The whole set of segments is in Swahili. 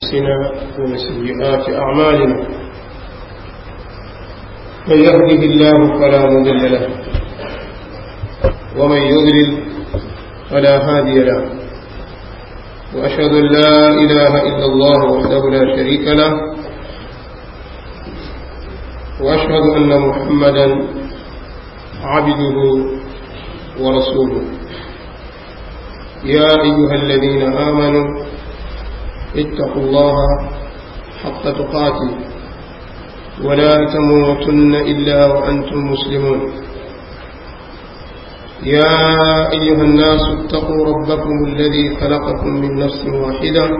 أنفسنا ومن سيئات أعمالنا من يهده الله فلا مضل له ومن يضلل فلا هادي له وأشهد أن لا إله إلا الله وحده لا شريك له وأشهد أن محمدا عبده ورسوله يا أيها الذين آمنوا اتقوا الله حق تقاته ولا تموتن إلا وأنتم مسلمون يا أيها الناس اتقوا ربكم الذي خلقكم من نفس واحدة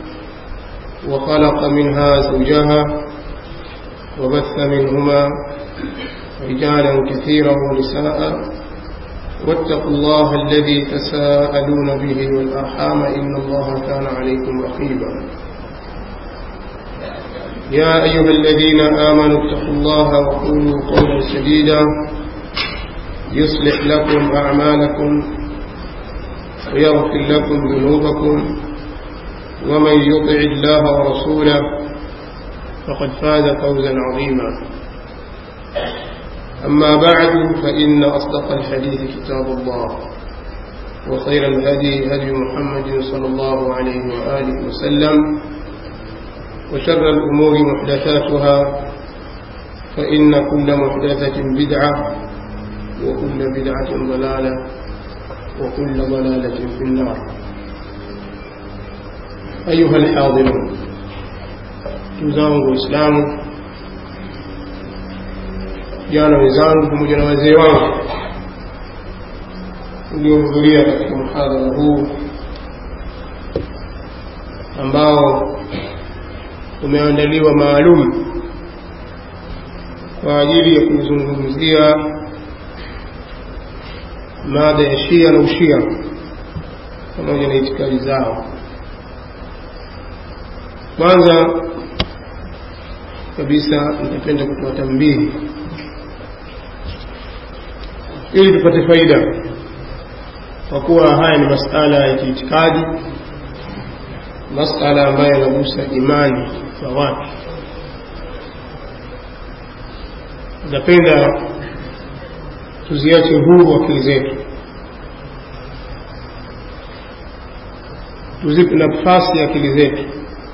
وخلق منها زوجها وبث منهما رجالا كثيرا ونساء واتقوا الله الذي تساءلون به والأرحام إن الله كان عليكم رقيبا يا أيها الذين آمنوا اتقوا الله وقولوا قولا سديدا يصلح لكم أعمالكم ويغفر لكم ذنوبكم ومن يطع الله ورسوله فقد فاز فوزا عظيما أما بعد فإن أصدق الحديث كتاب الله وخير الهدي هدي محمد صلى الله عليه وآله وسلم وشر الأمور محدثاتها فإن كل محدثة بدعة وكل بدعة ضلالة وكل ضلالة في النار أيها الحاضرون تزاوج الإسلام vijana wenzangu pamoja na wazee wangu uliohudhuria katika mhadhara huu ambao umeandaliwa maalum kwa ajili ya kuzungumzia mada ya shia na ushia pamoja na itikadi zao kwanza kabisa nitapenda kutoa tambihi ili tupate faida kwa kuwa haya ni masala ya kiitikadi masala ambayo yanagusa imani za watu napenda tuziache huru akili zetu tuzipe nafasi ya akili zetu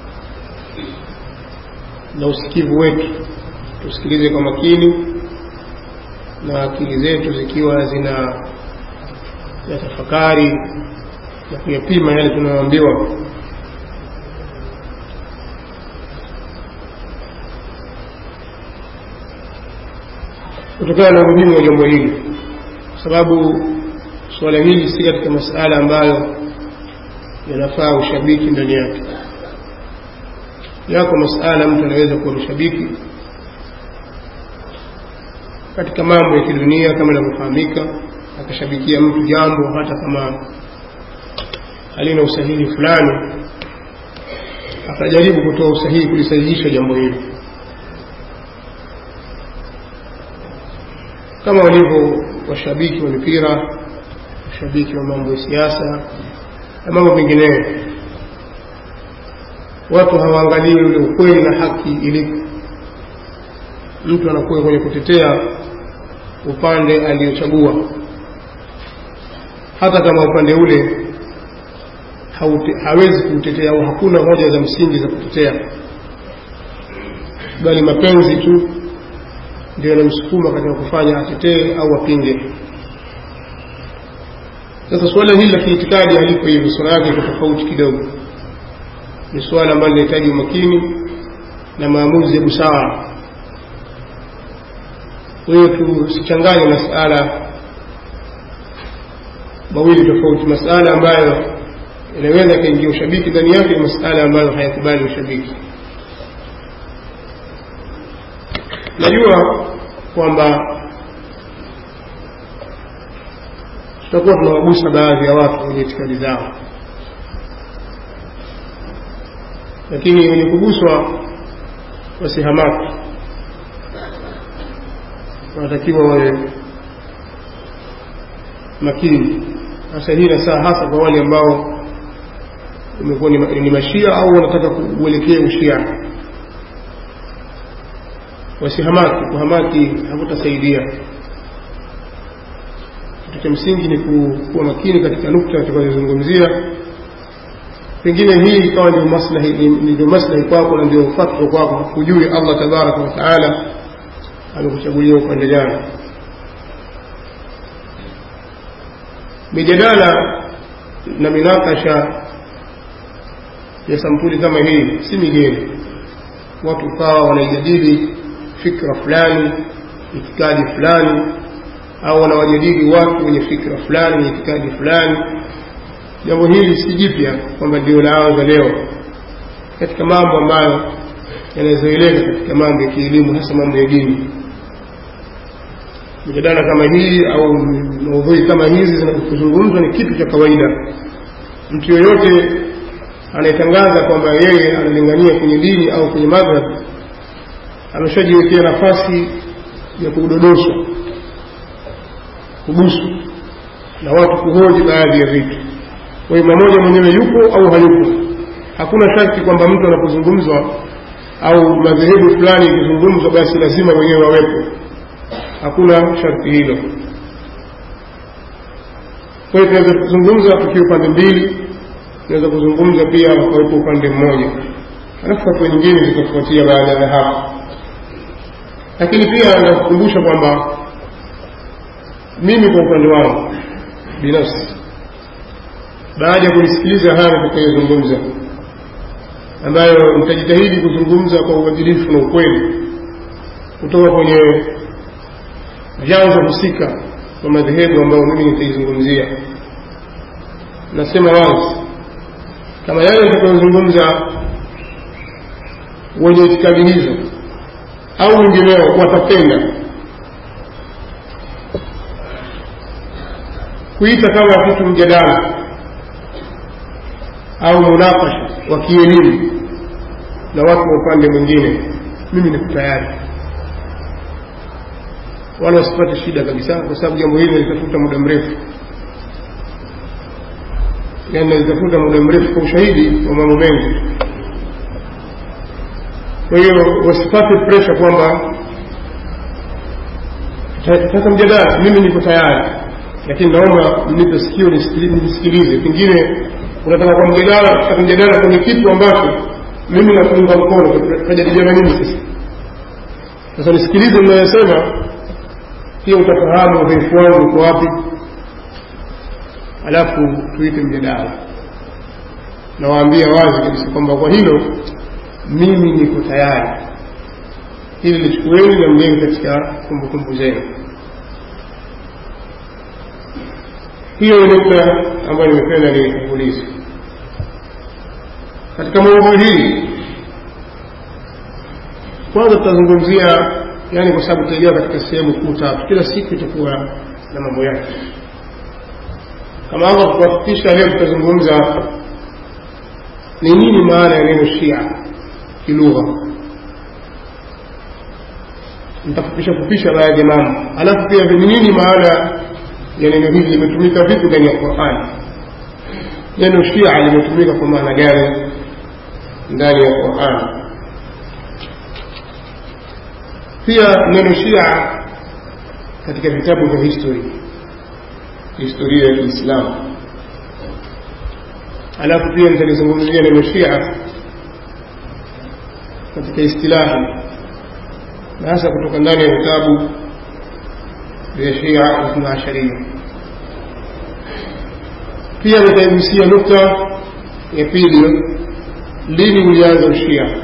na usikivu wetu tusikilize kwa makini na akili zetu zikiwa zina yatafakari na kuyapima yale tunayoambiwa kutokana na umuhimu wa jambo hili kwa sababu suala hili si katika masala ambayo yanafaa ushabiki ndani yake yako masala mtu anaweza kuwa mshabiki katika mambo ya kidunia kama inavyofahamika akashabikia mtu jambo hata kama halina usahihi fulani akajaribu kutoa usahihi kulisahihisha jambo hilo kama walivyo washabiki wa mipira washabiki wa mambo ya siasa na mambo mengineyo watu hawaangalii ule ukweli na haki ilipo mtu anakuwa kwenye kutetea upande aliochagua hata kama upande ule haute, hawezi kuutetea au hakuna hoja za msingi za kutetea bali mapenzi tu ndio yanamsukuma katika kufanya atetee au apinge sasa suala hili la kiitikadi haliko hivyo sura yake iko tofauti kidogo ni suala ambalo linahitaji umakini na maamuzi ya busara kwa hiyo tusichanganye masala mawili tofauti masala ambayo yanaweza yakaingia ushabiki ndani yake na masala ambayo hayakubali ushabiki najua kwamba tutakuwa tunawagusa baadhi ya watu kwenye itikadi zao lakini wenye kuguswa wasihamaki wanatakiwa wawe makini sasa hii na saa hasa kwa wale ambao umekuwa ni, ni mashia au wanataka kuelekea ushia wasihamaki kuhamaki hakutasaidia kitu cha msingi ni kuwa makini katika nukta tutakazozungumzia pengine hii ikawa ndio maslahi ndio maslahi kwako na ndio fatwa kwako hujui allah tabaraka wa taala amekuchagulia upande gani mijadala na minakasha ya sampuli kama hii si migeni watu ukawa wanaijadili fikra fulani itikadi fulani au wanawajadili watu wenye fikra fulani wenye itikadi fulani jambo hili si jipya kwamba ndio laanza leo katika mambo ambayo yanazoeleka katika mambo ya kielimu hasa mambo ya dini mijadala kama hii au maudhui kama hizi zinazozungumzwa ni kitu cha kawaida mtu yoyote anayetangaza kwamba yeye analingania kwenye dini au kwenye madhhab ameshajiwekea nafasi ya kudodoswa kubusu na watu kuhoji baadhi ya vitu kwa hiyo mmoja mwenyewe yupo au hayupo hakuna sharti kwamba mtu anapozungumzwa au madhehebu fulani ikizungumzwa basi lazima wenyewe wawepo hakuna sharti hilo kwa hiyo tunaweza kuzungumza tukiwa upande mbili tunaweza kuzungumza pia wakawepo upande mmoja alafu hatua nyingine zitafuatia baada ya hapo lakini pia nakukumbusha kwamba mimi kwa upande wangu binafsi baada ya kunisikiliza haya nitakayozungumza ambayo nitajitahidi kuzungumza kwa uadilifu na ukweli kutoka kwenye vyanzo husika kwa madhehebu ambayo mimi nitaizungumzia nasema wazi kama yale nitakayozungumza wenye itikadi hizo au wengineo watapenda kuita kama kitu mjadala au munakasha wa kielimu na watu wa upande mwingine mimi niko tayari wala wasipate shida kabisa kwa sababu jambo hili nalitafuta muda mrefu yani nalitafuta muda mrefu kwa ushahidi wa mambo mengi kwa hiyo wasipate presha kwamba sasa mjadala mimi niko tayari lakini naomba mnipe sikio nisikilize pengine unataka kwa mjadala tutaka mjadala kwenye kitu ambacho mimi nakuunga mkono tajadiliana nini sasa sasa nisikilize mnayosema pia utafahamu udhaifu wangu uko wapi alafu tuite mjadala nawaambia wazi kabisa kwamba kwa hilo mimi niko tayari hili lichukueni na mjenge katika kumbukumbu zenu hiyo ni nukta ambayo nimependa niitangulize katika maudhui hii kwanza tutazungumzia yani kwa sababu tutaingia katika sehemu kuu tatu kila siku itakuwa na mambo yake kama hapa kuhakikisha leo tutazungumza ni nini maana ya neno shia kilugha nitafupisha fupisha baadhi ya mambo alafu pia ni nini maana ya neno hili limetumika vipi ndani ya qurani neno shia limetumika kwa maana gani ndani ya qurani pia neno shia katika vitabu vya history historia ya kiislamu alafu pia nitalizungumzia neno shia katika istilahi na hasa kutoka ndani ya vitabu vya shia ithna asharia pia nitaigusia nukta ya pili lini ulianza ushia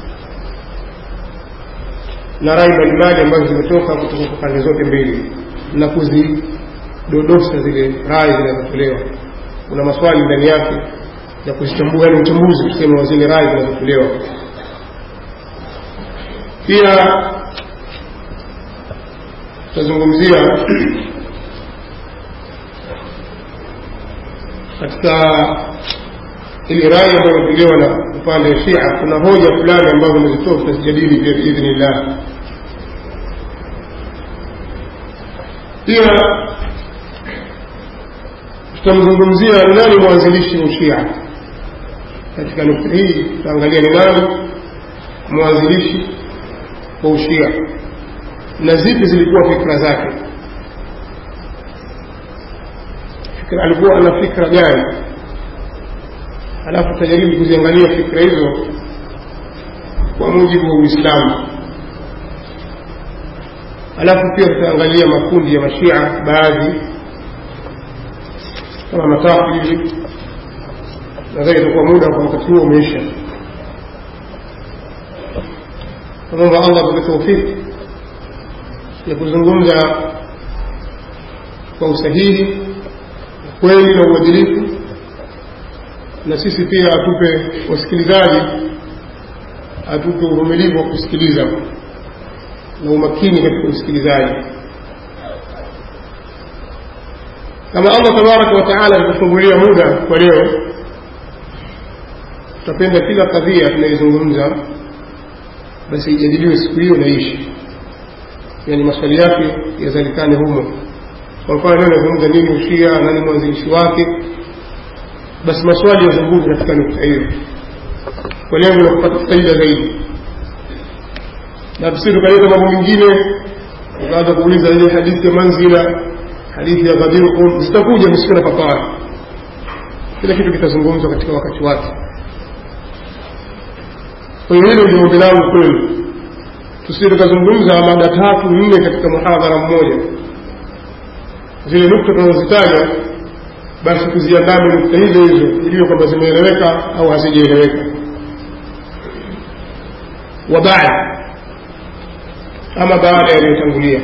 na rai mbalimbali ambazo zimetoka kutoka kwa pande zote mbili na kuzidodosa zile rai zinazotolewa kuna maswali ndani yake ya kuzichambua yani uchambuzi tuseme wa zile rai zinazotolewa pia tutazungumzia katika ile rai ambayo imetolewa na upande wa Shia, kuna hoja fulani ambazo zimezitoa tutazijadili pia biidhnillah. Pia tutamzungumzia nani mwanzilishi wa Shia, katika nukta hii tutaangalia ni nani mwanzilishi wa ushia na zipi zilikuwa fikra zake fikra alikuwa ana fikra gani alafu tutajaribu kuziangalia fikra hizo kwa mujibu wa uislamu alafu pia tutaangalia makundi ya mashia baadhi kama matatu hivi nadhani itakuwa muda kwa wakati huo umeisha namwomba allah atupe taufiki ya kuzungumza kwa usahihi kweli na uadilifu na sisi pia atupe wasikilizaji atupe uvumilivu wa kusikiliza na umakini katika usikilizaji kama allah tabaraka wataala alitufungulia muda kwa leo tutapenda kila kadhia tunaizungumza basi ijadiliwe siku hiyo naishi yani maswali yake yazalikane humo kwa mfano leo nazungumza nini ushia nani mwanzilishi wake basi maswali yazungumze katika nukta hiyo kwa lengo la kupata faida zaidi na tusi tukaleta mambo mengine ukaanza kuuliza ile hadithi ya manzila hadithi ya ghadirkum zitakuja msikuwe na papara kila kitu kitazungumzwa katika wakati wake kwa hiyo hilo ndio ombi langu kwenu tusije tukazungumza mada tatu nne katika muhadhara mmoja zile nukta tunazozitaja basi tuziandame nukta hizo hizo iliyo kwamba zimeeleweka au hazijaeleweka wa baada ama baada yaliyotangulia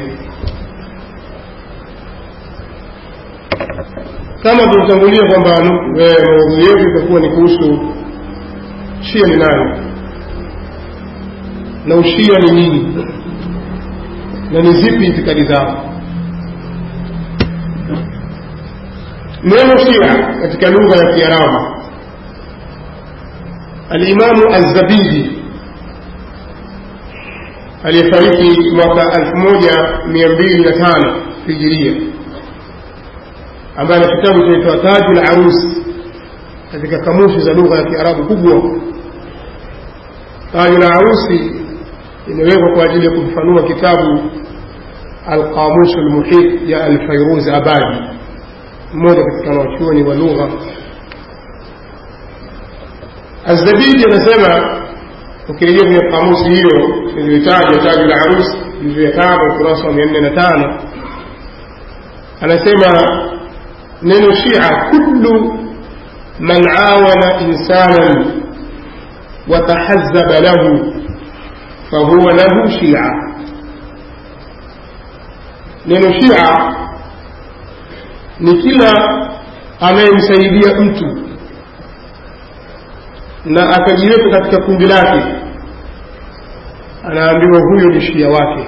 kama tulitangulia kwamba maudhui yetu itakuwa ni kuhusu shia ni nani na ushia ni nini na ni zipi itikadi zao neno shia katika lugha ya kiarabu alimamu azabidi aliyefariki mwaka elfu moja mia mbili na tano hijiria ambaye ana kitabu chaitwa taju la arusi katika kamushi za lugha ya kiarabu kubwa taju la arusi imewekwa kwa ajili ya kumfanua kitabu alqamusu lmuhit ya alfairuz abadi mmoja katika wanachuoni wa lugha azabidi anasema ukirejea kwenye kamusi hiyo iliyotaja taji la arusi juzu ya tano ukurasa wa mia nne na tano anasema neno shia kullu man awana insanan watahazaba lahu fahuwa lahu shia neno shia ni kila anayemsaidia mtu na akajiweka katika kundi lake anaambiwa huyo ni shia wake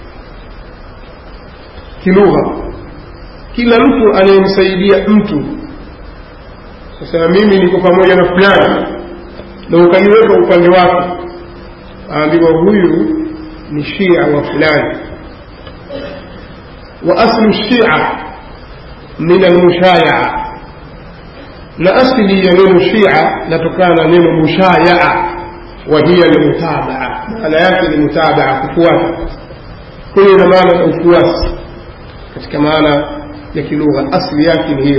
kilugha kila mtu anayemsaidia mtu sasa mimi niko pamoja na fulani na ukajiweka upande wake aambiwa huyu ni shia wa fulani wa aslu shia min almushayaa na asili ya neno shia natokana na neno mushayaa wa hiya almutabaa maana yake ni mutabaa kufuata hiyo ina maana ya ufuasi katika maana ya kilugha asili yake ni hiyo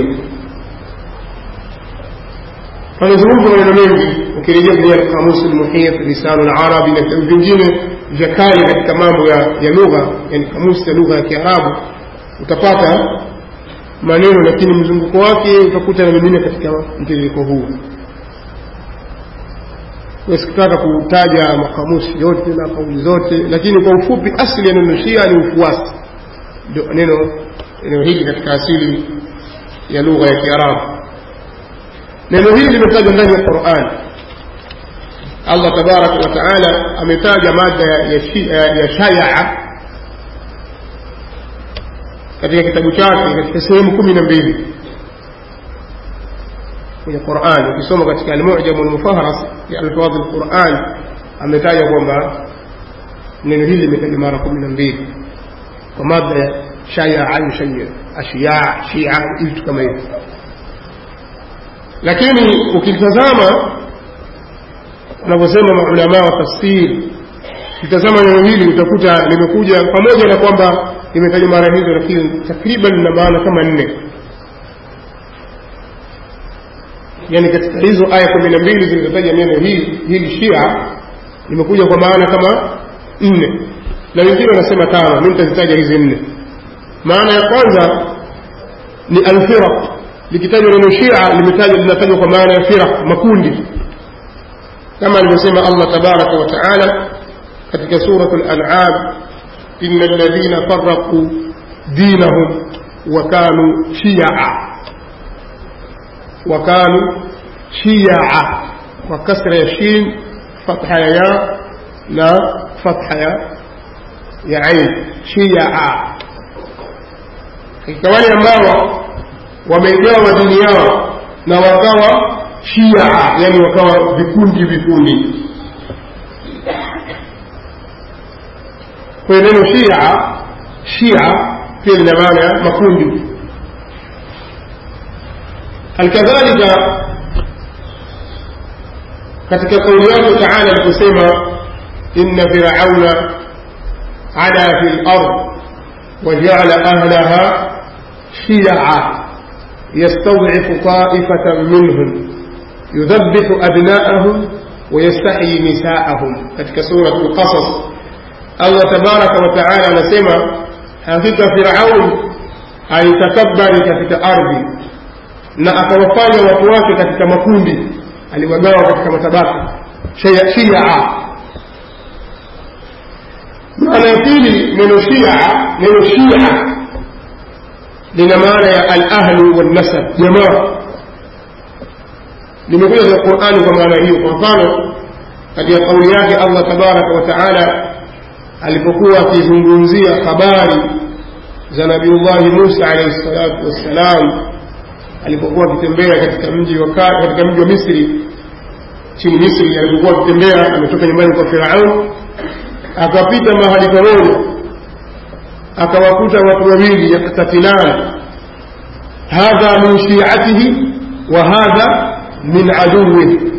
amezungumza maneno mengi ukirejea kwenye alkamusi lmuhit lisanu larabi na vitabu vingine vya kale katika mambo ya, ya lugha yani kamusi ya lugha ya kiarabu utapata maneno lakini mzunguko wake utakuta na mengine katika mtiririko huu sikutaka kutaja makamusi yote na kauli zote lakini kwa ufupi asili ya neno shia ni ufuasi ndio neno neno hili katika asili ya lugha ya kiarabu neno hili limetajwa ndani ya quran allah tabaraka wa taala ametaja mada ya, ya, ya shayaa katika kitabu chake katika sehemu kumi na mbili kwenye Qur'an ukisoma katika al-Mu'jam al-Mufahras ya alfadh al-Qur'an ametaja kwamba neno hili limetajwa mara kumi na mbili kwa mada ya shaya yushayya ashiya shia vitu kama hivyo lakini ukitazama wanavyosema maulamaa wa tafsiri kitazama neno hili utakuta limekuja pamoja na kwamba limetajwa mara hizo lakini takriban lina maana kama nne yani katika hizo aya kumi na mbili zilizotaja neno hili hili shia limekuja kwa maana kama nne na wengine wanasema tano mi nitazitaja hizi nne maana ya kwanza ni alfiraq likitajwa neno shia limetajwa linatajwa kwa maana ya firaq makundi kama alivyosema allah tabaraka wa taala katika surat al-an'am inna alladhina farraqu dinahum wa kanu shi'a wa kanu shi'a kwa kasra ya shin fatha ya ya na fatha ya ya ain shi'a katika wale ambao wamegawa dini yao na wakawa shia yani wakawa vikundi vikundi kwa hiyo neno shia shia pia lina maana ya makundi halikadhalika katika kauli yake taala aliposema inna firauna ala fi lard wajaala ahlaha shia يستضعف طائفة منهم يذبح أبناءهم ويستحيي نساءهم katika سورة القصص Allah tabaraka wa taala anasema hakika Firaun alitakabari katika ardhi na akawafanya watu wake katika makundi, aliwagawa katika matabaka shia. Maana ya pili, neno shia, neno shia lina maana ya al-ahlu wan-nasab, jamaa. Limekuja katika Qur'ani kwa maana hiyo. Kwa mfano, katika kauli yake Allah tabaraka wa taala alipokuwa akizungumzia habari za nabiullahi Musa alayhi salatu wassalam alipokuwa akitembea katika mji wa katika mji wa Misri chini Misri alipokuwa akitembea ametoka nyumbani kwa Firaun akapita mahali pamoja akawakuta watu wawili yaktatilan hadha min shi'atihi wa hadha min aduwwihi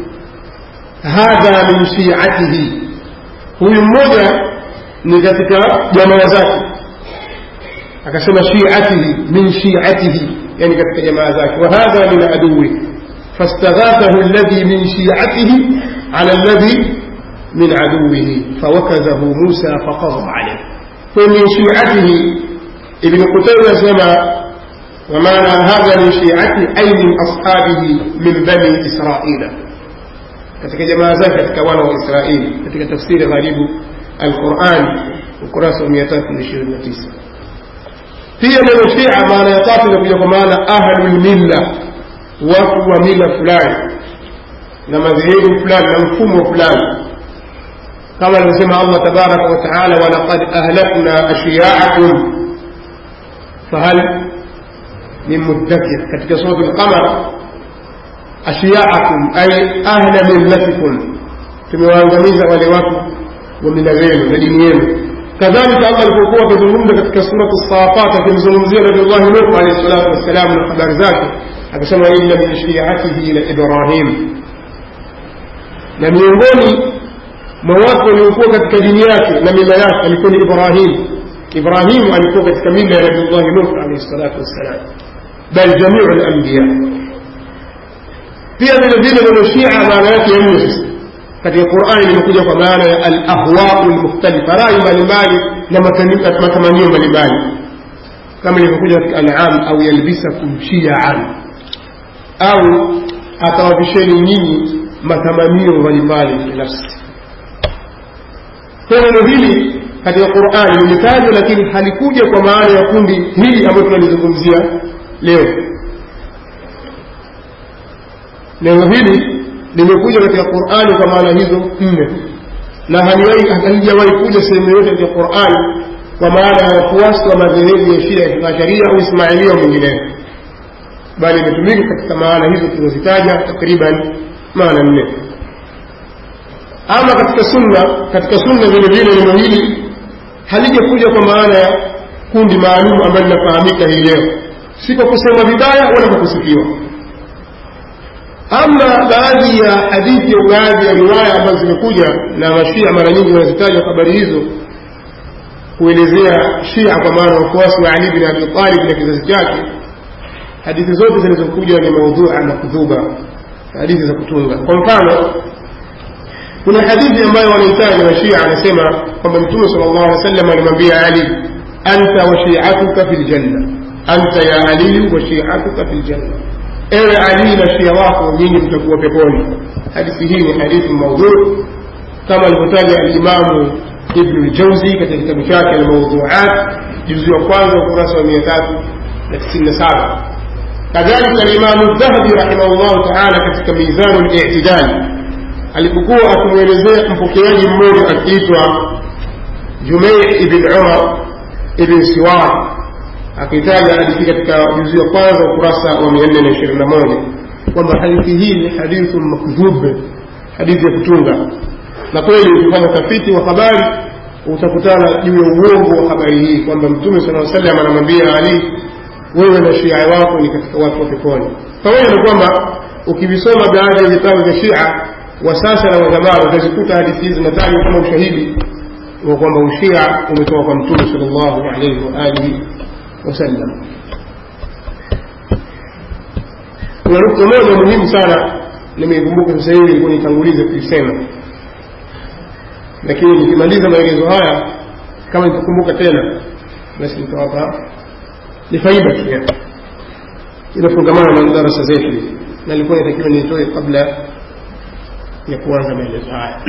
hadha min shi'atihi huyu mmoja ni katika jamaa zake akasema shiatihi min shiatihi yani katika jamaa zake wa hadha min aduwi fastaghathahu alladhi min shiatihi ala alladhi min aduwihi fawakadhahu Musa faqadha alayhi kwa min shiatihi ibn Qutayba anasema ومعنى هذا من شيعته أي من أصحابه من بني إسرائيل katika jamaa zake katika wana wa Israeli katika tafsiri gharibu Al-Qur'an ukurasa wa 329 pia neno Shia maana ya tatu inakuja kwa maana ahlul milla watu wa mila fulani na madhehebu fulani na mfumo fulani kama alivyosema Allah tabaraka wa taala walaqad ahlakna ashiya'akum fahal min muddakir katika sura al-qamar ashiya'akum ay ahla millatikum tumewaangamiza wale watu wa mila zenu na dini yenu kadhalika Allah alipokuwa akizungumza katika suratu Safat akimzungumzia Nabiullahi Nuh alayhi salatu wassalam na habari zake akasema inna min shi'atihi la Ibrahim na miongoni mwa watu waliokuwa katika dini yake na mila yake alikuwa ni Ibrahim Ibrahim alikuwa katika mila ya Nabiullahi Nuh alayhi salatu wassalam bal jamiu al-anbiya pia vile vile neno Shia maana yake ya nne katika Qur'ani limekuja kwa maana ya al-ahwa'u al-mukhtalifa, rai mbalimbali na matamanio mbalimbali, kama ilivyokuja katika An'am, au yalbisakum shi'an, au atawavisheni nyinyi matamanio mbalimbali binafsi. Kwa neno hili katika Qur'ani limetajwa, lakini halikuja kwa maana ya kundi hili ambalo tunalizungumzia leo. Neno hili limekuja katika Qur'ani kwa maana hizo nne na halijawahi kuja sehemu yote katika Qur'ani kwa maana ya wafuasi wa madhehebu ya Shia ya Sharia au Ismailia au mengineyo, bali imetumika katika maana hizo tulizozitaja takriban maana nne. Ama katika sunna, katika sunna vile vile neno hili halijakuja kwa maana ya kundi maalum ambalo linafahamika hii leo, si kwa kusema vibaya wala kwa kusifiwa ama baadhi ya hadithi au baadhi ya riwaya ambazo zimekuja na mashia mara nyingi wanazitaja habari hizo kuelezea shia kwa maana wafuasi wa ali bin abi talib na kizazi chake hadithi zote zilizokuja ni maudhua makdhuba hadithi za kutunga kwa mfano kuna hadithi ambayo wanaitaja wa shia anasema kwamba mtume sal llahu alih wasallam alimwambia ali anta wa shiatuka fi ljanna anta ya aliyu wa shiatuka fi ljanna ewe ali na shia wako nyinyi mtakuwa peponi hadithi hii ni hadithi maudhu kama alivyotaja alimamu ibnu ljauzi katika kitabu chake almaudhuat juzi wa kwanza ukurasa wa mia tatu na tisini na saba kadhalika alimamu dhahabi rahimahullahu taala katika mizanu litidali alipokuwa akimwelezea mpokeaji mmoja akiitwa jumei ibn umar ibn siwar akitaja hadithi katika juzi wa kwanza ukurasa wa mia nne na ishirini na moja kwamba hadithi hii ni hadithu makdhub hadithi ya kutunga na kweli ukifanya utafiti wa habari utakutana juu ya uongo wa habari hii kwamba mtume sala salam anamwambia ali wewe na shia wako ni katika watu wa peponi pamoja na kwamba ukivisoma baadhi ya vitabu vya shia wa sasa na wazamani utazikuta hadithi hizi zinatajwa kama ushahidi wa kwamba ushia umetoka kwa mtume sal llahu alaihi waalihi wasallam kuna nukta moja muhimu sana nimeikumbuka sasa hivi ilikuwa nitangulize kuisema lakini nikimaliza maelezo haya kama nitakumbuka tena basi nitawapa ni faida pia inafungamana na darasa zetu hizi na ilikuwa inatakiwa niitoe kabla ya kuanza maelezo haya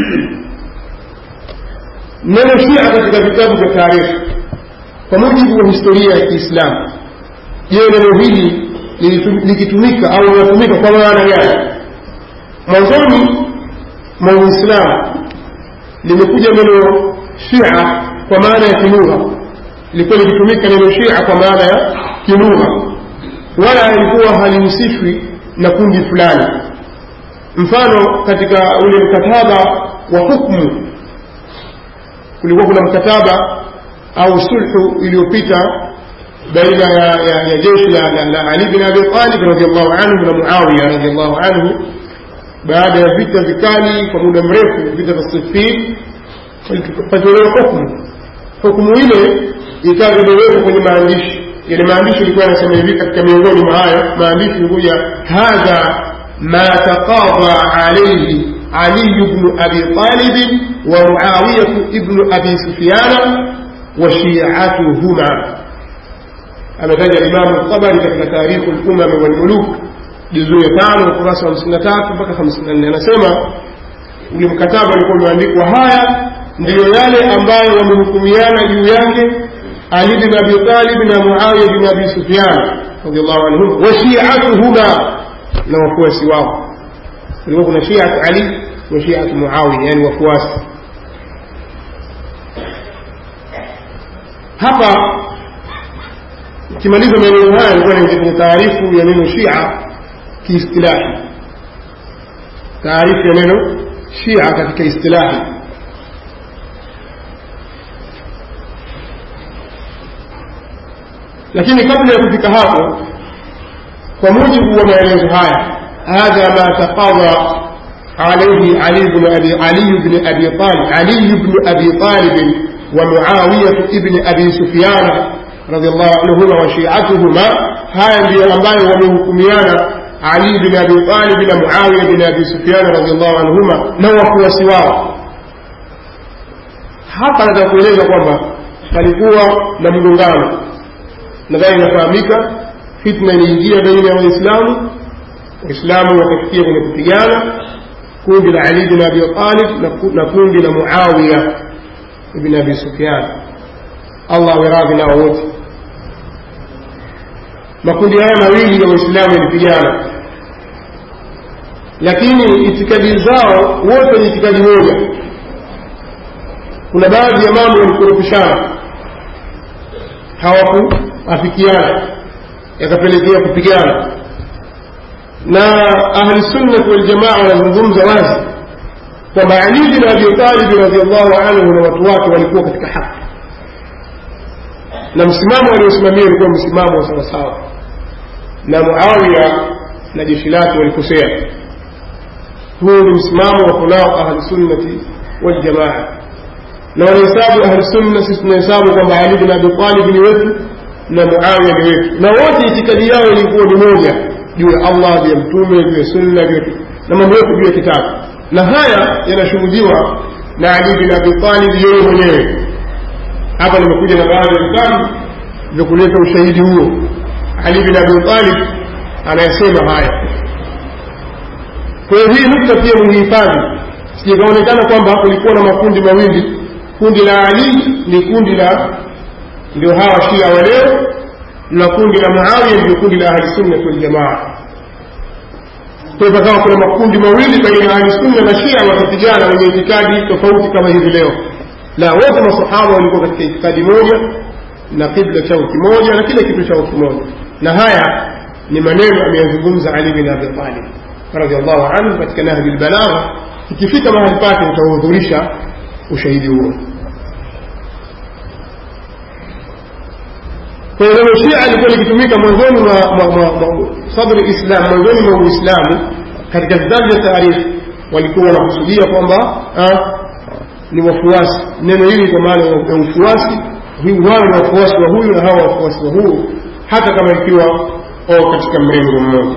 neno shia katika vitabu vya taarikhi kwa mujibu wa historia ya kiislamu je neno hili likitumika au linatumika kwa maana gani mwanzoni mwa uislamu limekuja neno shia kwa maana ya kilugha ilikuwa likitumika neno shia kwa maana ya kilugha wala ilikuwa halihusishwi na kundi fulani mfano katika ule mkataba wa hukmu kulikuwa kuna mkataba au sulhu iliyopita baina ya, ya, ya jeshi la, la, la ali bin abi talib radiallahu anhu na muawiya radiallahu anhu baada ya vita vikali kwa muda mrefu vita vya sifin patolewa hukmu hukmu ile ikawa imewekwa kwenye maandishi yale maandishi ilikuwa yanasema hivi katika miongoni mwa hayo maandishi ilikuja hadha ma taqadha alayhi علي بن أبي طالب ومعاوية ابن أبي سفيان وشيعتهما أما ذلك الإمام الطبري في تاريخ الأمم والملوك جزء tano ukurasa wa hamsini na tatu mpaka hamsini na nne anasema ule mkataba ulikuwa umeandikwa haya ndiyo yale ambayo wamehukumiana juu yake ali bin abi talib na muawiya bin abi sufyan radiallahu anhum wa shiatuhuma na wafuasi wao kulikuwa kuna shiatu ali wa shiatu muawiya yani wafuasi hapa ukimaliza maeneo haya ilikuwa ni kwenye taarifu ya neno shia kiistilahi taarifu ya neno shia katika istilahi lakini kabla ya kufika hapo kwa mujibu wa maelezo haya hadha ma taqadha عليه علي بن أبي علي بن أبي طالب علي بن أبي طالب ومعاوية ابن أبي سفيان رضي الله عنهما وشيعتهما هاي ndio ambayo wamehukumiana Ali bin Abi Talib na Muawiya bin Abi Sufyan radhiallahu anhuma na wafuasi wao. Hapa nataka kueleza kwamba palikuwa na mgongano, nadhani inafahamika. Fitna iliingia baina ya Waislamu, Waislamu wakafikia kwenye kupigana, kundi la Ali bin Abi Talib na kundi la Muawiya ibn Abi Sufyan, Allah awe radhi nao wote makundi haya mawili ya waislamu yalipigana lakini itikadi zao wote ni itikadi moja kuna baadhi ya mambo yalikorofishana hawakuafikiana yakapelekea kupigana na ahli sunnati waljamaa wanazungumza wazi kwamba ali bin abi talibi radiallahu anhu na watu wake walikuwa katika haki na msimamo waliosimamia ulikuwa msimamo wa sawasawa na muawiya na jeshi lake walikosea huu ni msimamo wa kunao ahlusunnati waljamaa na wanahesabu ahlusunna sisi tunahesabu kwamba ali bin abi talib ni wetu na muawiya ni wetu na wote itikadi yao ilikuwa ni moja juu ya allah juu ya mtume juu ya sunna juu na mambo yote juu ya kitabu na haya yanashuhudiwa na ali bin abi talib yeye mwenyewe hapa nimekuja na baadhi ya vitabu vya kuleta ushahidi huo ali bin abi talib anayesema haya kwa hiyo hii nukta pia muhifadhi sijikaonekana kwamba kulikuwa na makundi mawili kundi la ali ni kundi la ndio hawa shia wa leo na kundi la muawiya ndio kundi la ahlisunnati waljamaa kwa hivyo kama kuna makundi mawili baina ya ahlusunna na shia wakapigana wenye itikadi tofauti kama hivi leo la wote masahaba walikuwa katika itikadi moja na kibla chao kimoja na kila kitu chao kimoja na haya ni maneno ameyazungumza ali bin abi talib radiallahu anhu katika nahji lbalagha ikifika mahali pake utahudhurisha ushahidi huo kwa hiyo neno shia ilikuwa likitumika mwanzoni mwa sadri islam mwanzoni mwa uislamu katika vitabu vya taarifu walikuwa wanakusudia kwamba ni wafuasi neno hili kwa maana ya ufuasi wao ni wafuasi wa huyu na hawa wafuasi wa huyu hata kama ikiwa o katika mrengo mmoja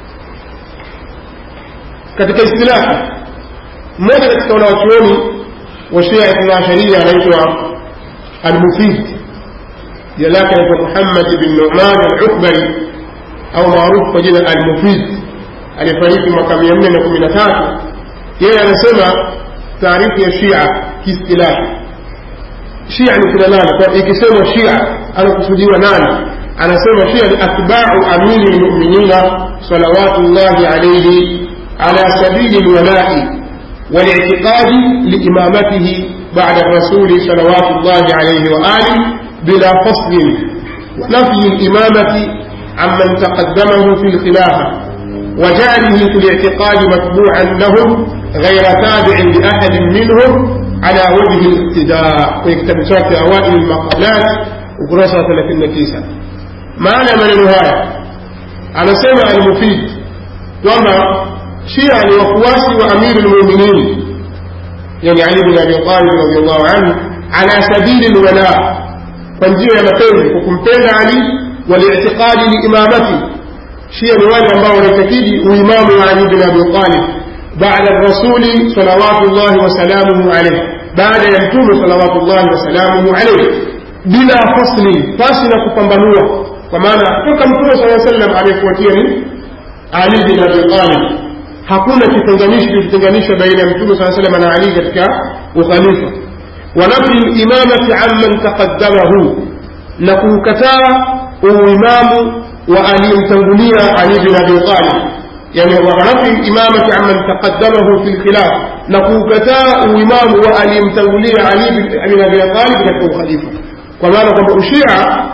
katika istilahi mmoja katika wanawachuoni wa shia ithna asharia anaitwa almufid jina lake anaitwa muhammad bin numan alukbari au maarufu kwa jina almufid aliyefariki mwaka mia nne na kumi na tatu yeye anasema taarifu ya shia kiistilahi shia ni kina nani kwa ikisemwa shia anakusudiwa nani anasema shia ni atbau amiri lmuminina salawatullahi alaihi ala sabili lwalai والاعتقاد لإمامته بعد الرسول صلوات الله عليه وآله بلا فصل ونفي الإمامة عمن تقدمه في الخلافة وجعله في الاعتقاد متبوعا لهم غير تابع لأحد منهم على وجه الاقتداء ويكتب شرط أوائل المقالات وكراسة 39 معنى من النهاية على سمع المفيد وما شيعا وقواسي وأمير المؤمنين يعني علي بن أبي طالب رضي الله عنه على سبيل الولاء فنجيه مكين وكمتين علي والاعتقاد لإمامته شيعا والي الله ونتكيدي وإمام علي بن أبي طالب بعد الرسول صلوات الله وسلامه عليه بعد يمتون صلوات الله وسلامه عليه بلا فصل فاصل كفنبنوه ومعنى حكم صلى الله عليه وسلم عليه فوتيني علي بن أبي طالب hakuna kitenganishi kilichotenganisha baina ya mtume saa salam na ali katika ukhalifa wa nafi limamati amman taqaddamahu na kuukataa uimamu wa aliyemtangulia ali bin abi talib yani wanafi limamati amman taqaddamahu fi lkhilaf na kuukataa uimamu wa aliyemtangulia ali bin abi talib katika ukhalifa kwa maana kwamba ushia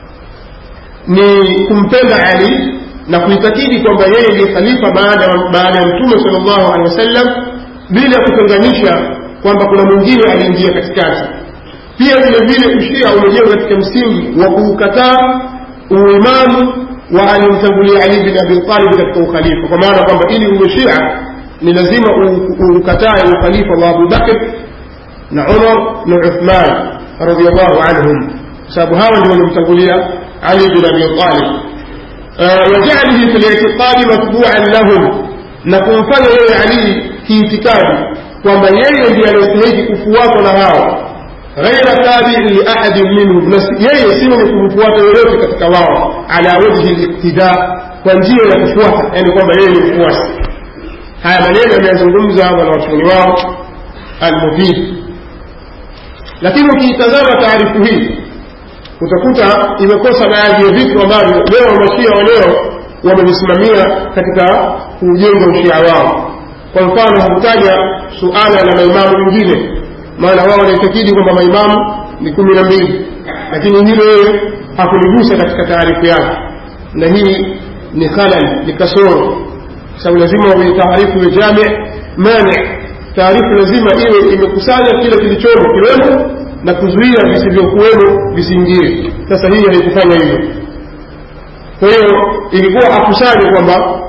ni kumpenda ali na kuitakidi kwamba yeye ndiye khalifa baada baada ya mtume sallallahu alaihi wasallam bila kutenganisha kwamba kuna mwingine aliingia katikati pia vile vile ushia umejengwa katika msingi wa kuukataa uimamu wa aliyemtangulia ali bin abi talib katika ukhalifa kwa maana kwamba ili uwe shia ni lazima ukatae ukhalifa wa abu bakr na umar na uthman radiallahu anhum kwa sababu hawa ndio walimtangulia ali bin abi talib وجعله في الاعتقاد متبوعا لهم نكون فanya yeye Ali kiitikadi kwamba yeye ndiye anayestahili kufuatwa na hao ghaira tabi'i li ahadin minhum na yeye si mwenye kumfuata yoyote katika wao ala wajhi liktida kwa njia ya kufuata yani kwamba yeye ni mfuasi haya maneno ameyazungumza wanawachuoni wao almufid lakini ukiitazama taarifu hii utakuta imekosa baadhi ya vitu ambavyo leo mashia wa leo wamevisimamia katika kujenga ushia wao kwa mfano hakutaja suala la maimamu wengine maana wao wanaitakidi kwamba maimamu ni kumi na mbili lakini hilo yeye hakuligusa katika taarifu yake na hii ni khalal ni kasoro sababu lazima wenye taarifu ya jami mani taarifu lazima iwe imekusanya kile kilichomo kiwemo na kuzuia visivyokuwemo visiingie sasa hii haikufanya hivyo kwa hiyo ilikuwa akusanye kwamba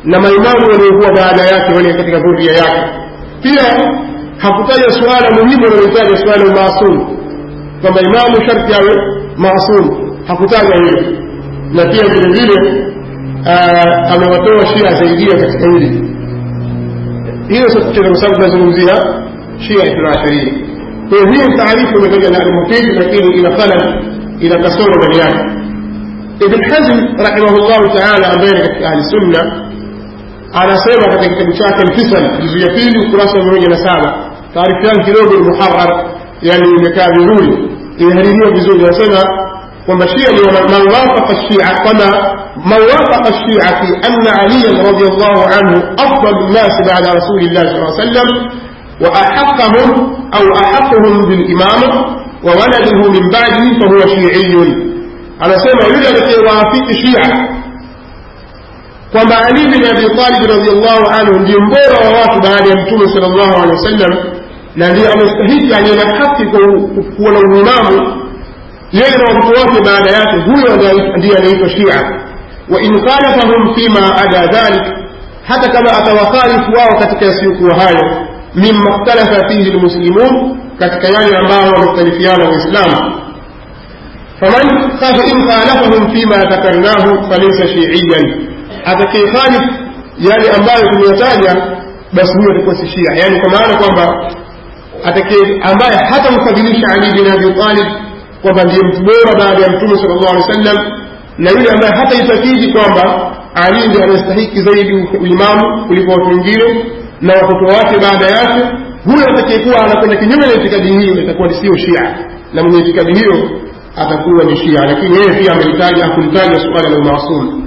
na maimamu waliokuwa baada yake wale katika dhuria yake pia hakutaja suala muhimu analitaja suala maasum kwamba imamu sharti awe maasum hakutaja hilo na pia vile vile amewatoa shia zaidia katika hili hiyo sio kucheza kwa sababu tunazungumzia shia ithna asharia kwa hiyo hiyo taarifu imetaja na almufidi lakini ina khalal ina kasoro ndani yake ibn hazm rahimahullahu taala ambaye ni katika ahli sunna anasema katika kitabu chake alfisal juzu ya pili ukurasa wa mia moja na saba taarifu yake kidogo ni muharar yani imekaa vizuri imehaririwa vizuri anasema kwamba shia ni man wafaqa shia kwamba man wafaqa shia fi anna aliyan radiallahu anhu afdalu nnasi bada rasulillahi sal sallam وأحقهم أو أحقهم بالإمامة وولده من بعده فهو شيعي على سيما يوجد في وافق شيعة kwamba Ali bin Abi Talib radhiallahu anhu ndiye mbora wa watu baada ya Mtume sallallahu alaihi wasallam na ndiye amestahiki aliye na haki kuwa na uimamu yeye na watoto wake baada yake huyo ndiye anaitwa Shia wa in khalafahum fima ada dhalik hata kama atawakhalifu wao katika yasiyokuwa hayo mimma ikhtalafa fihi lmuslimun katika yale ambayo wamekhtalifiana waislamu faman in khalafahum fima dhakarnahu falaysa shiiyan atakayekhalif yale ambayo tumeyataja basi huyo atakuwa si shia yaani kwa maana kwamba atakaye ambaye hatamfadhilisha ali bin abi talib kwamba ndiye mtu bora baada ya mtume sala llahu alehi wasallam na yule ambaye hataitakidi kwamba ali ndiye anastahiki zaidi uimamu kuliko watu wengine na watoto wake baada yake huyo atakayekuwa anakwenda kinyume na itikadi hiyo itakuwa sio shia na mwenye itikadi hiyo atakuwa ni shia lakini yeye pia amelitaja hakulitaja suala la umaasum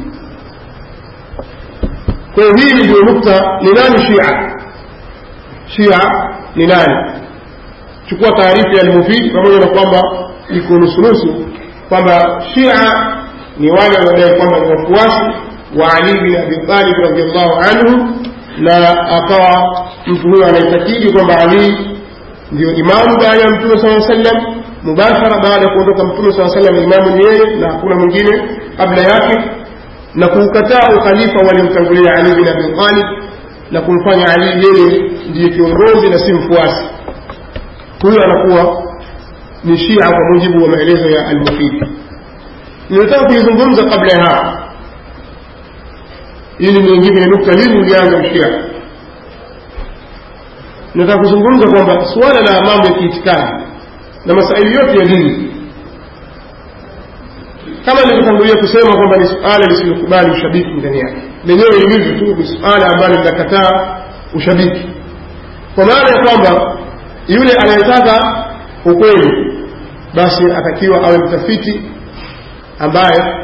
kwa hiyo hii ndio nukta ni nani shia shia ni nani chukua taarifa ya almufid pamoja na kwamba iko nusunusu kwamba shia ni wale wanaodai kwamba ni wafuasi wa ali bin abi talib radiallahu anhu na akawa mtu huyo anaitakidi kwamba ali ndio imamu baada ya mtume saa sallam mubashara baada ya kuondoka mtume saa sallam imamu ni yeye na hakuna mwingine kabla yake na kuukataa ukhalifa waliomtangulia ali bin abi talib na kumfanya ali yeye ndiye kiongozi na si mfuasi huyo anakuwa ni shia kwa mujibu wa maelezo ya almufidi ninataka kuizungumza kabla ya hapo ili niingie kwenye nukta hili ulianza mshia nataka kuzungumza kwamba suala la mambo ya kiitikadi na masaili yote ya dini kama nilivyotangulia kusema kwamba ni suala lisilokubali ushabiki ndani yake lenyewe lilivyo tu ni suala ambalo linakataa ushabiki kwa maana ya kwamba yule anayetaka ukweli basi atakiwa awe mtafiti ambaye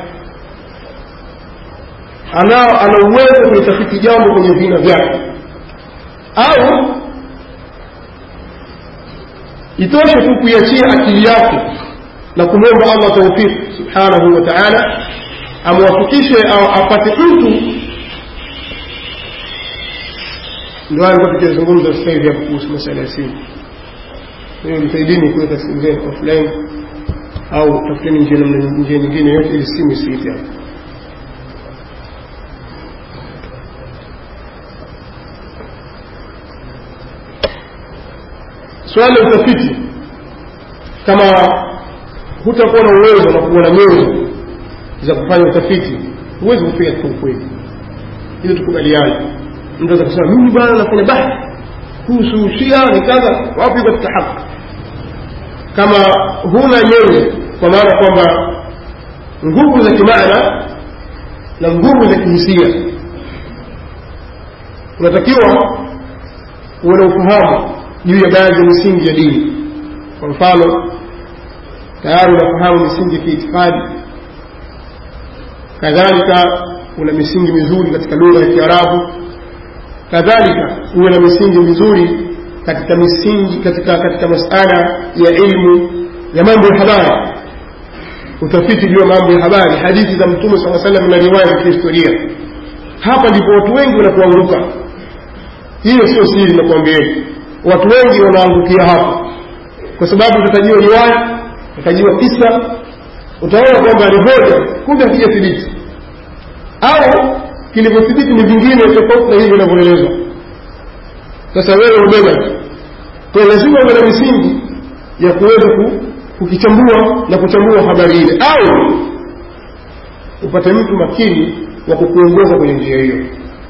anao ana uwezo kulitafiti jambo kwenye vina vyake au itoshe tu kuiachia akili yake na kumwomba allah taufiki subhanahu wa taala amwafikishe au apate mtu ndio alikuwa tukizungumza sasa hivi hapo kuhusu masala ya simu hiyo msaidini kuweka simu zenu offline au tafuteni njia njia nyingine yote ili simu isiite hapo swala la utafiti kama hutakuwa na uwezo na kuwa na nyenzo za kufanya utafiti huwezi kufika katika ukweli ili tukubaliane mtu aweza kusema mimi bwana nafanya bahthi kuhusu shia ni kadha wapi katika haki kama huna nyenzo kwa maana kwamba nguvu za kimaana na nguvu za kihisia unatakiwa uwe na ufahamu juu ya baadhi ya misingi ya dini kwa mfano tayari unafahamu misingi ya kiitikadi kadhalika una misingi mizuri katika lugha ya kiarabu kadhalika uwe na misingi mizuri katika misingi katika katika masala ya ilmu ya mambo ya habari utafiti juu ya mambo ya habari hadithi za mtume saa salam na riwaya za kihistoria hapa ndipo watu wengi wanapoanguka hiyo sio siri nakuambieni watu wengi wanaangukia hapa kwa sababu utatajiwa riwaya utatajiwa kisa utaona kwamba ni hoja kumbe hakijathibiti au kilivyothibiti ni vingine tofauti na hivi vinavyoelezwa sasa wewe ubeba kwa lazima uwe na misingi ya kuweza kukichambua na kuchambua habari ile au upate mtu makini wa kukuongoza kwenye njia hiyo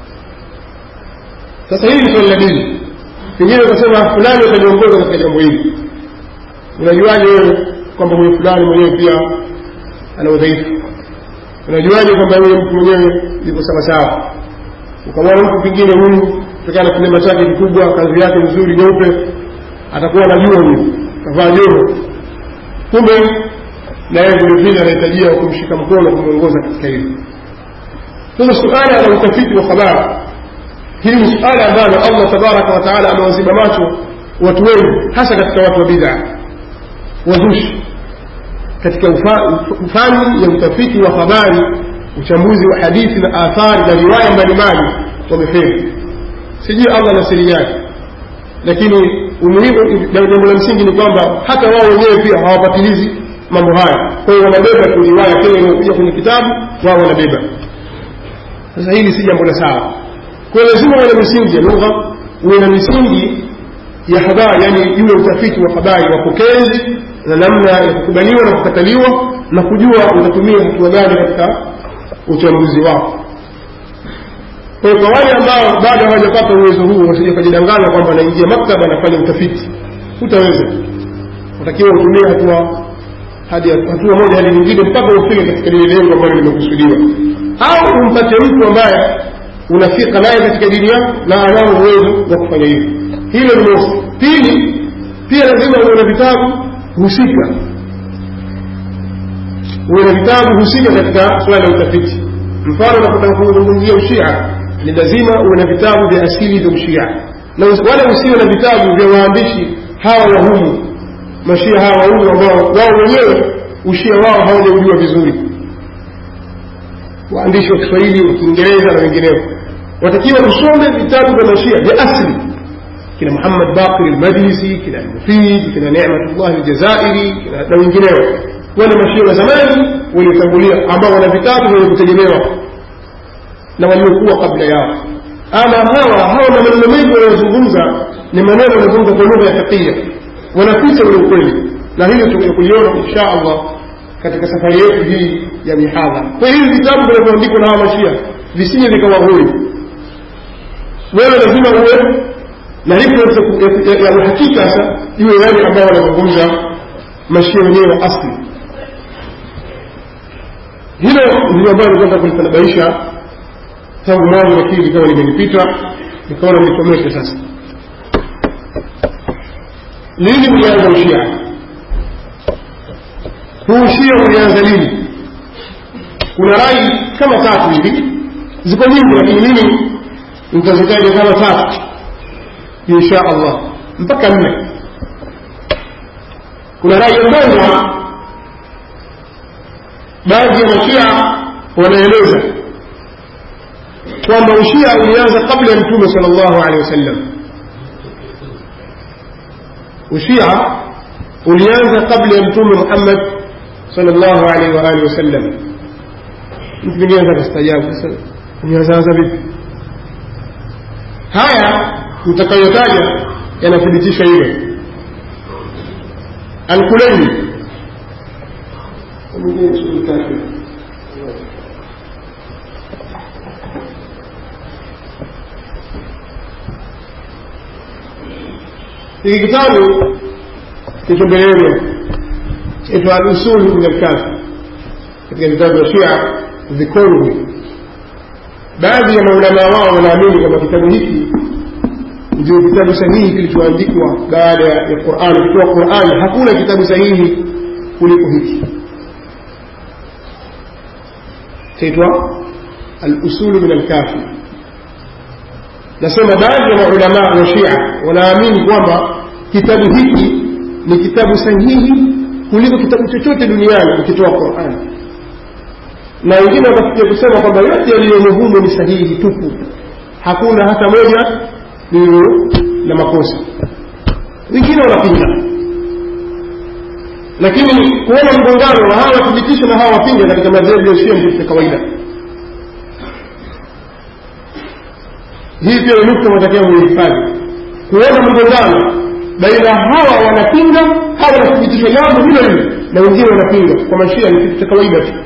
sasa hili ni swali la dini pengine ukasema fulani utaniongoza katika jambo hili unajuaje wewe kwamba huyu fulani mwenyewe pia ana udhaifu unajuaje kwamba huyu mtu mwenyewe yuko sawasawa ukamwona mtu pengine huyu kutokana na kilema chake kikubwa kazi yake nzuri nyeupe atakuwa anajua huyu kavaa joho kumbe naye vilevile anahitajia kumshika mkono kumwongoza katika hili sasa suala la utafiti wa habari hili ni suala ambalo allah tabaraka wa taala amewaziba macho watu wengi hasa katika watu wa bid'a wazushi katika fani ya utafiti wa habari uchambuzi wa hadithi na athari na riwaya mbalimbali wamefeli sijui allah na siri yake lakini umuhimu jambo la msingi ni kwamba hata wao wenyewe pia hawapatilizi mambo haya kwa hiyo wanabeba tu riwaya kile inayokuja kwenye kitabu wao wanabeba sasa hili si jambo la sawa kwa hiyo lazima uwe na misingi ya lugha uwe na misingi ya habari yani juu ya utafiti wa habari wapokezi na namna ya kukubaliwa na kukataliwa na kujua utatumia hatua gani katika uchambuzi wako kwa hiyo kwa wale ambao bado hawajapata uwezo huu wasije kujidanganya kwamba anaingia maktaba anafanya utafiti hutaweza utakiwa utumie hatua hadi hatua moja hadi nyingine mpaka ufike katika lile lengo ambalo limekusudiwa au umpate mtu ambaye unafika naye katika dini yako na anao uwezo wa kufanya hivyo hilo ni mosi pili pia lazima uwe na vitabu husika uwe na vitabu husika katika suala la utafiti mfano unapotaka kuzungumzia ushia ni lazima uwe na vitabu vya asili vya ushia na wala usiwe na vitabu vya waandishi hawa wahumu mashia hawa wahumu ambao wao wenyewe ushia wao hawajaujua vizuri waandishi wa kiswahili wa kiingereza na wengineo watakiwa usome vitabu vya mashia vya asili kina muhammad bakir almajlisi kina almufid kina nematullah aljazairi kina na wengineo wale mashia wa zamani waliotangulia ambao wana vitabu vyenye kutegemewa na waliokuwa kabla yao ama hawa hawa na maneno mengi wanayozungumza ni maneno wanazungumza kwa lugha ya fiqia wanaficha ule ukweli na hilo tutakuja kuliona insha allah katika safari yetu hii ya mihadhara kwa hivi vitabu vinavyoandikwa na hawa mashia visije vikawahuri wewe lazima uwe na reference ya uhakika sasa iwe wale ambao wanazungumza mashia wenyewe wa asli hilo ndilo ambayo nilikuwa kulitanabaisha tangu mwanzo lakini likawa limenipita nikaona nisomeshe sasa lini ulianza ushia huu ushia ulianza lini kuna rai kama tatu hivi ziko nyingi lakini mimi nitazitaja kama tatu insha allah mpaka nne kuna rai ya kwanza baadhi ya mashia wanaeleza kwamba ushia ulianza kabla ya mtume sal llahu alehi wasallam ushia ulianza kabla ya mtume muhammad sal llahu alaihi waalihi wasallam mtu mwingine anza kastajabu sasa ulianzaanza vipi haya mtakayotaja yanathibitisha hilo alkuleini hiki kitabu kilicho mbele yenu itwa alusul min alkafi katika vitabu vya shia vikongwe baadhi ya maulamaa wao wanaamini kwamba kitabu hiki ndio kitabu sahihi kilichoandikwa baada ya qurani kutoa qurani hakuna kitabu sahihi kuliko hiki chaitwa alusulu min alkafi nasema baadhi ya maulamaa wa shia wanaamini kwamba kitabu hiki ni kitabu sahihi kuliko kitabu chochote duniani ukitoa qurani na wengine watafikia kusema kwamba yote yaliyomo humo ni sahihi tupu hakuna hata moja lililo na makosa wengine wanapinga lakini kuona mgongano wa hawa wathibitisha na hawa wapinga katika madhehebu ya shia ndio kawaida hii pia ni nukta matakia muhifadhi kuona mgongano baina hawa wanapinga hawa wanathibitisha jambo hilo hilo na wengine wanapinga kwa mashia ni kitu cha kawaida tu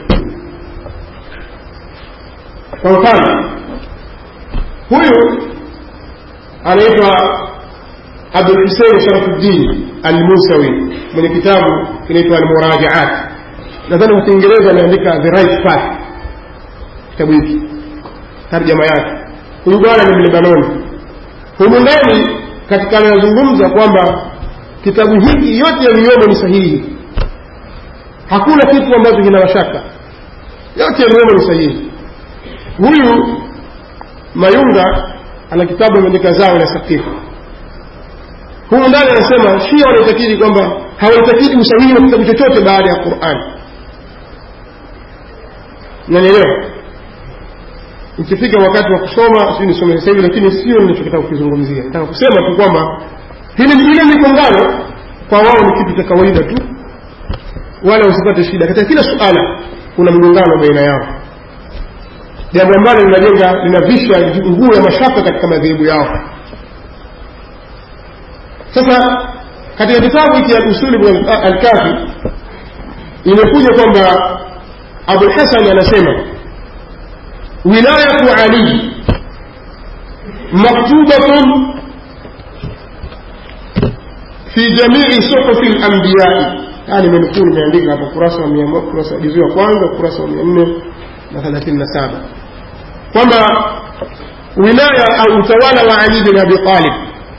kwa mfano huyu anaitwa abdulhusein sharafuddin almusawi mwenye kitabu kinaitwa almurajaat nadhani kwa kiingereza ameandika the right path kitabu hiki tarjama yake huyu bwana ni mlebanoni humu ndani katika anayozungumza kwamba kitabu hiki yote yaliyomo ni sahihi hakuna kitu ambacho kina mashaka yote yaliyomo ni sahihi huyu mayunga ana kitabu ameandika zao la sakifu humu ndani anasema shia wanaitakidi kwamba hawaitakidi usahihi wa kitabu chochote baada ya qurani nanielewa ikifika wakati wa kusoma sijui nisome sasa hivi lakini sio ninachotaka kukizungumzia nataka kusema tu kwamba hili ile migongano kwa wao ni kitu cha kawaida tu wala usipate shida katika kila suala kuna mgongano baina yao jambo ambalo linajenga linavisha nguo ya mashaka katika madhehebu yao sasa katika kitabu hiki al-usuli al-kafi imekuja kwamba Abu Hasan anasema wilayatu Ali maktubatun fi jamii suhufi al-anbiya yani nimenukuu nimeandika hapa kurasa wa kurasa juzu ya kwanza kurasa wa 437 kwamba wilaya au utawala wa Ali bin Abi Talib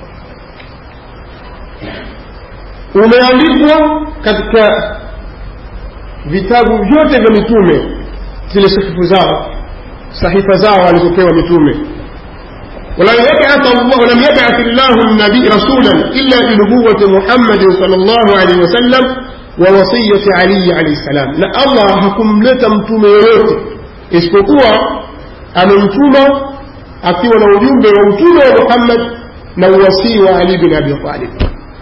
umeandikwa katika vitabu vyote vya mitume zile sahifu zao sahifa zao walizopewa mitume ولم يبعث الله ولم يبعث الله النبي رسولا الا بنبوه محمد صلى الله عليه وسلم ووصيه علي عليه السلام لا الله hakumleta mtume yoyote isipokuwa amemtuma akiwa na ujumbe wa utume wa Muhammad na uwasii wa Ali bin Abi Talib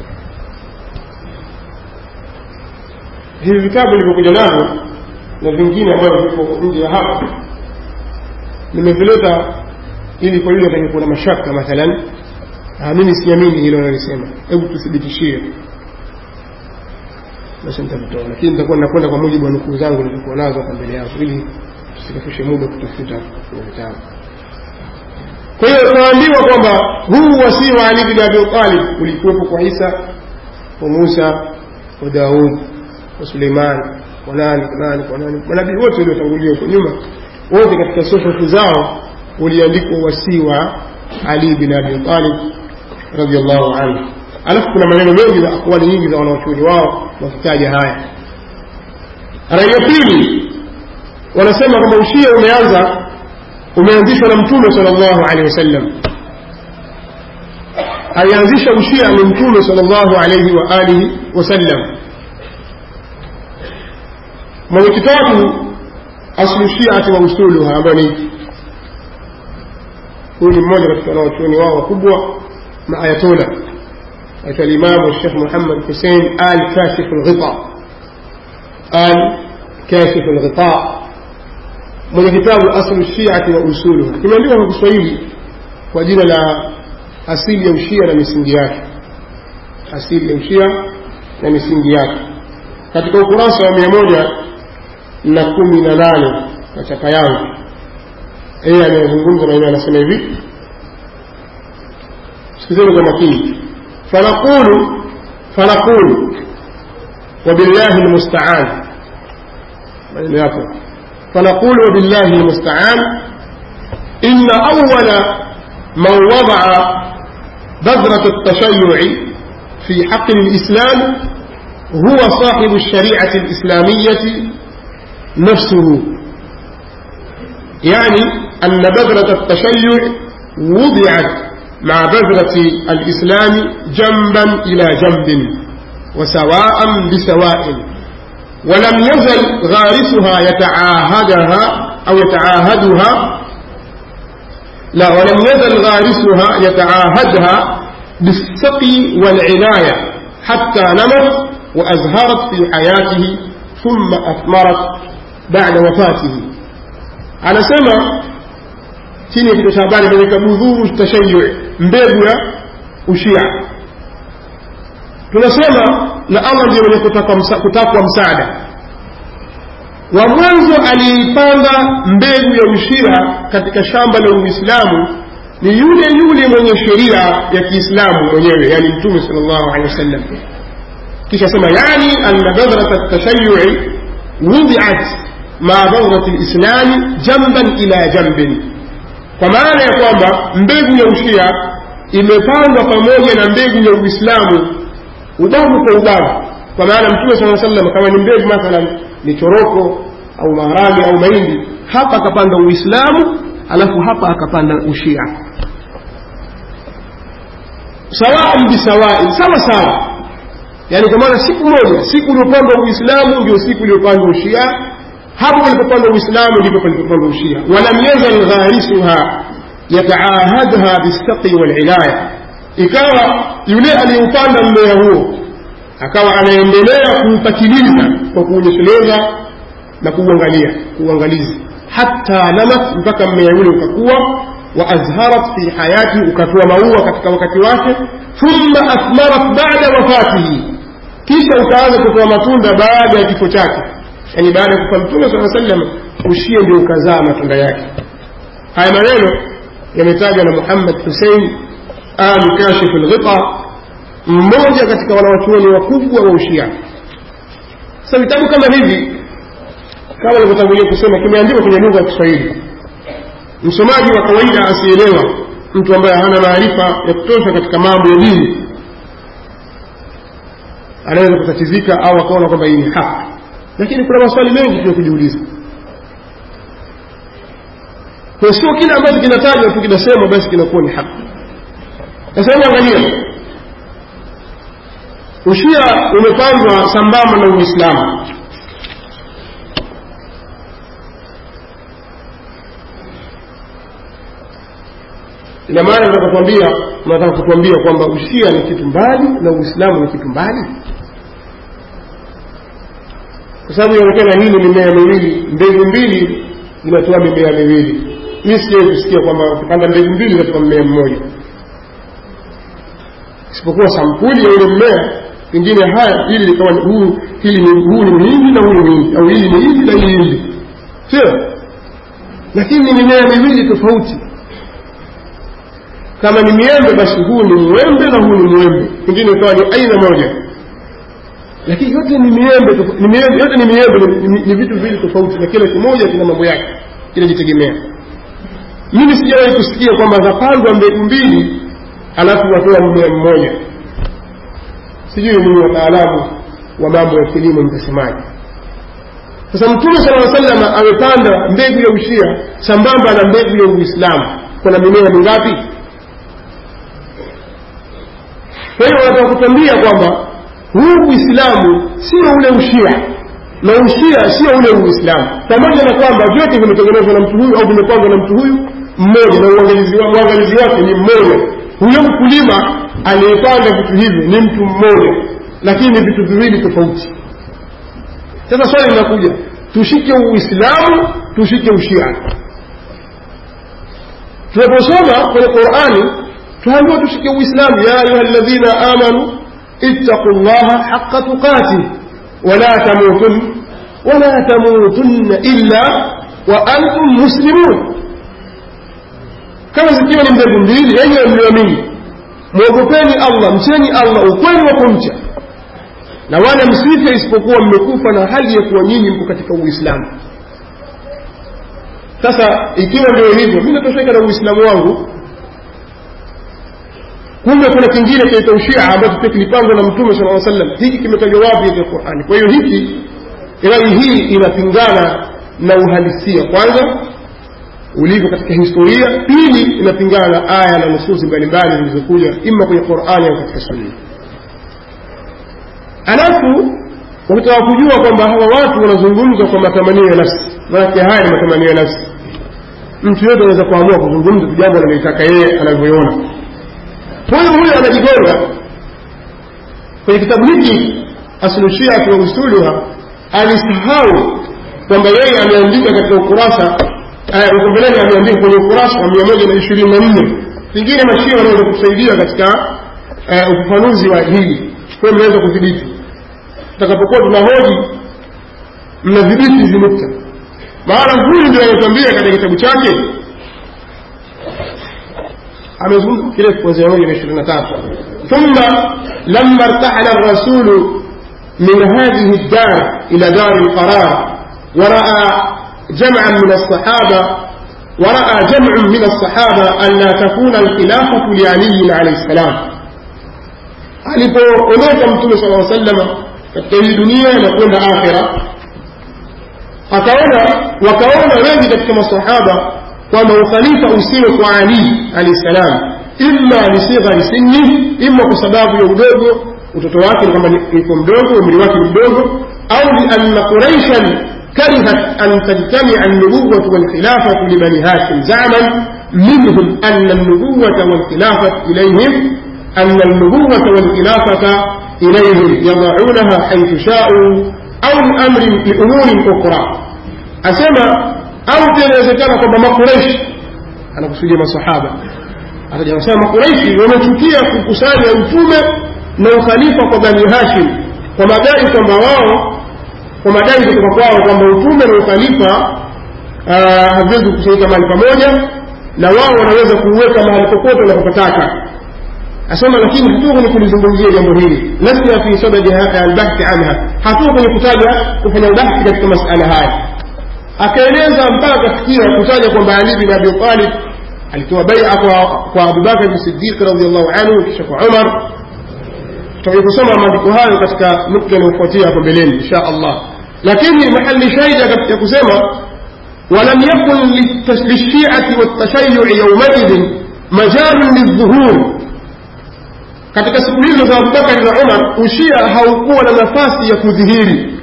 hivi vitabu vilivyokuja navyo na vingine ambavyo viko nje ya hapa nimevileta ili kwa yule atakayekuwa na mashaka mathalan mimi siamini hilo nalisema hebu tuthibitishie basi nitavitoa lakini nitakuwa nakwenda kwa mujibu wa nukuu zangu nilizokuwa nazo hapa mbele yako ili tusikafishe muda kutafuta vitabu kwa hiyo tunaambiwa kwamba huu wasii wa Ali bin Abi Talib ulikuwepo kwa Isa kwa Musa kwa Daud kwa Suleiman kwa nani kwa nani kwa nani manabii wote waliotangulia huko nyuma wote katika suhufu zao uliandikwa wasii wa Ali bin Abi Talib radhiallahu anhu alafu kuna maneno mengi na akwali nyingi za wanaochuoni wao wakitaja haya rai ya pili wanasema kwamba ushia umeanza umeanzishwa na mtume sallallahu alaihi wasallam alianzisha ushia ni mtume sallallahu alaihi wa alihi wasallam mwenye kitabu aslu shiati wa usuluha ambayo ni huyu ni mmoja katika wanaochuoni wao wakubwa maayatola aitwa limamu shekh muhammad husein al kashifu lghita al kashifu lghita mwenye kitabu aslu shiati wa usuluha kimeandikwa kwa kiswahili kwa jina la asili ya ushia na misingi yake asili ya ushia na misingi yake katika ukurasa wa mia moja na kumi na nane na chapa yangu yeye anayezungumza maneno anasema hivi sikizeni kwa makini fanaqulu fanaqulu wabillahi lmustaan maneno yako فنقول وبالله المستعان إن أول من وضع بذرة التشيع في حق الإسلام هو صاحب الشريعة الإسلامية نفسه يعني أن بذرة التشيع وضعت مع بذرة الإسلام جنبا إلى جنب وسواء بسواء ولم يزل غارسها يتعاهدها أو يتعاهدها لا ولم يزل غارسها يتعاهدها بالسقي والعناية حتى نمت وأزهرت في حياته ثم أثمرت بعد وفاته على سمع chini ya kichwa cha habari imeweka budhuru tashayu mbegu ya ushia tunasema na allah ndio mwenye kutakwa msa, kutakwa msaada wa mwanzo aliipanda mbegu ya ushia katika shamba la uislamu ni yule yule mwenye sheria ya kiislamu mwenyewe yani mtume sal llahu alehi wasallam kisha sema yani anna badhrata tashayui wudiat maa badhrati lislami jamban ila jambin kwa maana ya kwamba mbegu ya ushia imepandwa pamoja na mbegu ya uislamu ubavu kwa ubavu kwa maana mtume saa sallam kama ni mbegu mathalan ni choroko au maharage au mahindi hapa akapanda uislamu alafu hapa akapanda ushia sawaan bisawai sawa sawa yani kwa maana siku moja siku uliopandwa uislamu ndio siku iliyopandwa ushia hapo palipopandwa uislamu ndipo palipopandwa ushia walam yazal gharisuha yataahadha bistaqi walilaya ikawa yule aliyeupanda mmea huo akawa anaendelea kuupatiliza kwa kuunyesheleza na kuuangalia kuuangalizi hata namat mpaka mmea ule ukakuwa wa azharat fi hayati ukatoa maua katika wakati wake thumma athmarat bada wafatihi kisha ukaanza kutoa matunda baada ya kifo chake yani baada ya kufa mtume saa sallam ushie ndio ukazaa matunda yake haya maneno yametajwa na muhammad husein al kashif lghita mmoja katika wanawachuoni wakubwa wa ushia sasa vitabu kama hivi kama nilivyotangulia kusema kimeandikwa kwenye lugha ya kiswahili msomaji wa kawaida asielewa mtu ambaye hana maarifa ya kutosha katika mambo ya dini anaweza kutatizika au akaona kwamba hii ni haki lakini kuna maswali mengi tu ya kujiuliza kwa sio kile ambacho kinatajwa tu kinasemwa basi kinakuwa ni haki sasa hebu angalia ushia umepandwa sambamba na uislamu ina maana nataka kutuambia nataka kutuambia kwamba ushia ni kitu mbali na uislamu ni kitu mbali kwa sababu inaonekana hii ni mimea miwili mbegu mbili zinatoa mimea miwili mi sijai kusikia kwamba ukipanda mbegu mbili inatoka mmea mmoja isipokuwa sampuli ya ule mmea pengine haya hili likawa huu hili ni huu ni mhindi na huu ni mhindi au hili ni hindi na hili hindi sio lakini ni mimea miwili tofauti kama ni miembe basi huu ni mwembe na huu ni mwembe pengine ikawa ni aina moja lakini yote ni miembe ni miembe yote ni miembe ni, ni vitu viwili tofauti na kila kimoja kina mambo yake kinajitegemea mimi sijawahi kusikia kwamba zapandwa mbegu mbili alafu watoa mmea mmoja sijui ni wataalamu wa mambo ya kilimo mtasemaji sasa mtume sala aa salama amepanda mbegu ya ushia sambamba na mbegu ya uislamu kuna mimea mingapi kwa hiyo wanataka kutambia kwamba huu uislamu sio ule ushia na ushia sio ule uislamu pamoja na kwamba vyote vimetengenezwa na mtu huyu au vimepangwa na mtu huyu mmoja na uangalizi wake ni mmoja huyo mkulima aliyepanda vitu hivyo ni mtu mmoja lakini ni vitu viwili tofauti sasa swali linakuja tushike uislamu tushike ushia tunaposoma kwenye qurani tuambiwa tushike uislamu ya ayuha ladhina amanu ittaqu llaha haqa tuqatih wala tamutun wala tamutunna illa wa antum muslimun kama zikiwa ni mbegu mbili yenye mlioamini mwogopeni allah mcheni allah ukweli wa kumcha na wala msife isipokuwa mmekufa na hali ya kuwa nyinyi mko katika uislamu sasa ikiwa ndio hivyo mi natosheka na uislamu wangu kumbe kuna kingine kinaitwa ushia ambacho pia kilipangwa na mtume sala aa sallam hiki kimetajwa wapi katika qurani kwa hiyo hiki rai hii inapingana na uhalisia kwanza ulivyo katika historia pili inapingana na aya na nususi mbalimbali zilizokuja ima kwenye qurani au katika sunna alafu wakitaka kujua kwamba hawa watu wanazungumza kwa matamanio ya nafsi manake haya ni matamanio ya nafsi mtu yote anaweza kuamua kuzungumza tu jambo analolitaka yeye anavyoona huyu huyu anajigonga kwenye kitabu hiki aslushiatu wa usuluha alisahau kwamba yeye ameandika katika ukurasa uko mbeleni ameandika kwenye ukurasa wa mia moja na ishirini na nne pengine mashia wanaweza kusaidia katika ufafanuzi wa hili kwa mnaweza kudhibiti tutakapokuwa tunahoji mnadhibiti hizi nukta maana huyu ndio anatuambia katika kitabu chake amezungumza kirefu kuanzia moja na ishirini na tatu thumma lama irtahala rasulu min hadhihi ddar ila dari lqarar waraa جمعا من الصحابة ورأى جمع من الصحابة أن لا تكون الخلافة لعلي عليه السلام alipoondoka mtume sala aa salama katika hii dunia na kwenda akhira akaona wakaona wengi katika masahaba kwamba ukhalifa usiwe kwa ali alahi salam imma lisighari sinni imma kwa sababu ya udogo utoto wake ni kwamba iko mdogo umri wake ni mdogo au lianna quraishan كرهت أن تجتمع النبوة والخلافة لبني هاشم زعما منهم أن النبوة والخلافة إليهم أن النبوة والخلافة إليهم يضعونها حيث شاءوا أو لأمر لأمور أخرى أسمى أو تنزكنا كما قريش أنا قصدي ما صحابة akaja kusema makuraishi wamechukia kukusanya utume na ukhalifa kwa bani hashim kwa madai kwamba wao kwa madai kutoka kwao kwamba utume na ukhalifa haviwezi kukusanyika mahali pamoja na wao wanaweza kuuweka mahali popote wanapopataka asema lakini hatuko kwenye kulizungumzia jambo hili lasna fi sadadi albahthi anha hatuko kwenye kutaja kufanya ubahthi katika masala haya akaeleza mpaka akafikia kutaja kwamba ali bin abi talib alitoa baia kwa, kwa abubakar bin sidiq radiallahu anhu kisha kwa umar tutakuja kusoma maandiko hayo katika nukta inayofuatia hapo mbeleni insha allah lakini mahali shaida katika kusema ولم يكن للشيعة والتشيع يومئذ مجال للظهور katika siku hizo za abubakari na umar ushia haukuwa na nafasi ya kudhihiri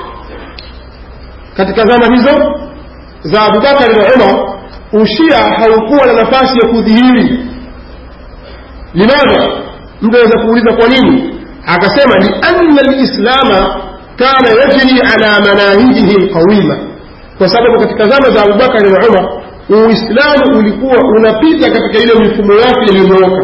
katika zama hizo za abubakari na umar ushia haukuwa na nafasi ya kudhihiri limadha mtu aweza kuuliza kwa nini akasema lianna lislama kana yajri ala manahijihi lqawima kwa sababu katika zama za abubakari na umar uislamu ulikuwa unapita katika ile mifumo yake iliyonyooka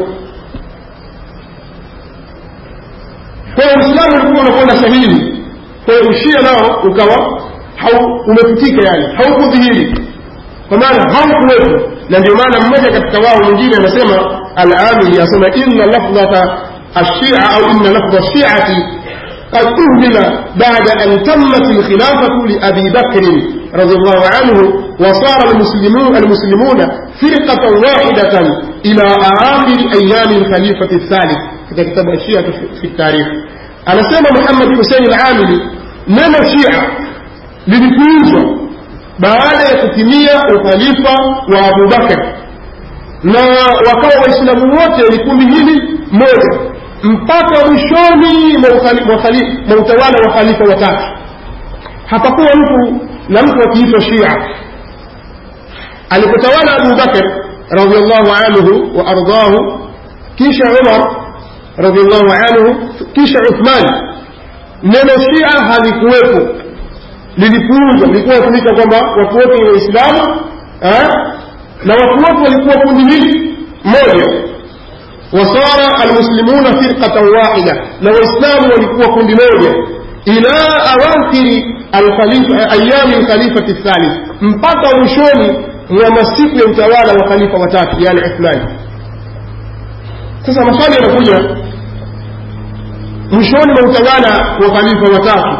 kwa hiyo uislamu ulikuwa unakwenda sahihi kwa hiyo ushia nao ukawa umefutika yani haukudhihiri kwa maana haukuwepo na ndio maana mmoja katika wao mwingine anasema alamili asema inna lafdhata الشيعة أو إن لفظ الشيعة قد أهمل بعد أن تمت الخلافة لأبي بكر رضي الله عنه وصار المسلمون المسلمون فرقة واحدة إلى آخر أيام الخليفة الثالث في كتاب الشيعة في التاريخ أنا سمى محمد حسين العاملي نما الشيعة للكوزة baada ya kutimia ukhalifa wa abubakar na wakawa waislamu wote ni kundi hili moja mpaka mwishoni mwa utawala wa khalifa watatu hapakuwa mtu na mtu akiitwa shia alipotawala abubakar radiallahu anhu wa ardahu kisha umar radiallahu anhu kisha uthman neno shia halikuwepo lilipuuzwa lilikuwa natumika kwamba watu wote ni waislamu na watu wote walikuwa kundi hili moja wasara almuslimuna firqatan wahida na waislamu walikuwa kundi moja ila awakhiri ayami lkhalifati thalith mpaka mwishoni mwa masiku ya utawala wa khalifa watatu yani uthmani sasa maswali yanakuja mwishoni mwa utawala wa khalifa watatu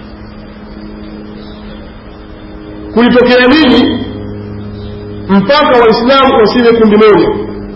kulitokea nini mpaka waislamu wasiwe kundi moja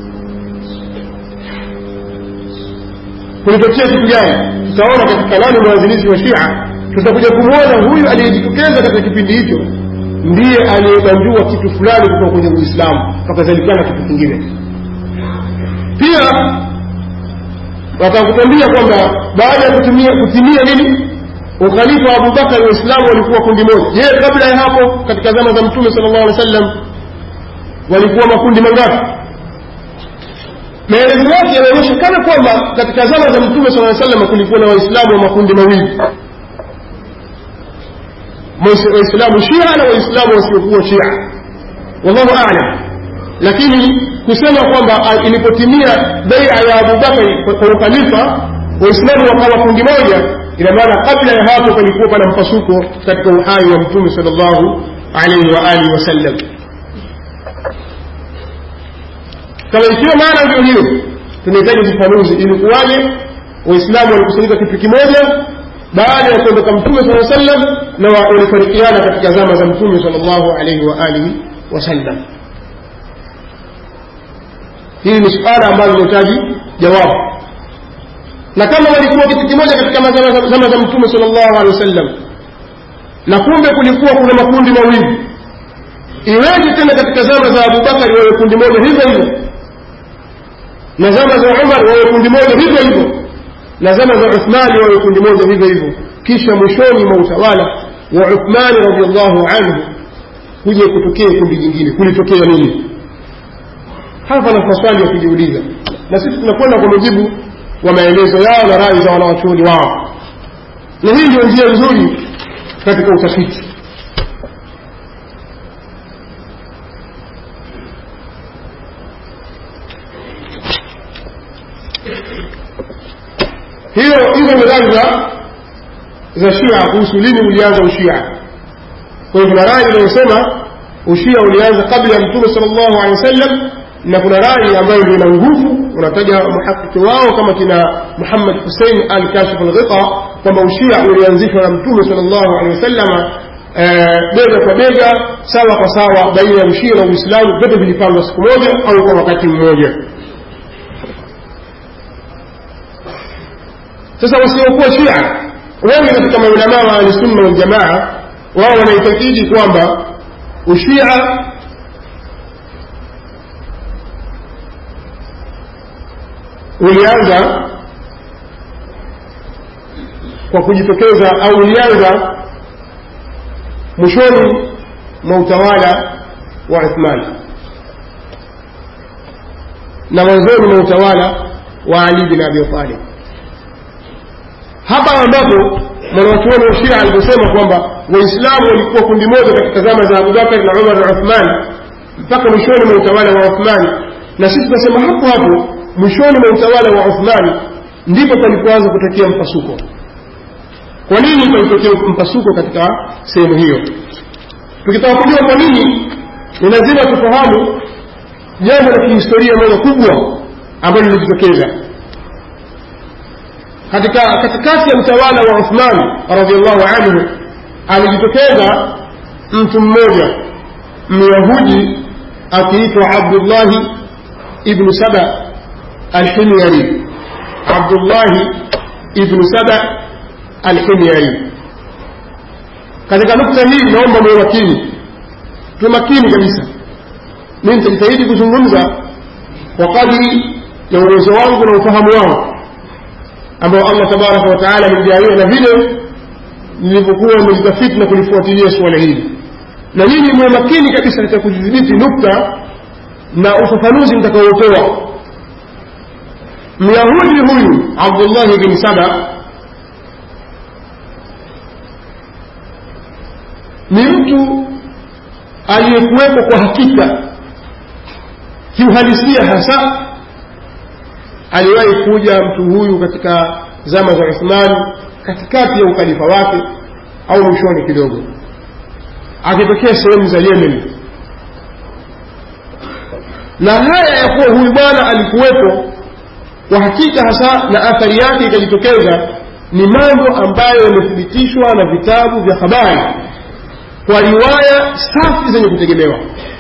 kulitokea kitu gani tutaona katika nani mwanzilishi wa shia tutakuja kumwona huyu aliyejitokeza katika kipindi hicho ndiye aliyebanjua kitu fulani kutoka kwenye uislamu pakazalikana kitu kingine pia wakakutambia kwamba baada ya kutimia kutimia nini ukhalifa wa abubakar waislamu walikuwa kundi moja je kabla ya hapo katika zama za mtume sala llahu alih wa sallam walikuwa makundi mangapi maelezo yake yanaonyesha kana kwamba katika zama za mtume saa sallam kulikuwa na waislamu wa makundi mawili waislamu shia na waislamu wasiokuwa shia wallahu alam lakini kusema kwamba ilipotimia beia ya abubakari kwa ukhalifa waislamu wakawa kundi moja ina maana kabla ya hapo palikuwa pana mpasuko katika uhai wa mtume sal llahu alaihi wa alihi wasallam kama ikiwa maana ndio hiyo tunahitaji ufafanuzi ilikuwaje waislamu walikusanyika kitu kimoja baada ya kuondoka mtume saa sallam na walifarikiana katika zama za mtume sal llahu alaihi wa alihi wasallam hili ni suala ambalo linahitaji jawabu na kama walikuwa kitu kimoja katika zama za mtume sal llahu alehi wasallam na kumbe kulikuwa kuna makundi mawili iweje tena katika zama za abubakari wawe kundi moja hivyo hivyo na zama za umar wawe kundi moja hivyo hivyo na zama za uthmani wawe kundi moja hivyo hivyo kisha mwishoni mwa utawala wa uthmani radiallahu anhu kuja kutokea kundi jingine kulitokea nini hapa na maswali ya kujiuliza na sisi tunakwenda kwa mujibu wa maelezo yao na rai za wanawachuoni wao na hii ndio njia nzuri katika utafiti hiyo hizo ni rai za za shia kuhusu lini ulianza ushia kwa hiyo kuna rai inayosema ushia ulianza kabla ya mtume sal llahu alehi wasallam na kuna rai ambayo ndio ina nguvu unataja muhakiki wao kama kina muhammad husein al kashif alghita kwamba ushia ulianzishwa na mtume sal llahu alehi wasallama bega kwa bega sawa kwa sawa baina ya ushia na uislamu vyote vilipangwa siku moja au kwa wakati mmoja sasa wasiokuwa shia wengi katika maulamaa wa ahlisunna waljamaa wao wanaitakidi kwamba ushia ulianza kwa kujitokeza au ulianza mwishoni mwa utawala wa uthmani na mwanzoni mwa utawala wa ali bin abi talib hapa ambapo mwanawachuoni wa shia aliposema kwamba waislamu walikuwa kundi moja katika zama za abubakar na umar na uthman mpaka mwishoni mwa utawala wa uthmani na sisi tunasema hapo hapo mwishoni mwa utawala wa uthmani ndipo palipoanza kutokea mpasuko kwa nini palitokea mpasuko katika sehemu hiyo tukitaka kujua kwa nini ni lazima tufahamu jambo la kihistoria moja kubwa ambalo lilijitokeza katika katikati ya utawala wa uthman radiallahu anhu alijitokeza mtu mmoja myahudi akiitwa abdullahi ibnu saba alhimyari abdullahi ibnu saba alhimyari katika nukta hii naomba mwe makini tuwe makini kabisa mi nitajitahidi kuzungumza kwa kadiri ya uwezo wangu na ufahamu wangu ambao allah tabaraka wataala amenijalia na vile nilivyokuwa nimelitafiti na kulifuatilia suala hili na nyinyi mwe makini kabisa katika kudhibiti nukta na ufafanuzi mtakaotoa myahudi huyu abdullahi bin saba ni mtu aliyekuwepo kwa hakika kiuhalisia hasa aliwahi kuja mtu huyu katika zama za uthmani katikati ya ukhalifa wake au mwishoni kidogo akitokea sehemu za yemen na haya ya kuwa huyu bwana alikuwepo kwa hakika hasa na athari yake ikajitokeza ni mambo ambayo yamethibitishwa na vitabu vya habari kwa riwaya safi zenye kutegemewa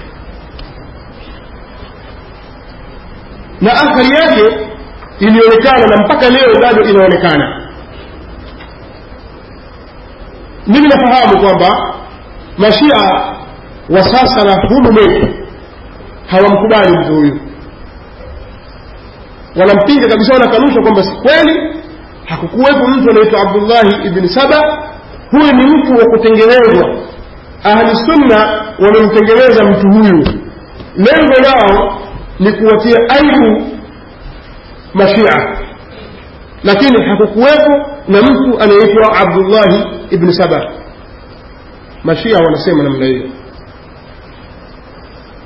na athari yake ilionekana na mpaka leo bado inaonekana mimi nafahamu kwamba mashia wa sasa na humu mwetu hawamkubali mtu huyu wanampinga kabisa wanakanusha kwamba si kweli hakukuwepo mtu anaitwa abdullahi ibni saba huyu ni mtu wa kutengenezwa ahli sunna wamemtengeneza mtu huyu lengo lao ni kuwatia aibu mashia lakini hakukuwepo na mtu anayeitwa abdullahi ibni saba mashia wanasema namna hiyo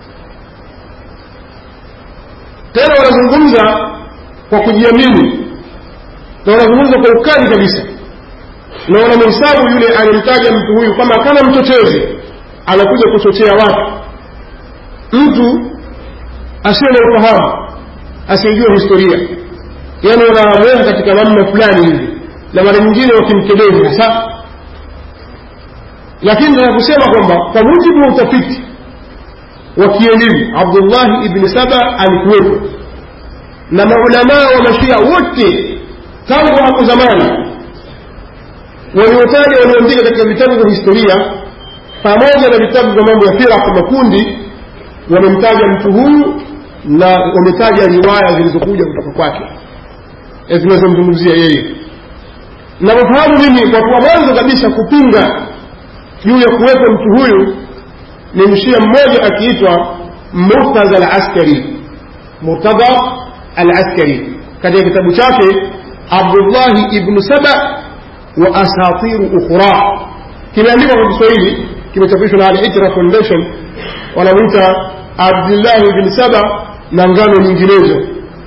wanazungumza kwa kujiamini na wanazungumza kwa ukali kabisa na wanamhesabu yule anayemtaja mtu huyu kama kama mchochezi anakuja kuchochea watu mtu asiye na ufahamu asiyejua historia yaani wanamweka katika namna fulani hivi na mara nyingine wakimkebezi hasa lakini nataka kusema kwamba kwa mujibu wa utafiti wa kielimu abdullahi ibni saba alikuwepo na maulamaa wa mashia wote tangu hapo zamani waliotaja walioandika katika vitabu vya historia pamoja na vitabu vya mambo ya firaq makundi wamemtaja mtu huyu na wametaja riwaya zilizokuja kutoka kwake zinazomzungumzia yeye navyofahamu mimi kwa kuwa mwanzo kabisa kupinga juu ya kuwepo mtu huyu ni mshia mmoja akiitwa murtadha alaskari murtadha alaskari katika kitabu chake abdullahi ibnu saba wa asatiru ukhra kimeandikwa kwa kiswahili kimechapishwa na al-itra foundation wanamwita abdullahi ibn saba na ngano nyinginezo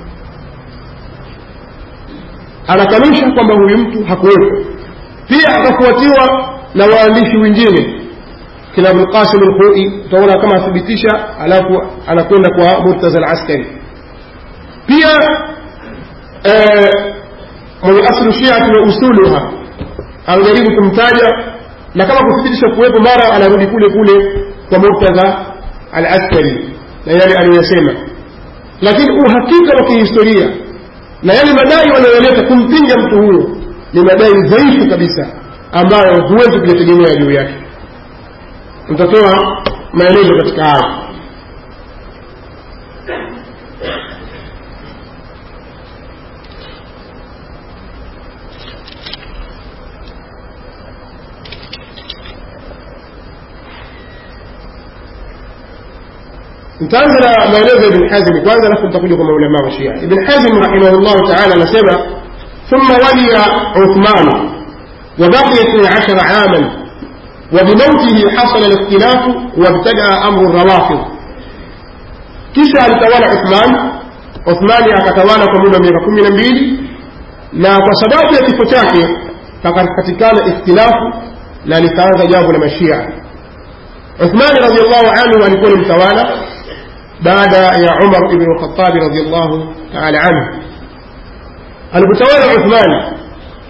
anakanusha kwamba huyu mtu hakuwepo pia akafuatiwa na waandishi wengine kina abulqasim lhui utaona kama athibitisha alafu anakwenda kwa murtaza alaskari pia mwenye aslu shiati wa usuluha anajaribu kumtaja na kama kuthibitisha kuwepo mara anarudi kule kule kwa murtaza alaskari na yale aliyoyasema lakini uhakika wa kihistoria na yale madai wanayoleta kumpinga mtu huyo ni madai dhaifu kabisa ambayo huwezi kuyategemea juu yake nitatoa maelezo katika haya nitaanza na maelezo ya ibn hazm kwanza alafu nitakuja kwa maulama wa shia ibn hazm rahimahullahu taala anasema ثم ولي عثمان وبقي اثني عشر عاما وبموته حصل الاختلاف وابتدأ أمر الروافض kisha alitawala uthman uthmani akatawala kwa muda wa miaka kumi na mbili na kwa sababu ya kifo chake pakapatikana ikhtilafu na likaanza jambo la mashia uthmani radiallahu anhu alikuwa ni mtawala baada ya umar ibn lkhatabi radiallahu taala anhu alipotawala uthmani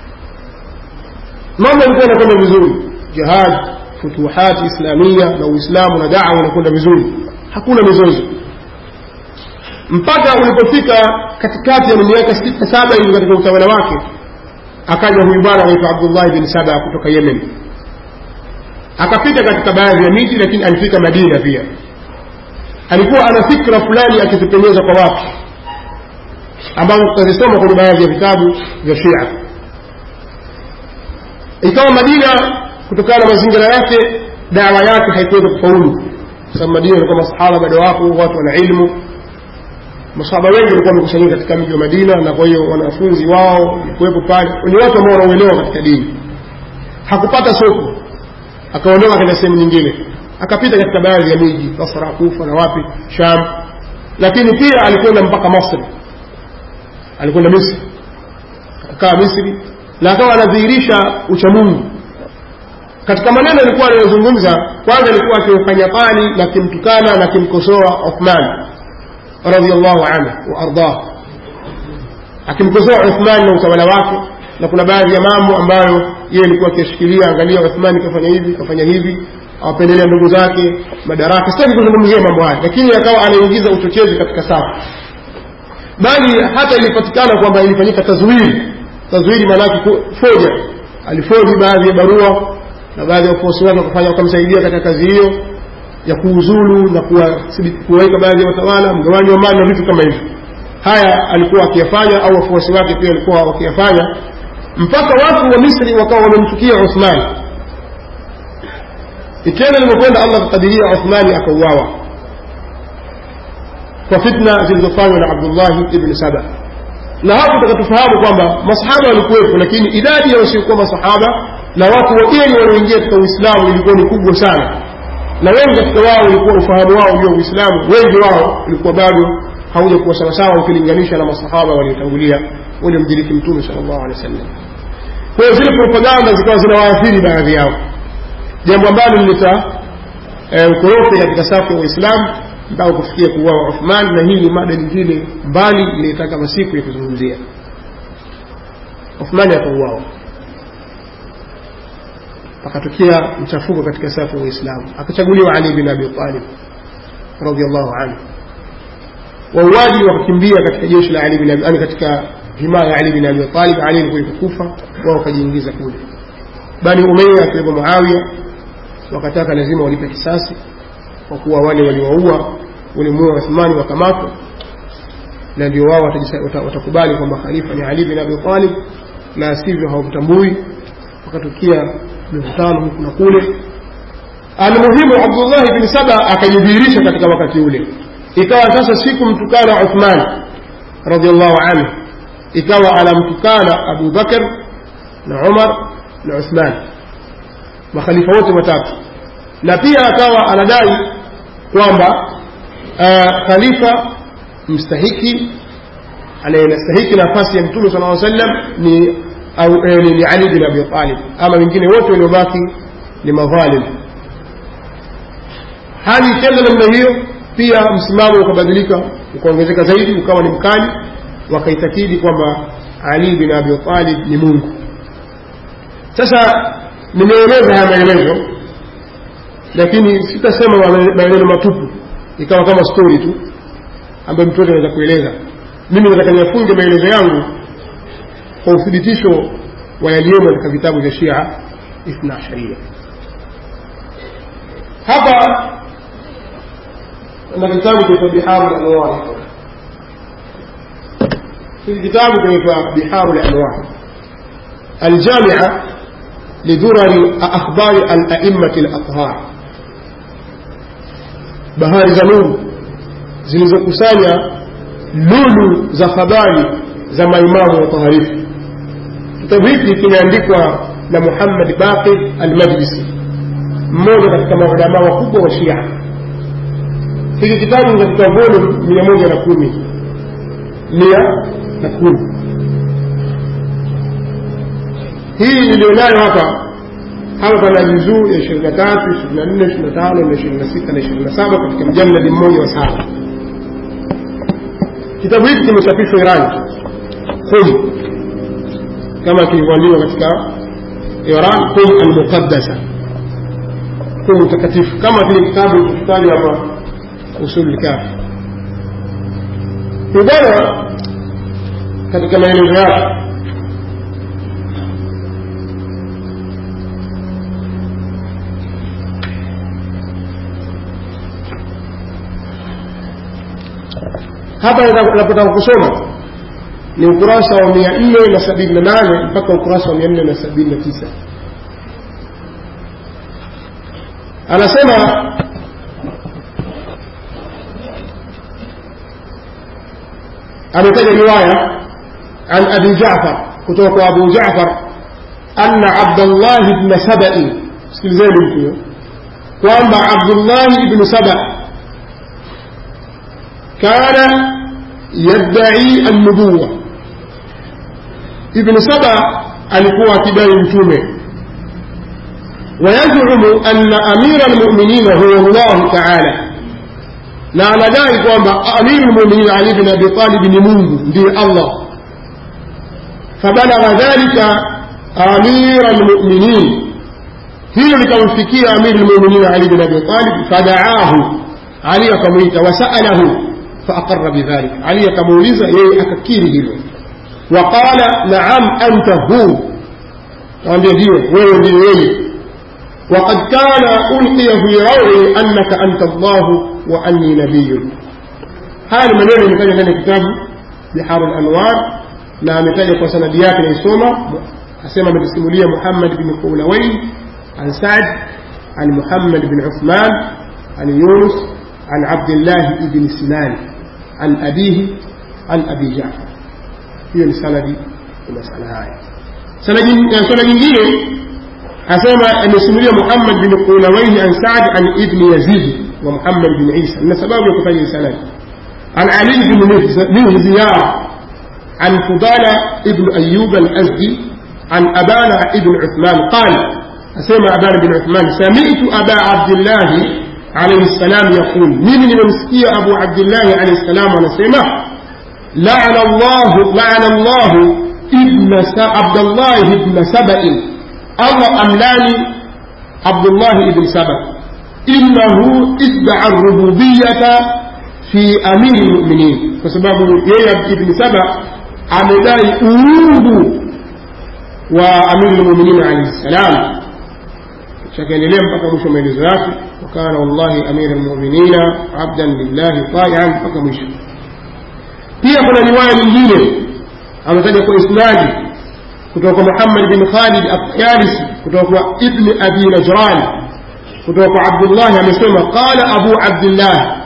mambo yalikuwa yanakwenda vizuri jihad futuhati islamia na uislamu na dawa unakwenda vizuri hakuna mizozo mpaka ulipofika katikati ya miaka sita saba hivi katika utawala wake akaja huyu bwana anaitwa abdullahi bin saba kutoka yemen akapita katika baadhi ya miji lakini alifika madina pia alikuwa ana fikra fulani akizipendeza kwa watu ambazo tutazisoma kwenye baadhi ya vitabu vya shia ikawa madina kutokana na mazingira yake dawa yake haikuweza kufaulu kwa sababu madina ilikuwa masahaba bado wapo watu wana ilmu masahaba wengi walikuwa wamekusanyika katika mji wa madina na kwa hiyo wanafunzi wao walikuwepo pale ni watu ambao wanauelewa katika dini hakupata soko akaondoka katika sehemu nyingine akapita katika baadhi ya miji basra kufa na wapi sham lakini pia alikwenda mpaka masri alikwenda misri akakaa misri na akawa anadhihirisha uchamungu katika maneno alikuwa anayozungumza kwanza alikuwa akimfanya tani na kimtukana na kimkosoa uthman radiallahu anhu waardah akimkosoa uthman na utawala wake na kuna baadhi ya mambo ambayo yeye alikuwa akishikilia angalia uthmani kafanya hivi kafanya hivi awapendelea ndugu zake madaraka sitaki kuzungumzia mambo haya lakini akawa anaingiza uchochezi katika safu bali hata ilipatikana kwamba ilifanyika tazwiri tazwiri maanake foja alifoji baadhi ya barua na baadhi ya wafuasi wake wakafanya wakamsaidia katika kazi hiyo ya kuuzulu na kuwaweka baadhi ya watawala mgawanyi wa mali na vitu kama hivyo haya alikuwa akiyafanya au wafuasi wake pia walikuwa wakiyafanya mpaka watu wa misri wakawa wamemchukia uthmani ikienda limekwenda allah kukadiria uthmani akauawa kwa fitna zilizofanywa na abdullahi ibni saba na hapo tukatufahamu kwamba masahaba walikuwepo lakini idadi ya wasiokuwa masahaba na watu wageni walioingia katika uislamu ilikuwa ni kubwa sana na wengi katika wao ulikuwa ufahamu wao juu ya uislamu wengi wao ulikuwa bado hauja kuwa sawasawa ukilinganisha na masahaba waliotangulia waliomdiriki mtume sal llahu alehi wa sallam kwa hiyo zile propaganda zikawa zinawaathiri baadhi yao jambo ambalo lileta e, ukorofi katika safu ya waislamu mpaka kufikia kuuawa uthman na hii ni mada nyingine mbali inayotaka masiku ya kuzungumzia uthmani akauawa akatokea mchafuko katika safu ya waislamu akachaguliwa ali bin abi talib radiallahu anhu wauaji wakakimbia katika jeshi la ali bin abi yani katika himaya ya ali bin abi talib ali alikuwa kufa wao wakajiingiza kule bani umeya akiwepo muawiya wakataka lazima walipe kisasi kwa kuwa wale waliwaua walimuua uthmani wakamatwa na ndio wao watakubali kwamba khalifa ni ali bin abi talib la sivyo hawamtambui wakatokea mivutano huku na kule almuhimu abdullahi bni saba akajidhihirisha katika wakati ule ikawa sasa siku mtukana uthman radiallahu anhu ikawa anamtukana abu bakr na umar na uthman makhalifa wote watatu na pia akawa anadai kwamba uh, khalifa mstahiki anayestahiki nafasi ya mtume sala aa sallam ni au eh, ni ali bin abi talib ama wengine wote waliobaki ni madhalim hali ikienda namna hiyo pia msimamo ukabadilika ukaongezeka zaidi ukawa ni mkali wakaitakidi kwamba ali bin abi talib ni mungu sasa nimeeleza haya maelezo lakini sitasema maelezo matupu ikawa kama stori tu ambayo mtu wote anaweza kueleza mimi nataka niyafunge maelezo yangu kwa uthibitisho wa yaliyomo katika vitabu vya shia ithna asharia hapa na kitabu kinaitwa biharu lanwar hiki kitabu kinaitwa biharu lanwar aljamia lidhurari akhbari alaimati lathhar bahari za nuru zilizokusanya lulu za habari za maimamu wataharifu kitabu hiki kimeandikwa na muhammad baqir almajlisi mmoja katika maulamaa wakubwa wa shia hiki kitabu ni katika volume mia moja na kumi mia na kumi hii iliyonayo hapa hapa pana juzuu ya ishirini na tatu ishirini na nne ishirini na tano na ishirini na sita na ishirini na saba katika mjaladi mmoja wa saba kitabu hiki kimechapishwa irani qum kama kilivyoandikwa katika iran qum almuqaddasa qum takatifu kama kile kitabu kitajwa hapa usul lkafi bwana katika maelezo yake hapa napotaka kusoma ni ukurasa wa mia nne na sabini na nane mpaka ukurasa wa mia nne na sabini na tisa anasema ametaja riwaya an abi jafar kutoka kwa abu jafar anna abdallahi bna sabai sikilizeni mtu huyo kwamba abdullahi ibnu saba كان يدعي النبوة ابن سبع alikuwa akidai mtume wayazumu anna amira lmuminina huwa llahu taala na anadai kwamba amiru lmuminin ali bin abi talib ni mungu ndiye allah fabalagha dhalika amira lmuminin hilo likamfikia amiru lmuminin ali bin abi talib fadaahu ali akamwita wasaalahu فأقر بذلك علي كموليزة يي أككيري هلو وقال نعم أنت هو وأن يديو وين يديو وقد كان ألقي في روعي أنك أنت الله وأني نبي هذا من يوم كان لنا كتاب بحار الأنوار na ametaja kwa sanadi yake naisoma asema ametisimulia muhammad bin qulawain an saad an muhammad bin uthman an yunus an abdillahi ibni sinan عن أبيه عن أبي جعفر هي السند المسألة هاي سنة nyingine asema amesimulia Muhammad bin Qulawayhi an Sa'd an ibn Yazid wa Muhammad bin Isa na sababu ya kufanya sanad عن علي بن مهزيار عن فضالة ابن أيوب الأزدي عن أبان ابن عثمان قال أسمع أبان بن عثمان سمعت أبا عبد الله عليه السلام يقول من من أبو عبد الله عليه السلام ونسمع لعن الله لعن الله ابن عبد الله ابن سبأ الله أملاني عبد الله ابن سبأ إنه ادعى الربوبية في أمير المؤمنين فسبب يا ابن سبأ amedai uungu wa amiri lmuminin alaihi ssalam chakaendelea mpaka mwisho maelezo yake wakana wallahi amira lmuminina abdan lillahi taian mpaka mwisho pia kuna riwaya nyingine ametaja kwa isnadi kutoka kwa muhammad bin khalid atyalisi kutoka kwa ibni abi najran kutoka kwa abdullahi amesema qala abu abdillah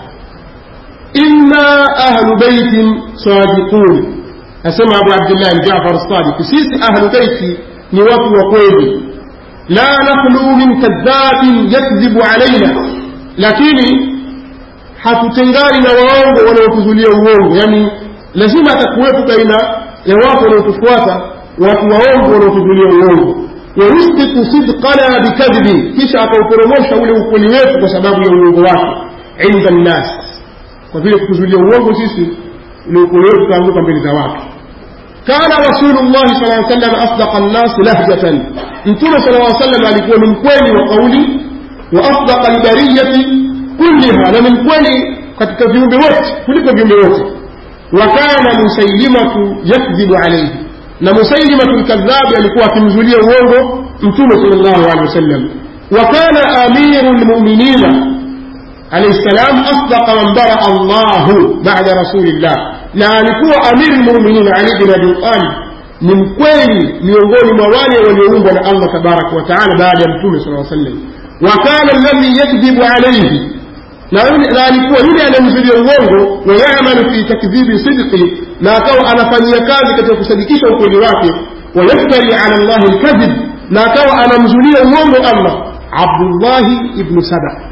inna ahlu baitin sadiqun asema abu abdillahi jafar sadiq sisi ahlu beiti ni watu wa kweli la nakhlu min kadhabin yakdhibu alaina lakini hatutengani na waongo wanaotuzulia uongo yani lazima atakuwepo baina ya watu wanaotufuata watu waongo wanaotuzulia uongo wayusbitu sidqana bikadhibi kisha akauporomosha ule ukweli wetu kwa sababu ya uongo wake inda nnas kwa vile kutuzulia uongo sisi ule ukweli wetu utaanguka mbele za watu كان رسول الله صلى الله عليه وسلم أصدق الناس لهجة انتم صلى الله عليه وسلم alikuwa ni mkweli wa kauli wa asdaqa albariyati kulliha na ni mkweli katika viumbe wote kuliko viumbe wote wa kana musailimatu yakdhibu alayhi na musailimatu lkadhabi alikuwa akimzulia uongo mtume sallallahu alaihi wasallam wa kana amiru lmuminina عليه السلام أصدق من برأ الله بعد رسول الله na alikuwa amiri lmuminin ali bin abi talib ni mkweli miongoni mwa wale walioumbwa na allah tabaraka wataala baada ya mtume sala sallam wa kana alladhi yakdhibu alaihi na alikuwa yule anayemzulia uongo wayamalu fi takdhibi sidqi na akawa anafanyia kazi katika kusadikisha ukweli wake wayaftari ala llahi lkadhib na akawa anamzulia uongo allah abdullahi ibnu saba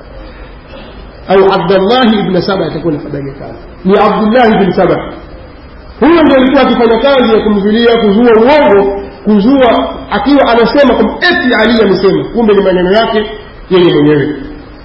au abdullahi ibn saba itakuwa nafadhali kazi ni abdullahi ibn saba huyo ndio alikuwa akifanya kazi ya kumzulia kuzua uongo kuzua akiwa anasema kwamba eti ali amesema kumbe ni maneno yake yeye mwenyewe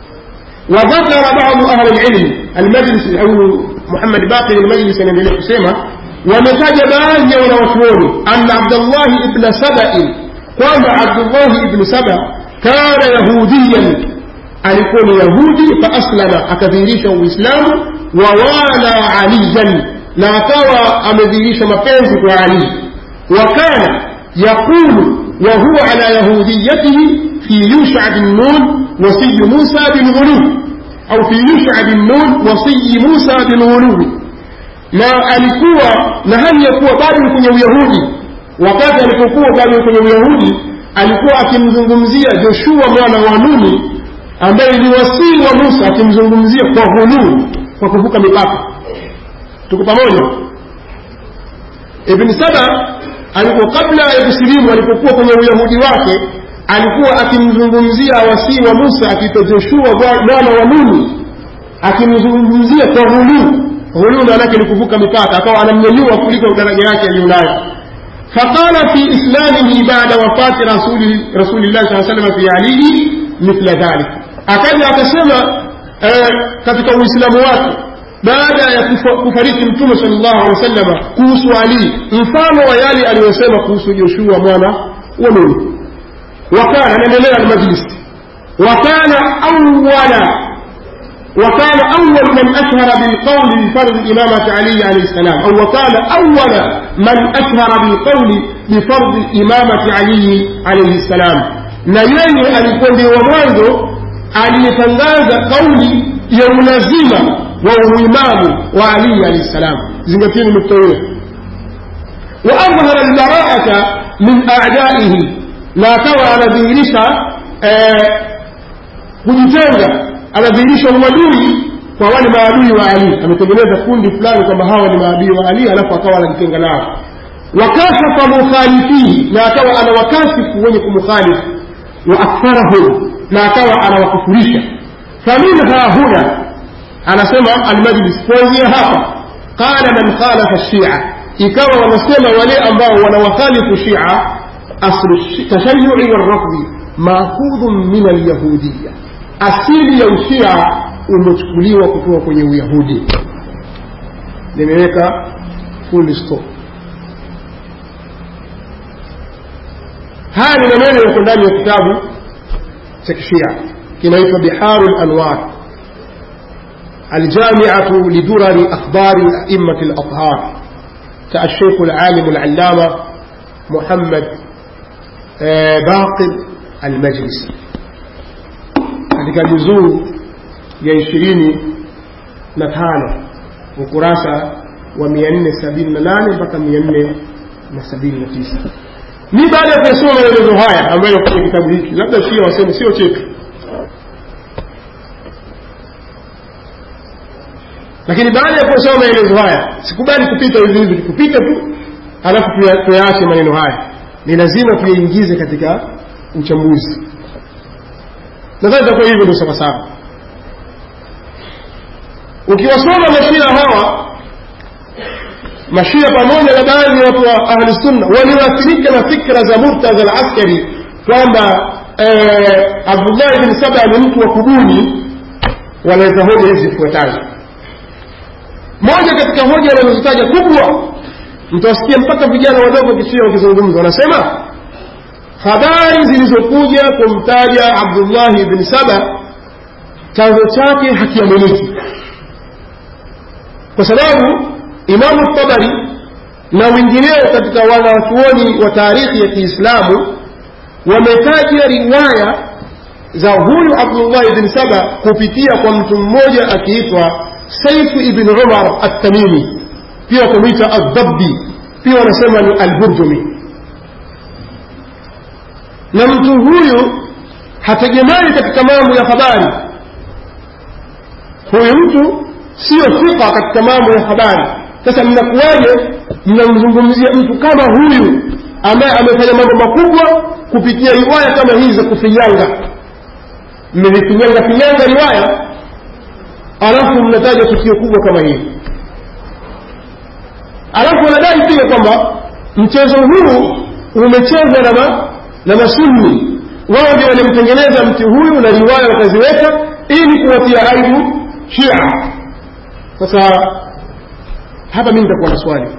وذكر بعض أهل العلم المجلس أو محمد باقر المجلس أن يقول سيما ومتاج باقي ونوشوني أن عبد الله ابن سبأ قام عبد الله ابن سبأ كان يهوديا alikuwa ni yahudi faaslama akadhihirisha uislamu wawala aliyan na akawa amedhihirisha mapenzi kwa ali wakana yaqulu wahuwa ala yahudiyatihi fi yusha bin nun wasiyi musa bilghuluw au fi yusha bin nun wasiyi musa bilghuluwi na alikuwa na hali ya kuwa bado ni kwenye uyahudi wakati alipokuwa bado kwenye uyahudi alikuwa akimzungumzia joshua mwana wa nuni ambaye ni wasii wa Musa akimzungumzia kwa ghuluu kwa kuvuka mipaka. Tuko pamoja? Ibn Saba alikuwa kabla ya kusilimu, alipokuwa kwenye uyahudi wake, alikuwa akimzungumzia wasii wa Musa akiitwa Joshua mwana wa Nuni, akimzungumzia kwa ghuluu. Ghuluu maana yake ni kuvuka mipaka, akawa anamnyanyua kuliko daraja yake aliyonayo. فقال في إسلامه بعد وفاة رسول رسول الله صلى الله عليه وسلم في علي مثل ذلك akaja akasema katika uislamu wake baada ya kufariki mtume sallallahu alaihi wasallam kuhusu ali mfano wa yale aliyosema kuhusu joshua mwana wa nuni wakana anaendelea almajlis wakana awala وكان أول من أشهر بالقول بفرض إمامة علي عليه السلام أو وكان أول من أشهر بالقول بفرض إمامة علي عليه السلام na yeye alikuwa ndio wa mwanzo aliyetangaza kauli ya ulazima wa uimamu wa ali alahi ssalam zingatieni nukta hiyo wa adhhara albaraata min adaihi na akawa anadhihirisha kujitenga anadhihirisha uadui kwa wale maadui wa ali ametengeneza kundi fulani kwamba hawa ni maadui wa ali alafu akawa anajitenga nao wakashafa mukhalifihi na akawa anawakashifu wenye kumkhalifu wa aktharahum na akawa anawakufurisha faminha huna anasema almajlis kuanzia hapa qala man khalafa shia ikawa wanasema wale ambao wanawakhalifu shia aslu tashayui warafdhi maakhudhun min alyahudiya asili ya ushia umechukuliwa kutoka kwenye uyahudi nimeweka full stop haya ni maneno yako ndani ya kitabu cha kishia kinaitwa biharu lanwar الجامعة لدرر أخبار أئمة الأطهار كالشيخ العالم العلامة محمد باقر المجلسي katika juzuu ya ishirini na tano ukurasa wa mia nne sabini na nane mpaka mia nne na sabini na tisa ni baada ya kuyasoma maelezo haya ambayo kwenye kitabu hiki labda shia waseme sio chetu lakini baada ya kusoma maelezo haya sikubali kupita hivi hivi kupita tu alafu tuyaache maneno haya ni lazima tuyaingize katika uchambuzi nadhani itakuwa hivyo ndio sawasawa ukiwasoma mashia hawa mashia pamoja na baadhi ya watu wa ahli sunna walioathirika na fikra za murtadha al askari kwamba abdullahi bin saba ni mtu wa kubuni wanaweza hoja hizi zifuatazo moja katika hoja wanazozitaja kubwa mtawasikia mpaka vijana wadogo kishia wakizungumza wanasema habari zilizokuja kumtaja abdullahi bni saba chanzo chake hakiaminiki kwa sababu imamu tabari na wengineo katika wanachuoni wa taarikhi ya kiislamu wametaja riwaya za huyu abdullahi bni saba kupitia kwa mtu mmoja akiitwa saifu ibn umar attamimi pia wakamwita aldabbi pia wanasema ni alburjumi na mtu huyu hategemei katika mambo ya habari huyu mtu sio thika katika mambo ya habari sasa mnakuwaje mnamzungumzia mtu kama huyu ambaye amefanya mambo makubwa kupitia riwaya kama hizi za kufinyanga mmevifinyanga finyanga riwaya alafu mnataja tukio kubwa kama hili alafu wanadai pia kwamba mchezo huu umechezwa na, ma, na masunni wao ndio walimtengeneza mti huyu na riwaya wakaziweka ili kuwatia aibu shia sasa hapa mi nitakuwa na swali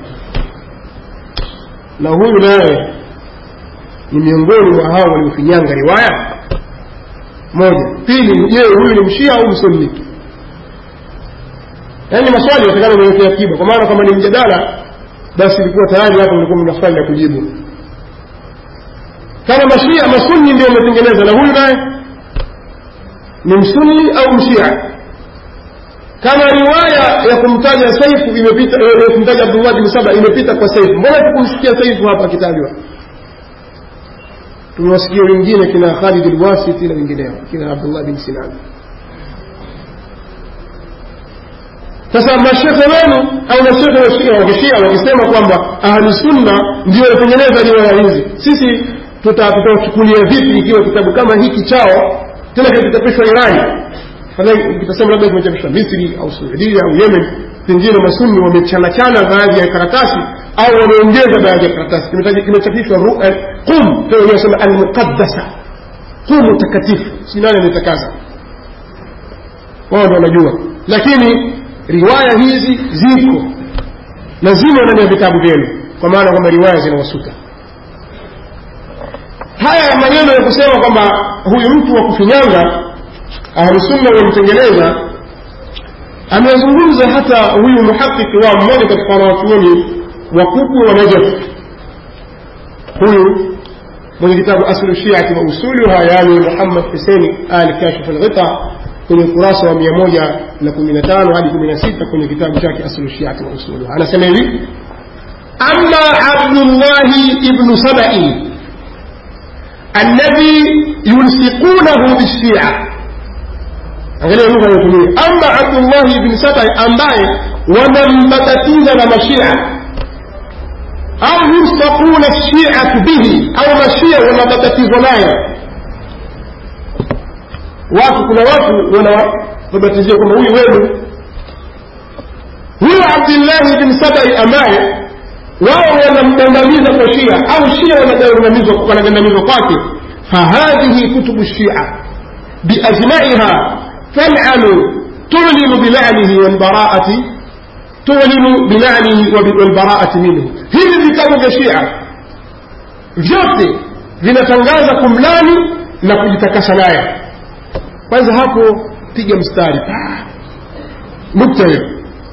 na huyu naye ni miongoni mwa hao waliofinyanga riwaya moja pili je huyu ni mshia au msunni yaani maswali yatakana niwekea akiba kwa maana kama ni mjadala basi ilikuwa tayari hapo mlikuwa mna swali la kujibu kama mashia masunni ndio wametengeneza na huyu naye ni msunni au mshia kama riwaya ya kumtaja saifu imepita ya kumtaja abdullah bin saba imepita kwa saifu mbona tukumsikia saifu hapa akitajwa tumewasikia wengine kina khalid lwasiti na wengineo kina abdullah bin sinan sasa mashekhe wenu au mashekhe wa shia wakishia wakisema kwamba ahli sunna ndio watengeneza riwaya hizi sisi tutachukulia vipi ikiwa kitabu kama hiki chao tena kitachapishwa irani kitasema labda kimechapishwa misri au suudia au yemen pengine masunni wamechanachana baadhi ya karatasi au wameongeza baadhi ya karatasi kimechapishwa qum tena wanasema almuqaddasa qumu takatifu si nani ametakasa wao ndio wanajua lakini riwaya hizi ziko na zimo ndani ya vitabu vyenu kwa maana kwamba riwaya zinawasuta haya maneno ya kusema kwamba huyu mtu wa kufinyanga ahlusunna wamemtengeneza amezungumza hata huyu muhakiki wao mmoja katika wanawachuoni wakubwa wa najaf huyu mwenye kitabu aslu shiati wa usuluha yani muhammad huseini ali kashif alghita kwenye ukurasa wa mia moja na kumi na tano hadi kumi na sita kwenye kitabu chake aslu shiati wa usuluha anasema hivi ama abdullahi ibnu sabai الذي يلصقونه بالشيعة angalia lugha anayotumia ama abdullahi ibni sabai ambaye wamembatatiza na mashia au yulsaquna shiatu bihi au mashia wanabatatizwa naye watu kuna watu wanababatizia kwamba huyu wenu huyo abdillahi bin sabai ambaye wao wanamgandamiza kwa shia au shia wanagandamizwa kwake fahadhihi kutubu shia biajmaiha talanu tulinu bilanihi walbaraati tulinu bilanihi walbaraati minhu hivi vitabu vya shia vyote vinatangaza kumlani na kujitakasa naye kwanza hapo piga mstari nukta hiyo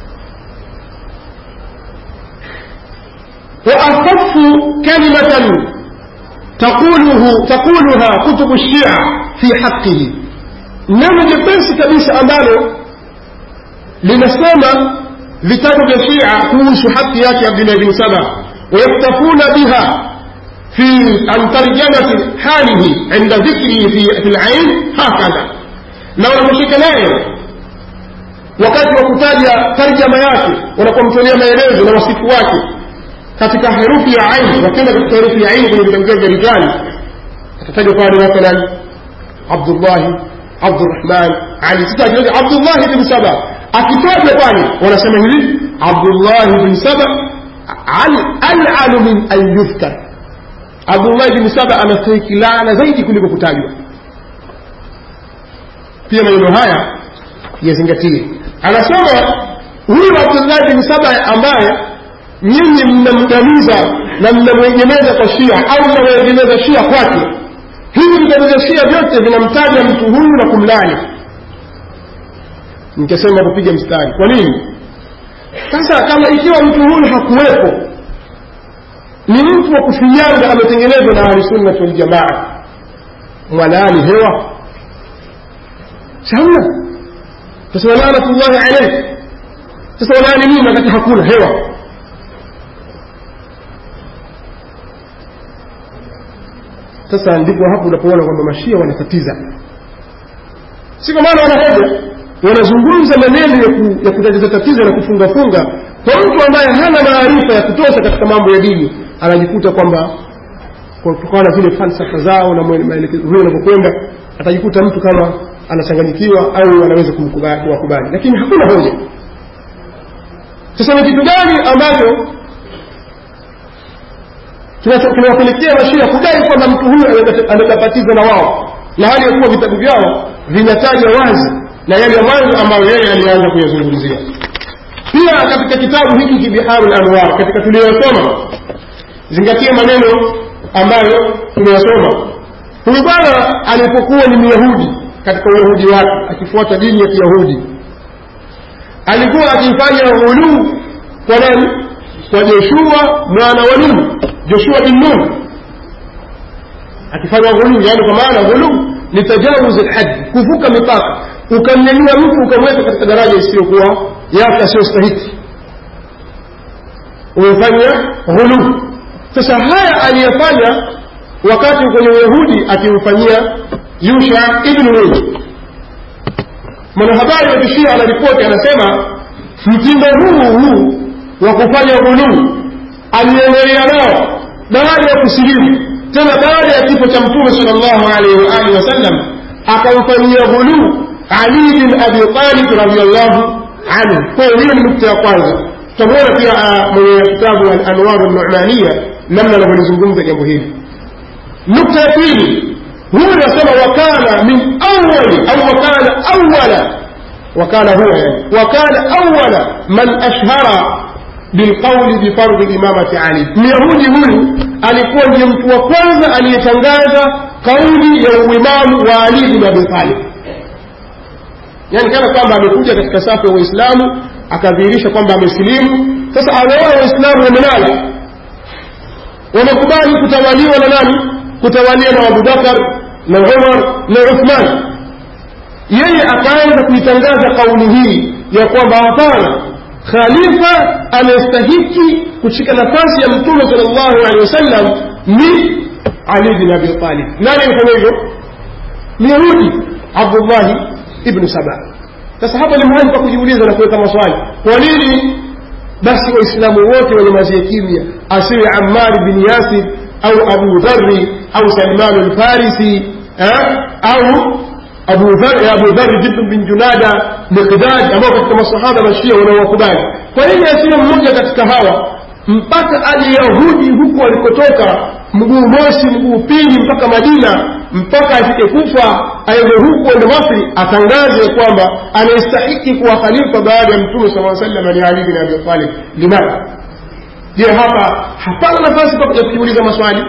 وأخف كلمة تقوله تقولها كتب الشيعة في حقه neno jepesi kabisa ambalo linasema vitabu vya shia kuhusu haki yake abdulahi bin saba wayaktafuna biha fi an tarjamati halihi inda dhikrihi fi lain hakadha na wanaposhika naye wakati wa kutaja tarjama yake wanapomtolea maelezo na wasifu wake katika herufi ya ain wakienda katika herufi ya ain kwenye vitabu vyao vya rijali atatajwa pale mathalan abdullahi abdurahman ali sitaja abdullahi bin saba akitajwa pale wanasema hivi abdullahi bin saba alalu min an yudhkar abdullahi bin saba anastahiki laana zaidi kuliko kutajwa pia maneno haya yazingatie anasema huyu abdullahi bin saba ambaye nyinyi mnamdamiza na mnamwegemeza kwa shia au mnamwegemeza shia kwake hivi vitabu vya shia vyote vinamtaja mtu huyu na kumlani nikasema kupiga mstari kwa nini sasa kama ikiwa mtu huyu hakuwepo ni mtu wa kufinyanga ametengenezwa na ahlisunnati waljamaa mwalaani hewa shamna tasema lanatullahi alaik sasa walaani nini wakati hakuna hewa sasa ndipo hapo unapoona kwamba mashia wanatatiza si kwa maana wanahoja wanazungumza maneno ya, ku, ya kutatiza tatizo na kufungafunga kwa mtu ambaye hana maarifa ya kutosha katika mambo ya dini anajikuta kwamba kutokana na zile falsafa zao na maelekezo vile wanavyokwenda atajikuta mtu kama anachanganyikiwa au anaweza kuwakubali lakini hakuna hoja sasa ni kitu gani ambacho kinawapelekea mashia kudai kwamba mtu huyu amebapatizwa na wao na hali ya kuwa vitabu vyao vinataja wazi na yale ya mwanzo ambayo yeye alianza kuyazungumzia pia katika kitabu hiki kibiharu lanwar katika tuliyosoma zingatia maneno ambayo tumeyasoma huyu bwana alipokuwa ni myahudi katika uyahudi wake akifuata dini ya kiyahudi alikuwa akifanya ghuluu kwa nani kwa joshua mwana wa nuni joshua bin nun akifanya ghuluu yani kwa maana ghuluu ni tajawuz lhaji kuvuka mipaka ukamnyanyua mtu ukamweka katika daraja isiyokuwa yake asiyostahiki umefanya ghuluu sasa haya aliyefanya wakati kwenye uyahudi akimfanyia yusha ibnu nun mwanahabari wa kishia anaripoti anasema mtindo huu huu wa kufanya ghuluu aliendelea nao baada ya kusilimu tena baada ya kifo cha mtume sal llahu alaihi waalihi wasallam akamfanyia ghuluu ali bin abi talib radiallahu anhu kwa hiyo hiyo ni nukta ya kwanza tutamwona pia mwenye kitabu alanwaru numania namna anavyolizungumza jambo hili nukta ya pili huyu anasema wakana min awali au wakana awala wakana huwa yani wakana awala man ashhara bilqauli bifardhi imamati ali myahudi huyu alikuwa ndiye mtu wa kwanza aliyetangaza kauli ya uimamu wa ali bin abi talib yani kana kwamba amekuja katika safu ya waislamu akadhihirisha kwamba amesilimu sasa ameona waislamu wamelala wamekubali kutawaliwa na nani kutawaliwa na abubakar na umar na uthman yeye akaanza kuitangaza kauli hii ya kwamba hapana khalifa anayestahiki kushika nafasi ya mtume sal llahu alehi wasallam ni ali bin abi talib nani alifanya hivyo myahudi abdullahi ibnu saba sasa hapa ni mahali pa kujiuliza na kuweka maswali kwa nini basi waislamu wote wanyamazie kimya asiwe ammar bin yasir au abu dhari au salman lfarisi au abu dhar abu dhar jibr bin junada miqdad ambao katika masahaba mashia wanaowakubali kwa nini asiwe mmoja katika hawa mpaka aje yahudi huku walikotoka mguu mosi mguu pili mpaka madina mpaka afike kufa aende huku ende masri atangaze kwamba anayestahiki kuwa khalifa baada ya mtume saa sallam ni ali bin abi talib limadha je hapa hapana nafasi ya kujiuliza maswali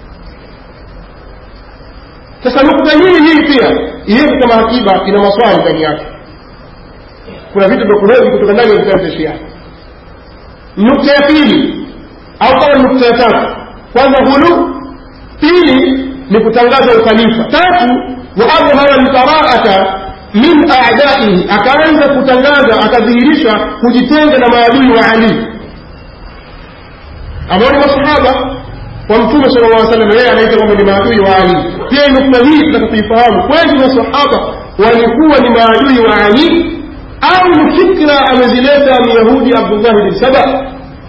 sasa nukta hii hii pia iweke kama hakiba ina maswali ndani yake kuna vitu vya kuhoji kutoka ndani ya vitabu vya shia nukta ya pili au kama nukta ya tatu kwanza hulu pili ni kutangaza ukhalifa tatu wa adhhara lbaraata min adaihi akaanza kutangaza akadhihirisha kujitenga na maadui wa ali ambao ni masahaba wa mtume sala llah salam yeye anaita kwamba ni maadui wa ali pia nukta hii tunataka kuifahamu kweli masahaba walikuwa ni maadui wa ali au ni fikra amezileta myahudi abdullahi bin saba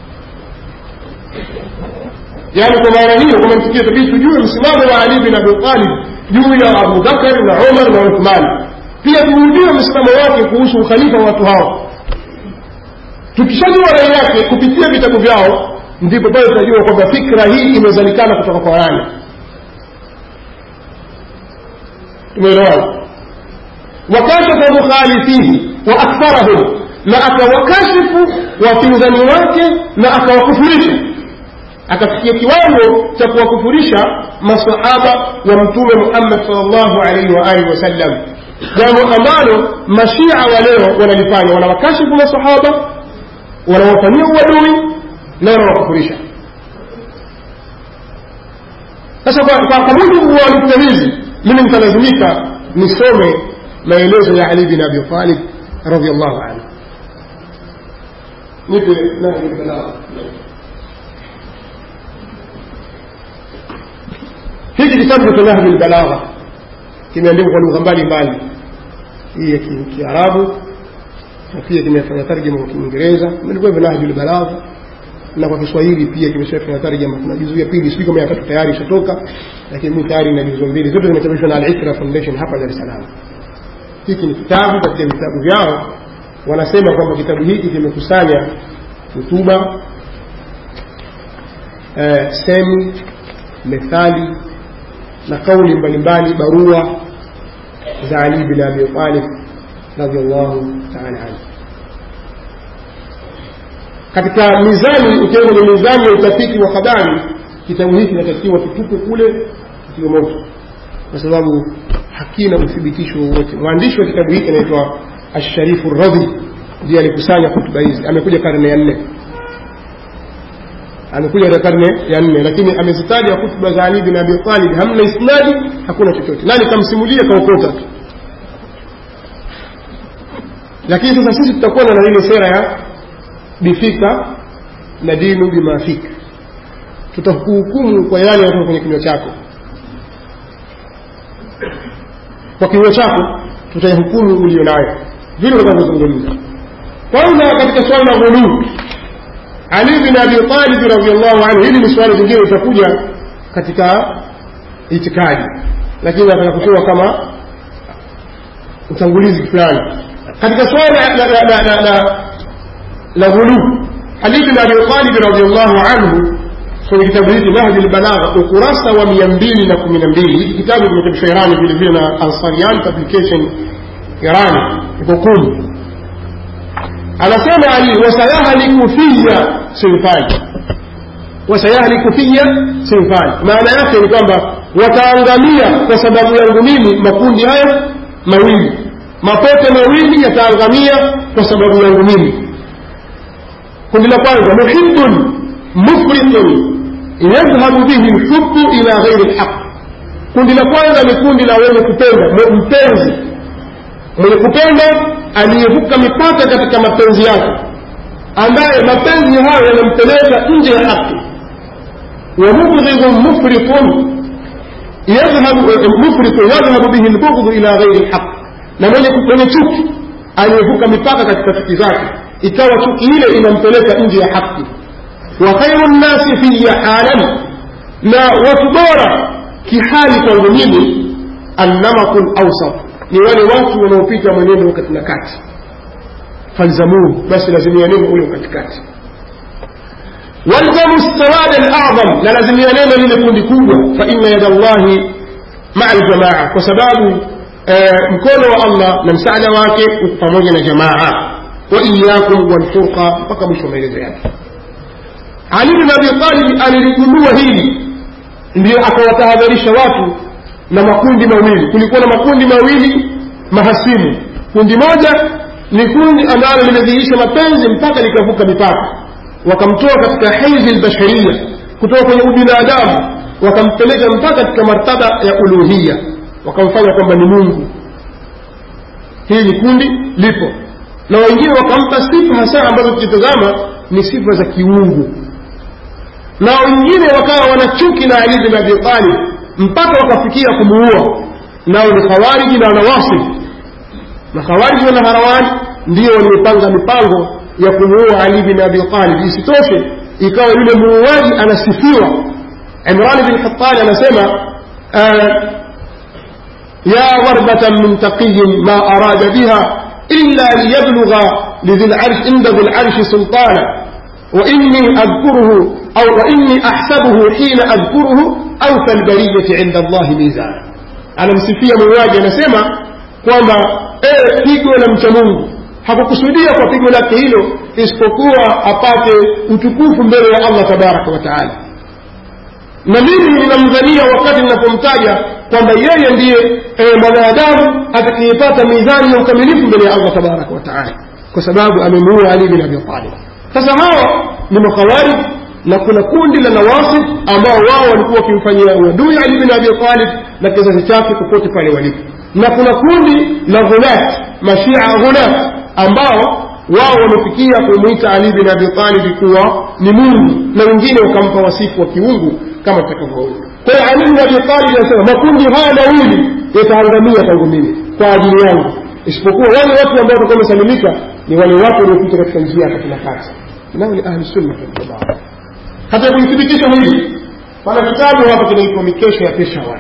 yaani kwa maana hiyo kama msikia tabii tujue msimamo wa ali bin abi talib juu ya abu bakar na umar na uthman pia tuujue msimamo wake kuhusu ukhalifa wa watu hao tukishajua rai yake kupitia vitabu vyao ndipo pale tunajua kwamba fikra hii imezalikana kutoka kwa nani tumeelewana wakashafa mukhalifihi wa aktharahum na akawakashifu wapinzani wake na akawakufurisha akafikia kiwango cha kuwakufurisha masahaba wa mtume muhammad salllahu alaihi waalihi wasallam jambo ambalo mashia wa leo wanalifanya wanawakashifu masahaba wanawafanyia uadui na wanawakufurisha sasa kwa mujibu wa nukta hizi mimi nitalazimika nisome maelezo ya ali bin abi talib radiallahu anhu nipe hiki kitabu cha nahji lbalagha kimeandikwa kwa lugha mbalimbali hii ya kiarabu na pia kimefanya tarjama kwa kiingereza imelikuwa hivyo nahji lbalagha na kwa kiswahili pia kimeshafanya tarjama kuna juzu ya pili sijui kama ya tatu tayari ishatoka lakini mi tayari na juzu mbili zote zimechapishwa na al-ikra foundation hapa dar es salaam hiki ni kitabu katika vitabu vyao wanasema kwamba kitabu hiki kimekusanya hutuba eh, semi methali na kauli mbalimbali barua za ali bin abi talib radiallahu taala anhu katika mizani ukiwa kwenye mizani ya utafiti wa habari kitabu hiki kinatakiwa kitupwe kule kitiwe moto kwa sababu hakina uthibitisho wowote mwandishi wa kitabu hiki anaitwa asharifu radhi ndiye alikusanya hutuba hizi amekuja karne ya nne amekuja katika karne ya nne lakini amezitaja hutuba za ali bin abi talib hamna isnadi hakuna chochote nani kamsimulia kaokota tu lakini sasa sisi tutakuwa na ile sera ya bifika na dinu bimafika tutakuhukumu kwa yale yatoka kwenye kinywa chako kwa kinywa chako tutaihukumu ulio nayo vile utakavyozungumza kwanza katika swala la ghuluu ali bin abi talib radiallahu anhu hili ni swala zingine litakuja katika itikadi lakini nataka kutoa kama utangulizi fulani katika swala la, la, la, la, la, la ghuluu ali bin abi talib radiallahu anhu kwenye kitabu hiki nahji lbalagha ukurasa wa mia mbili na kumi na mbili hiki kitabu kimechapishwa irani vile vile na ansarian publication irani iko kumi anasema ali wasayahliku fiya sinfani wasayahliku fiya sinfani maana yake ni kwamba wataangamia kwa sababu yangu mimi makundi haya mawili mapote mawili yataangamia kwa sababu yangu mimi kundi la kwanza muhibun mufritun yadhhabu bihi lhubbu ila ghairi lhaq kundi la kwanza ni kundi la wenye kupenda mpenzi mwenye kupenda aliyevuka mipaka katika mapenzi yake ambaye mapenzi hayo yanampeleka nje ya haki wa mubghidhun mufritun mufritun yadhhabu bihi lbughdhu ila ghairi lhaq na mwenye chuki aliyevuka mipaka katika chuki zake ikawa chuki ile inampeleka nje ya haki wa khairu nnasi fiya halan na watu bora kihali kwangu mimi annamaku lawsat ni wale watu wanaopita mwenendo wakati na kati falzamuhu basi lazimianeni ule katikati walzamu sawada ladham na lazimianeni lile kundi kubwa fa inna yada llahi maa ljamaa kwa sababu mkono wa allah na msaada wake uko pamoja na jamaa wa iyakum walfurqa mpaka mwisho wa maelezo yake ali bin abi talib aliligundua hili ndio akawatahadharisha watu na makundi mawili kulikuwa na makundi mawili mahasimu kundi moja ni kundi ambalo limedhihirisha mapenzi mpaka likavuka mipaka wakamtoa katika haizi lbasharia kutoka kwenye ubinadamu wakampeleka mpaka katika martaba ya uluhiya wakamfanya kwamba ni mungu hili ni kundi lipo na wengine wakampa sifa hasa ambazo tukitazama ni sifa za kiungu na wengine wakawa wanachuki na ali bin abi talib mpaka wakafikia kumuua nao ni khawariji na wanawasib na khawariji na harawani ndio waliopanga mipango ya kumuua ali bin abi talib isitoshe ikawa yule muuaji anasifiwa imran bin hatani anasema ya dharbatan min taqiyin ma arada biha illa liyablugha lidhi larsh inda dhi larshi sultana وإني أذكره أو وإني أحسبه حين أذكره أوفى البرية عند الله ميزانا أنا msifia muuaji anasema kwamba ee pigo la mcha mungu hakukusudia kwa pigo lake hilo isipokuwa apate utukufu mbele ya allah tabaraka wa taala na mimi ninamdhania wakati ninapomtaja kwamba yeye ndiye e, mwanadamu atakayepata mizani ya ukamilifu mbele ya allah tabaraka wa taala kwa sababu amemuua ali bin abi talib sasa hawa ni makhawarij na kuna kundi la nawasib ambao wao walikuwa wakimfanyia uadui ali bin abi talib na kizazi chake popote pale walipo na kuna kundi la ghulat mashia ghulat ambao wao wamefikia kumwita ali bin abi talib kuwa ni mungu na wengine wakampa wasifu wa kiungu kama tutakavyoona kwa hiyo ali bin abi talib anasema makundi haya mawili yataangamia tangu mimi kwa ajili yangu isipokuwa wale watu ambao watakuwa wamesalimika ni wale watu waliopita katika njia ya kila kati nao ni ahli sunna waljamaa hata kulithibitisha hili pana kitabu hapa kinaitwa mikesha ya peshawar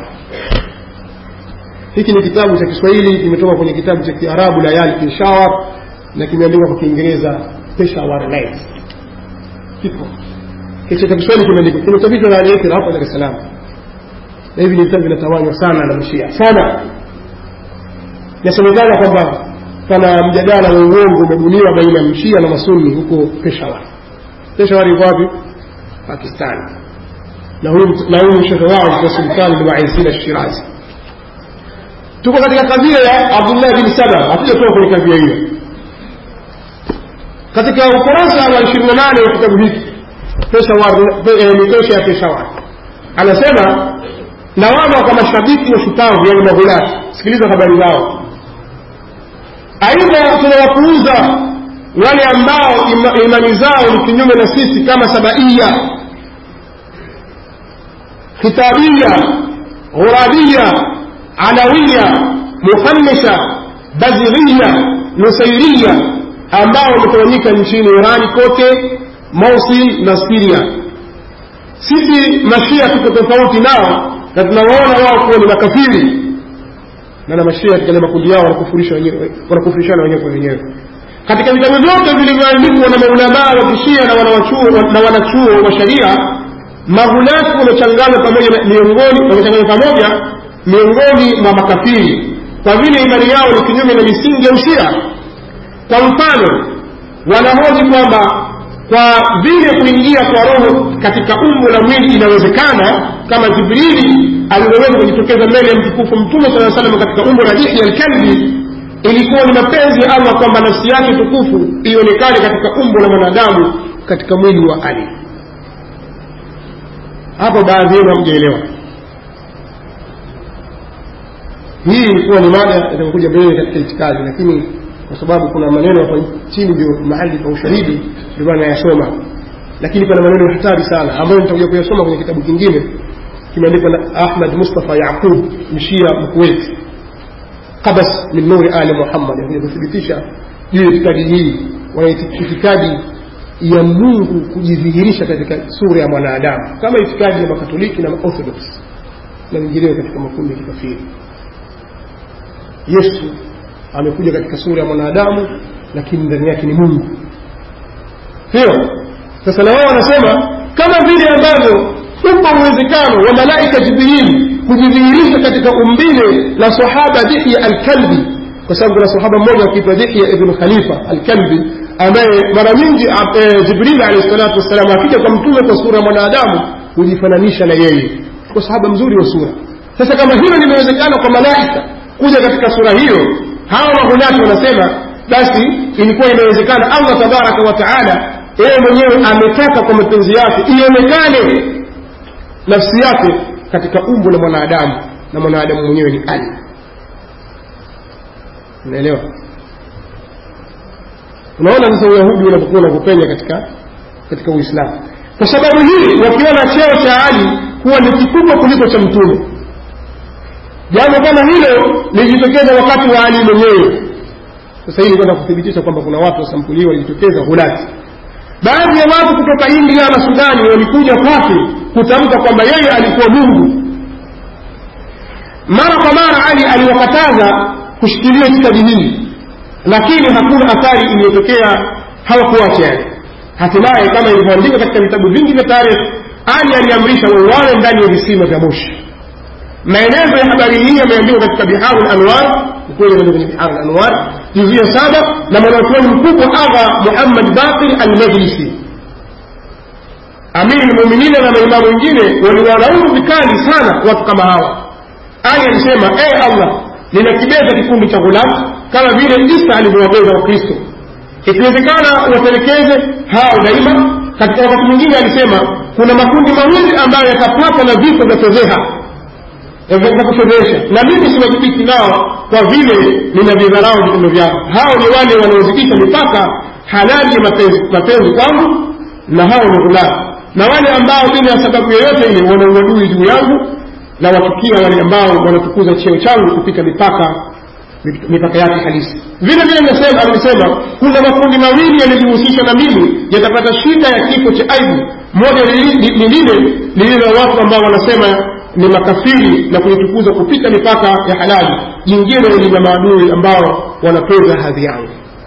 hiki ni kitabu cha kiswahili kimetoka kwenye kitabu cha kiarabu layali peshawar na kimeandikwa kwa kiingereza peshawar night kipo kicho cha kiswahili kimeandikwa kimechapishwa na aliyekira hapa dar es salaam na hivi ni vitabu vinatawanywa sana na mashia sana inasemekana kwamba pana mjadala wa uongo umebuniwa baina ya mshia na masuni huko peshawar peshawar iko wapi pakistani na huyu shekhe wao alikuwa sultani bin waisin ashirazi tuko katika kadhia ya abdullah bin saba hatujatoka kwenye kadhia hiyo katika ukurasa wa ishirini na nane wa kitabu hiki mikesha ya peshawar anasema lawama kwa mashabiki wa shupavu yani maghulati sikiliza habari zao aidha tunawapuuza wale ambao ima, imani zao ni kinyume na sisi kama sabaia khitabia ghurabia alawia muhamisa bazighiya nusairia ambao wametawanyika nchini irani kote mosul na siria sisi mashia tuko tofauti nao na tunawaona wao kuwa ni makafiri na na mashia katika makundi yao wanakufurishana wenyewe kwa wenyewe katika vitabu vyote vilivyoandikwa na maulamaa wa kishia na wanachuo na wanachuo wa sharia maghulafu wamechanganywa pamoja miongoni wamechanganywa pamoja miongoni mwa makafiri kwa vile imani yao ni kinyume na misingi ya ushia kwa mfano wanahoji kwamba kwa vile kuingia kwa roho katika umbo la mwili inawezekana kama jibrili alivyoweza kujitokeza mbele ya mtukufu mtume saa salam katika umbo la dihya alkalbi ilikuwa ni mapenzi ya allah kwamba nafsi yake tukufu ionekane katika umbo la mwanadamu katika mwili wa ali hapo baadhi yenu hamjaelewa hii ilikuwa ni mada itakuja mbele katika itikadi lakini kwa sababu kuna maneno hapa chini ndio mahali pa ushahidi ndio maana nayasoma lakini pana maneno ya hatari sana ambayo nitakuja kuyasoma kwenye kitabu kingine kimeandikwa na ahmad mustafa yaqub mshia mkuwait qabas min nuri ali muhammad akuja kuthibitisha juu ya itikadi hii wana itikadi ya mungu kujidhihirisha katika sura ya mwanadamu kama itikadi ya makatoliki na maorthodox na wengineo katika makundi ya kikafiri yesu amekuja katika sura ya mwanadamu lakini ndani yake ni mungu sio sasa na wao wanasema kama vile ambavyo upo uwezekano wa malaika jibrili kujidhihirisha katika umbile la sahaba dihya alkalbi kwa sababu kuna sahaba mmoja akiitwa dihya ibnu khalifa alkalbi ambaye mara nyingi e, jibril alehi salatu wassalam akija kwa mtume kwa sura ya mwanadamu hujifananisha na yeye kwa sahaba mzuri wa sura sasa kama hilo limewezekana kwa malaika kuja katika sura hiyo hawa mahunati wanasema basi ilikuwa inawezekana allah tabaraka wa taala yeye mwenyewe ametaka kwa mapenzi yake ionekane nafsi yake katika umbo la mwanadamu na mwanadamu mwenyewe ni ali unaelewa unaona sasa uyahudi unapokuwa unakupenya katika katika uislamu kwa sababu hii wakiona cheo cha ali kuwa ni kikubwa kuliko cha mtume jambo kama hilo lilijitokeza wakati wa ali mwenyewe sasa hili kwenda kuthibitisha kwamba kuna watu wa sampuli hii walijitokeza hulati baadhi ya watu kutoka india na sudani walikuja kwake kutamka kwamba yeye alikuwa mungu mara kwa mara ali aliwakataza kushikilia itikadi hii lakini hakuna athari iliyotokea hawakuacha yani hatimaye kama ilivyoandikwa katika vitabu vingi vya tarehe ali aliamrisha wauawe ndani ya visima vya moshi maelezo ya habari hii yameandikwa katika biharu lanwar ukweli imeandikwa kwenye biharu lanwar juzuu ya saba na mwanachuoni mkubwa agha muhammad bakir almajlisi amiri lmuminina na maimamu wengine waliwalaumu vikali sana watu kama hawa ali alisema ee allah ninakibeza kikundi cha ghulamu kama vile isa alivyowabeza wakristo ikiwezekana watelekeze hao daima katika wakati mwingine alisema kuna makundi mawili ambayo yatapatwa na vifo vya fedheha vya kufedhesha na mimi siwajibiki nao kwa vile ninavidharau vitendo vyao hao ni wale wanaozidisha mipaka halali ya mapenzi mapenzi kwangu na hao ni ghulamu na wale ambao bila ya sababu yoyote ile wana uadui juu yangu na wachukia wale ambao wanatukuza cheo changu kupita mipaka mipaka yake halisi vile vile nasema alisema kuna makundi mawili yalijihusisha na mimi yatapata shida ya kifo cha aibu moja ni lile lililo watu ambao wanasema ni makafiri na kulitukuza kupita mipaka ya halali jingine lina maadui ambao wanapeza hadhi yangu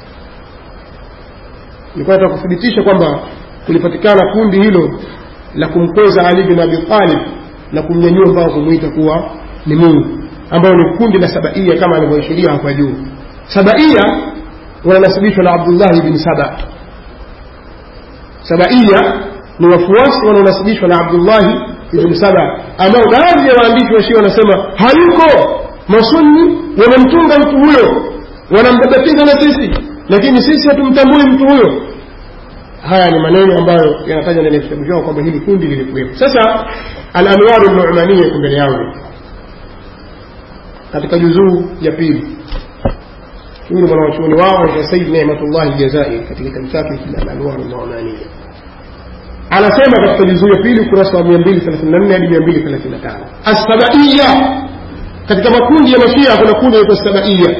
nilikuwa nataka kuthibitisha kwamba kulipatikana kundi hilo la kumkweza ali bin abi talib na kumnyanyua mpaka kumwita kuwa ni mungu ambayo ni kundi la sabaia kama alivyoashiria hapa juu sabaia wananasibishwa na abdullahi bin saba sabaia ni wafuasi wanaonasibishwa na abdullahi ibn saba ambao baadhi ya waandishi wa shia wanasema hayuko masunni wamemtunga mtu huyo wanambabatiza na sisi lakini sisi hatumtambui mtu huyo haya ni maneno ambayo yanatajwa ndani ya vitabu vyao kwamba hili kundi lilikuwepo sasa alanwaru numania iko mbele yangu katika juzuu ya pili huyu mwanawachuoni wao ni said nematullahi ljazairi katika kitabu chake alanwaru numania anasema katika juzuu ya pili ukurasa wa 234 hadi 235 assabaiya katika makundi ya mashia kuna kundi naitwa sabaiya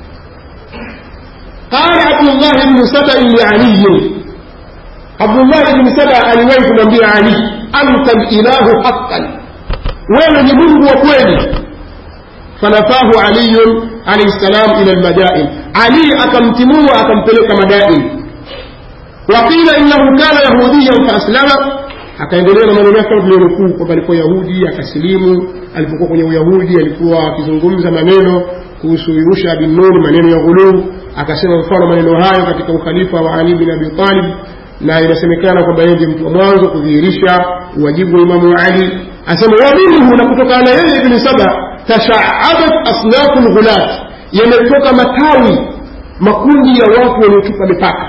qala abdullah bnu sabai lialiyin abdullah bni saba aliwahi kumwambia ali anta lilahu haqan wewe ni mungu wa kweli fanafahu aliyun alaihi salam ila lmadain ali akamtimua akampeleka madain waqila innahu kana yahudiyan faaslama akaendelea na maneno yake kama tulionukuu kwamba alikuwa yahudi akasilimu alipokuwa kwenye uyahudi alikuwa akizungumza maneno kuhusu yusha bin nuni maneno ya ghuluu akasema mfano maneno hayo katika ukhalifa wa ali bin abi talib na inasemekana kwamba yeye ndiye mtu wa mwanzo kudhihirisha uwajibu wa imamu ali asema waminhu na kutokana na yeye ibni saba tashaabat asnafu lghulat yametoka matawi makundi ya watu waliotupa mipaka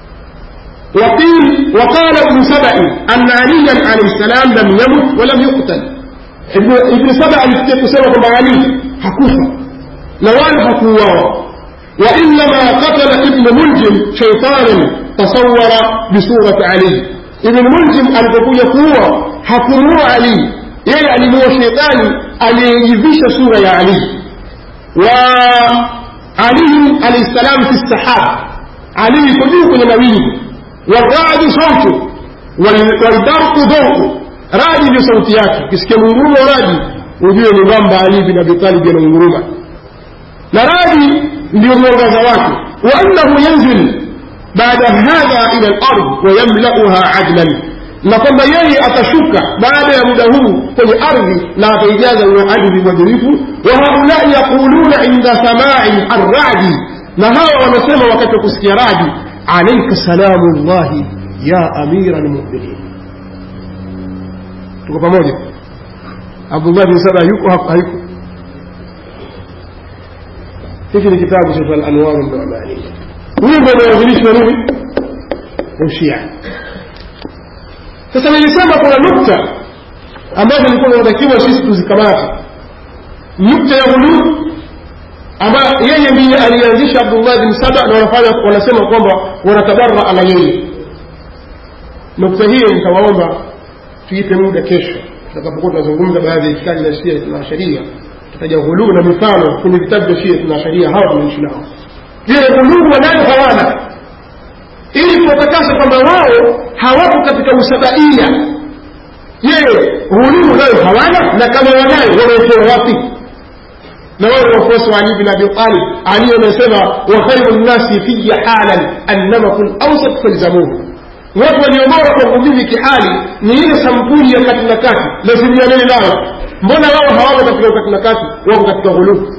وقيل وقال ابن سبأ أن عليا عليه السلام لم يمت ولم يقتل ابن, ابن سبأ alifikia kwamba Ali hakufa na wala hakuuawa وإنما قتل ابن ملجم شيطانا تصور بصورة علي ابن ملجم alipokuja kuua hakumuua Ali yeye alimuua shetani aliyejivisha sura ya Ali wa Ali alayhi salam fi sahab Ali yuko juu kwenye mawingu والرعد صوته والبرق ذوقه radi ndio sauti yake ukisikia mungurumo radi ujue ni kwamba ali bin abi talib ananguruma na radi ndio mwangaza wake wa annahu yanzil baada hadha ila al-ard wa yamlauha adlan na kwamba yeye atashuka baada ya muda huu kwenye ardhi na ataijaza hiyo ardhi uadilifu wa haulai yaquluna inda samai arradi na hawa wanasema wakati wa kusikia radi alaika salamu llahi ya amira lmuminin tuko pamoja abdullah bin saba yuko hapo hayuko hiki ni kitabu cha alanwaru nnumania huyu ndio anawasilishwa nini ushia sasa nilisema kuna nukta ambazo ilikuwa inatakiwa sisi tuzikamate nukta ya ghuluu ambayo yeye ndiye alianzisha abdullah bin saba na wanafanya wanasema kwamba wanatabaraa na yeye nukta hiyo nitawaomba tuipe muda kesho tutakapokuwa tunazungumza baadhi ya itikadi za shia na sharia tutaja ghuluu na mifano kwenye vitabu vya shia na sharia hawa tunaishi nao vile ghuluu wanayo hawana ili kuwatakasa kwamba wao hawapo katika usabaia je ghuluu nayo hawana na kama wanayo wanaitoa wapi na wale wafuasi wa Ali bin Abi Talib Ali anasema wa khairu nnasi fiya halan annamaku lawsat falzamuhu watu waliobora kwangu mimi kihali ni ile sampuli ya kati na kati lazimianeni nayo mbona wao hawako katika ukati na kati wako katika ghuluu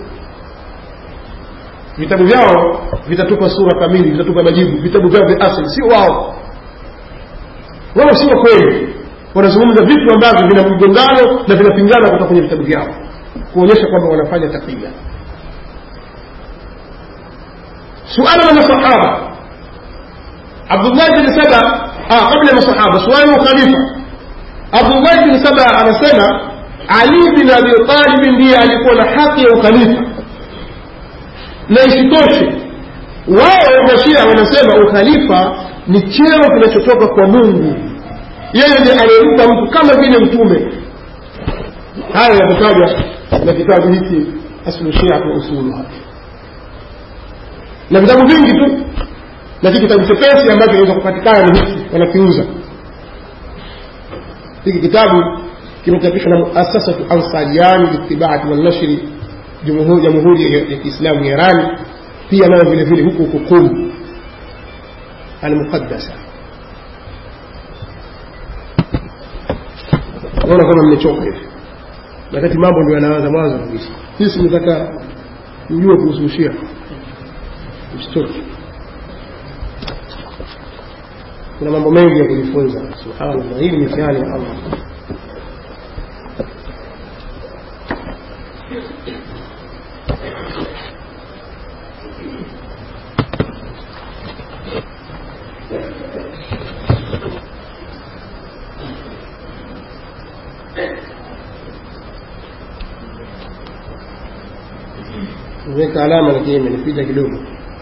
vitabu vyao vitatupa sura kamili vitatupa majibu vitabu vyao vya asili sio wao wao sio kweli wanazungumza vitu ambavyo vina mgongano na vinapingana kutoka kwenye vitabu vyao kuonyesha kwamba wanafanya takia suala la masahaba abdullah bin saba kabla ya masahaba suala la ukhalifa abdullah bin saba anasema ali bin abi talib ndiye alikuwa na haki ya ukhalifa na isitoshe wao mashia wanasema ukhalifa ni cheo kinachotoka kwa mungu yeye ndiye aliyempa mtu kama vile mtume haya yametajwa na kitabu hiki aslu shia kwa usuluha na vitabu vingi tu lakini kitabu chepesi ambacho kinaweza kupatikana ni hiki wanakiuza hiki kitabu kimechapishwa na muasasatu ansariani litibati walnashri jamhuri ya kiislamu ya irani pia nayo vile vile huko huko kum almuqaddasa naona kama mmechoka hivi wakati mambo ndio yanaanza mwanzo kabisa sisi nataka ujue kuhusu shia msitoke kuna mambo mengi ya kujifunza subhanallah hii ni mitihani ya allah nimeweka alama lakini imenipita kidogo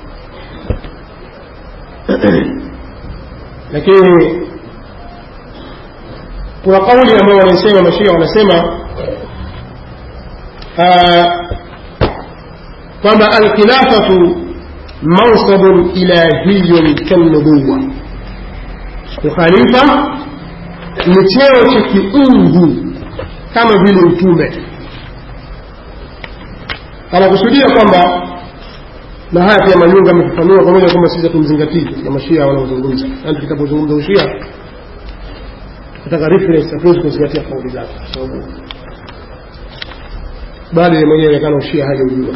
lakini kuna kauli ambayo wanaisema mashia wanasema kwamba alkhilafatu mansabun ilahiyun kalnubuwa ukhalifa ni cheo cha kiungu kama vile utume anakusudia kwamba na haya pia Mayunga amefafanua pamoja kwamba sisi hatumzingatii katika mashia wanaozungumza yaani tutakapozungumza ushia tutaka reference hatuwezi kuzingatia kauli zake kwa sababu bado yeye mwenyewe inaonekana ushia hajaujua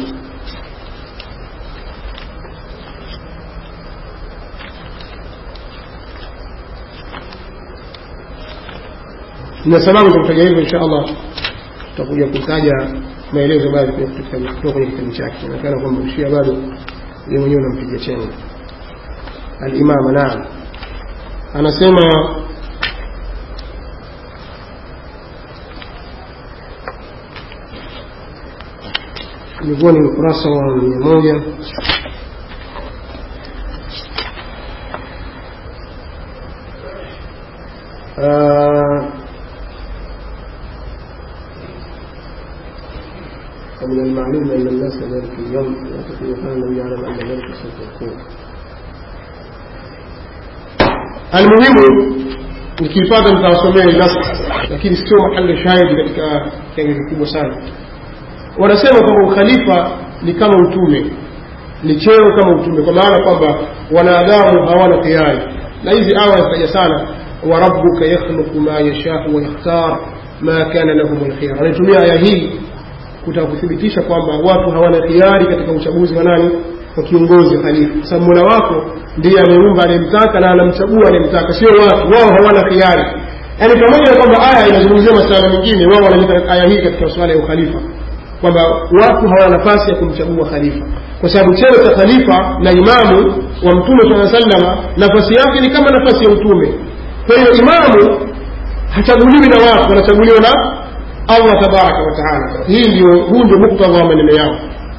na sababu za kutaja hivyo insha allah tutakuja kutaja maelezo baadhi kutoka kwenye kitabu chake inaonekana kwamba ushia bado yeye mwenyewe unampiga chenga alimama naam anasema ilikuwa ni ukurasa wa mia moja ومن المعلوم أن الناس ذلك اليوم يعتقد كان النبي يعلم أن ذلك سوف يكون المهم nikihifadhi nitawasomea nas lakini sio mahali shahidi katika kiange kikubwa sana wanasema kwamba ukhalifa ni kama utume ni cheo kama utume kwa maana kwamba wanadamu hawana khiari na hizi aya zitaja sana warabuka yakhluqu ma yashau wayakhtar ma kana lahum lkhiyar anaitumia aya hii kutaka kuthibitisha kwamba watu hawana khiari katika uchaguzi wa nani wa kiongozi khalifa kwa sababu mola wako ndiye ameumba anayemtaka na anamchagua anayemtaka sio watu wao hawana khiari yaani pamoja na kwamba aya inazungumzia masuala mengine wao wanaleta aya hii katika masuala ya ukhalifa kwamba watu hawana nafasi ya kumchagua khalifa kwa sababu cheo cha khalifa na imamu wa mtume saa salama nafasi yake ni kama nafasi ya utume kwa hiyo imamu hachaguliwi na watu wanachaguliwa na allah tabaraka wataala hii ndio huu ndio muktadha wa maneno yao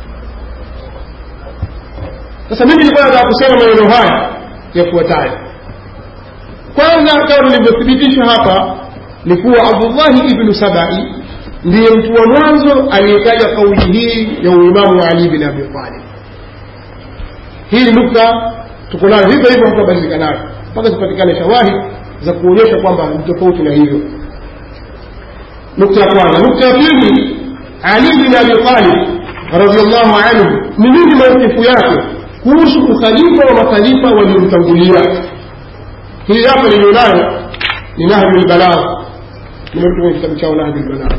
sasa mimi nilikuwa nataka kusema maneno haya yafuatayo kwanza kama nilivyothibitisha hapa ni kuwa abdullahi ibnu sabai ndiye mtu wa mwanzo aliyetaja kauli hii ya uimamu wa ali bin abi talib hii ni nukta tuko nayo hivyo hivyo hatabadilika nayo mpaka zipatikane shawahid za kuonyesha kwamba ni tofauti na hivyo nukta ya kwanza nukta ya pili ali bin abi talib radiallahu anhu ni nini maukifu yake kuhusu ukhalifa wa makhalifa waliomtangulia hii hapa nilionayo ni nahju lbalagh nimerudi kwenye kitabu chao nahju lbalagh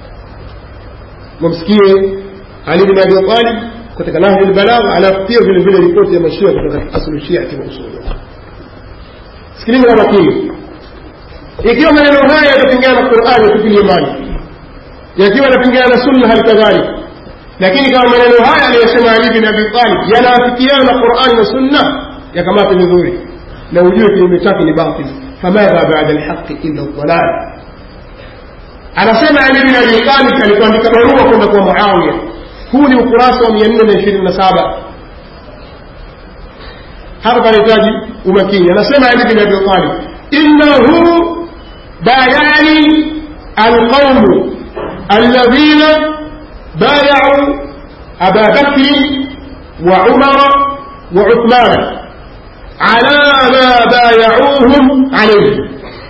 wamsikie ali bin abi talib katika nahju lbalagh alafu pia vile vile ripoti ya mashia kutoka aslu shiati wa usulu sikiliza kwa makini ikiwa maneno haya yatapingana na qurani yatupilie mbali yakiwa yanapingana na sunna hali kadhalika lakini kama maneno haya aliyosema ali bin abi talib yanaafikiana na qurani na sunna yakamata vizuri na ujue kinyume chake ni batil famadha bada lhaqi illa dalal anasema ali bin abi talib alikuandika barua kwenda kwa muawiya huu ni ukurasa wa mia nne na ishirini na saba hapa panahitaji umakini anasema ali bin abi talib innahu bayani alqaumu alladhina بايعوا أبا بكر وعمر وعثمان على ما بايعوهم عليه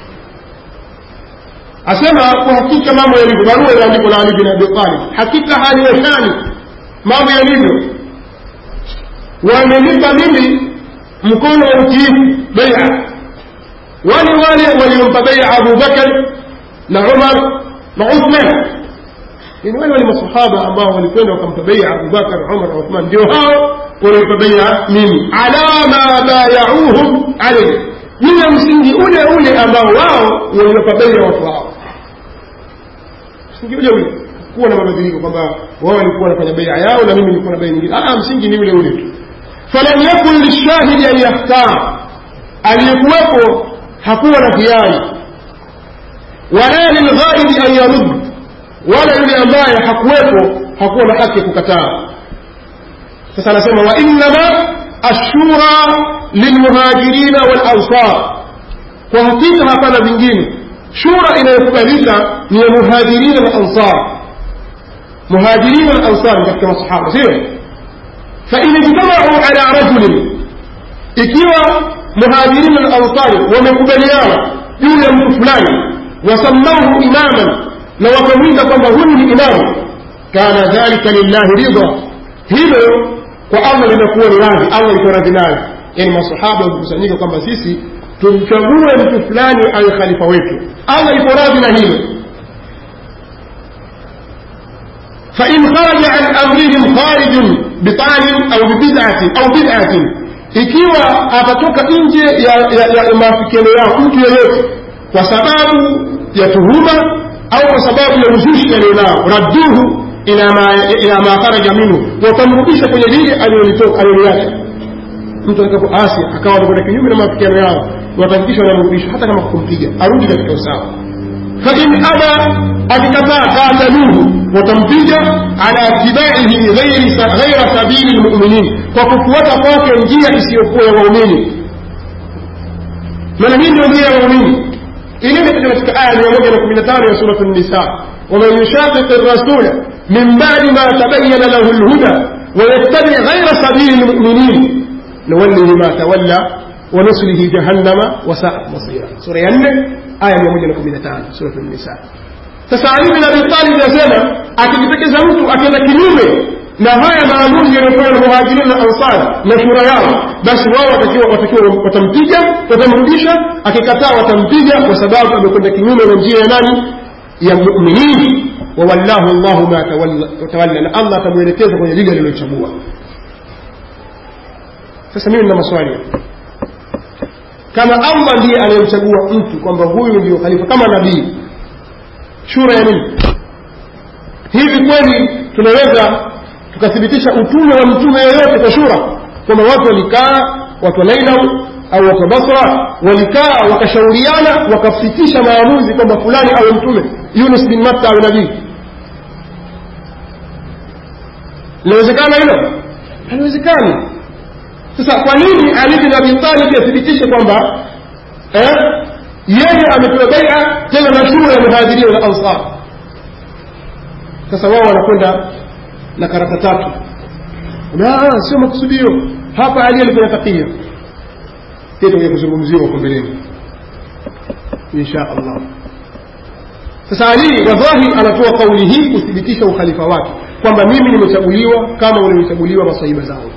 asema kwa hakika mambo yalivyo barua iliandikwa na ali bin abi talib hakika hali ya shani mambo yalivyo wamenipa mimi mkono wa utiifu beia wale wale waliompa beia abu bakar na umar na uthman yani wale wale masahaba ambao walikwenda wakampa beia abubakar umar na uthman ndio hao waliompa beia mimi ala ma bayauhum alaihi juu ya msingi ule ule ambao wao waliwapa beia watu wao msingi ule ule kuwa na mabadiliko kwamba wao walikuwa wanafanya beia yao na mimi nilikuwa na beia nyingine ah msingi ni ule ule tu falam yakun lishahidi an yakhtar aliyekuwepo hakuwa na hiari wala lilghaidi an yarud wala yule ambaye hakuwepo hakuwa na haki ya kukataa sasa anasema wa innama ashura lilmuhajirina walansar kwa hakika hapana vingine shura inayokubalika ni ya muhajirina na ansar muhajirina na ansar katika masahaba sio fain ijtamau ala rajulin ikiwa muhajirina na ansari wamekubaliana juu ya mtu fulani wasamauhu imaman na wakamwita kwamba huyu ni imamu kana dhalika lillahi ridha hilo kwa allah linakuwa ni radhi allah iko radhi nayo yani masahaba wamekusanyika kwamba sisi tumchague mtu fulani awe khalifa wetu allah iko radhi na hilo فإن خرج عن أمرهم خارج بطعن أو ببدعة أو بدعة ikiwa atatoka nje ya, ya, ya maafikiano yao mtu yeyote kwa sababu ya tuhuma au kwa sababu ya uzushi alionao radduhu ila ma, ila ma kharaja minhu watamrudisha kwenye lile aliloliacha mtu atakapoasi akawa anakwenda kinyume na maafikiano yao watahakikisha wanamrudisha hata kama kumpiga arudi katika usawa fain aba akikataa qataluhu watampiga ala tibaihi ghaira sabili lmuminin kwa kufuata kwake njia isiyokuwa ya waumini maana hii ndio njia ya waumini ilivyokuja katika aya mia moja na kumi na tano ya suratu nisa waman yushaqiqi rasula min badi ma tabayana lahu lhuda ويتبع غير سبيل المؤمنين نوله ما تولى ونصله جهنم وساءت مصيرا سورة ينه آية 115 سورة النساء sasa Ali bin Abi Talib anasema akijipekeza mtu akienda kinyume na haya maamuzi yaliyofanywa na muhajirin na ansari na shura yao basi wao watakiwa watakiwa watampiga watamrudisha akikataa watampiga kwa sababu amekwenda kinyume na njia ya nani ya muminin wawallahu llahu ma tawalla na allah atamwelekeza kwenye lile alilochagua sasa mimi nina maswali kama allah ndiye anayemchagua mtu kwamba huyu ndio khalifa kama nabii shura ya nini hivi kweli tunaweza tukathibitisha utume wa mtume yoyote kwa shura kwamba watu walikaa watu wa nainau au watu wa basra walikaa wakashauriana wakafikisha maamuzi kwamba fulani awe mtume yunus bin matta awe nabii linawezekana hilo haliwezekani sasa kwa nini ali bin abi talib athibitishe kwamba eh, yeye amepewa baia tena na shura ya muhajiria na ansar sasa wao wanakwenda na karata tatu na sio makusudio hapa ali alifanya takia tutakuja kuzungumziwa huko mbeleni insha allah sasa ali wadhahi anatoa kauli hii kuthibitisha ukhalifa wake kwamba mimi nimechaguliwa kama walivyochaguliwa masahiba zangu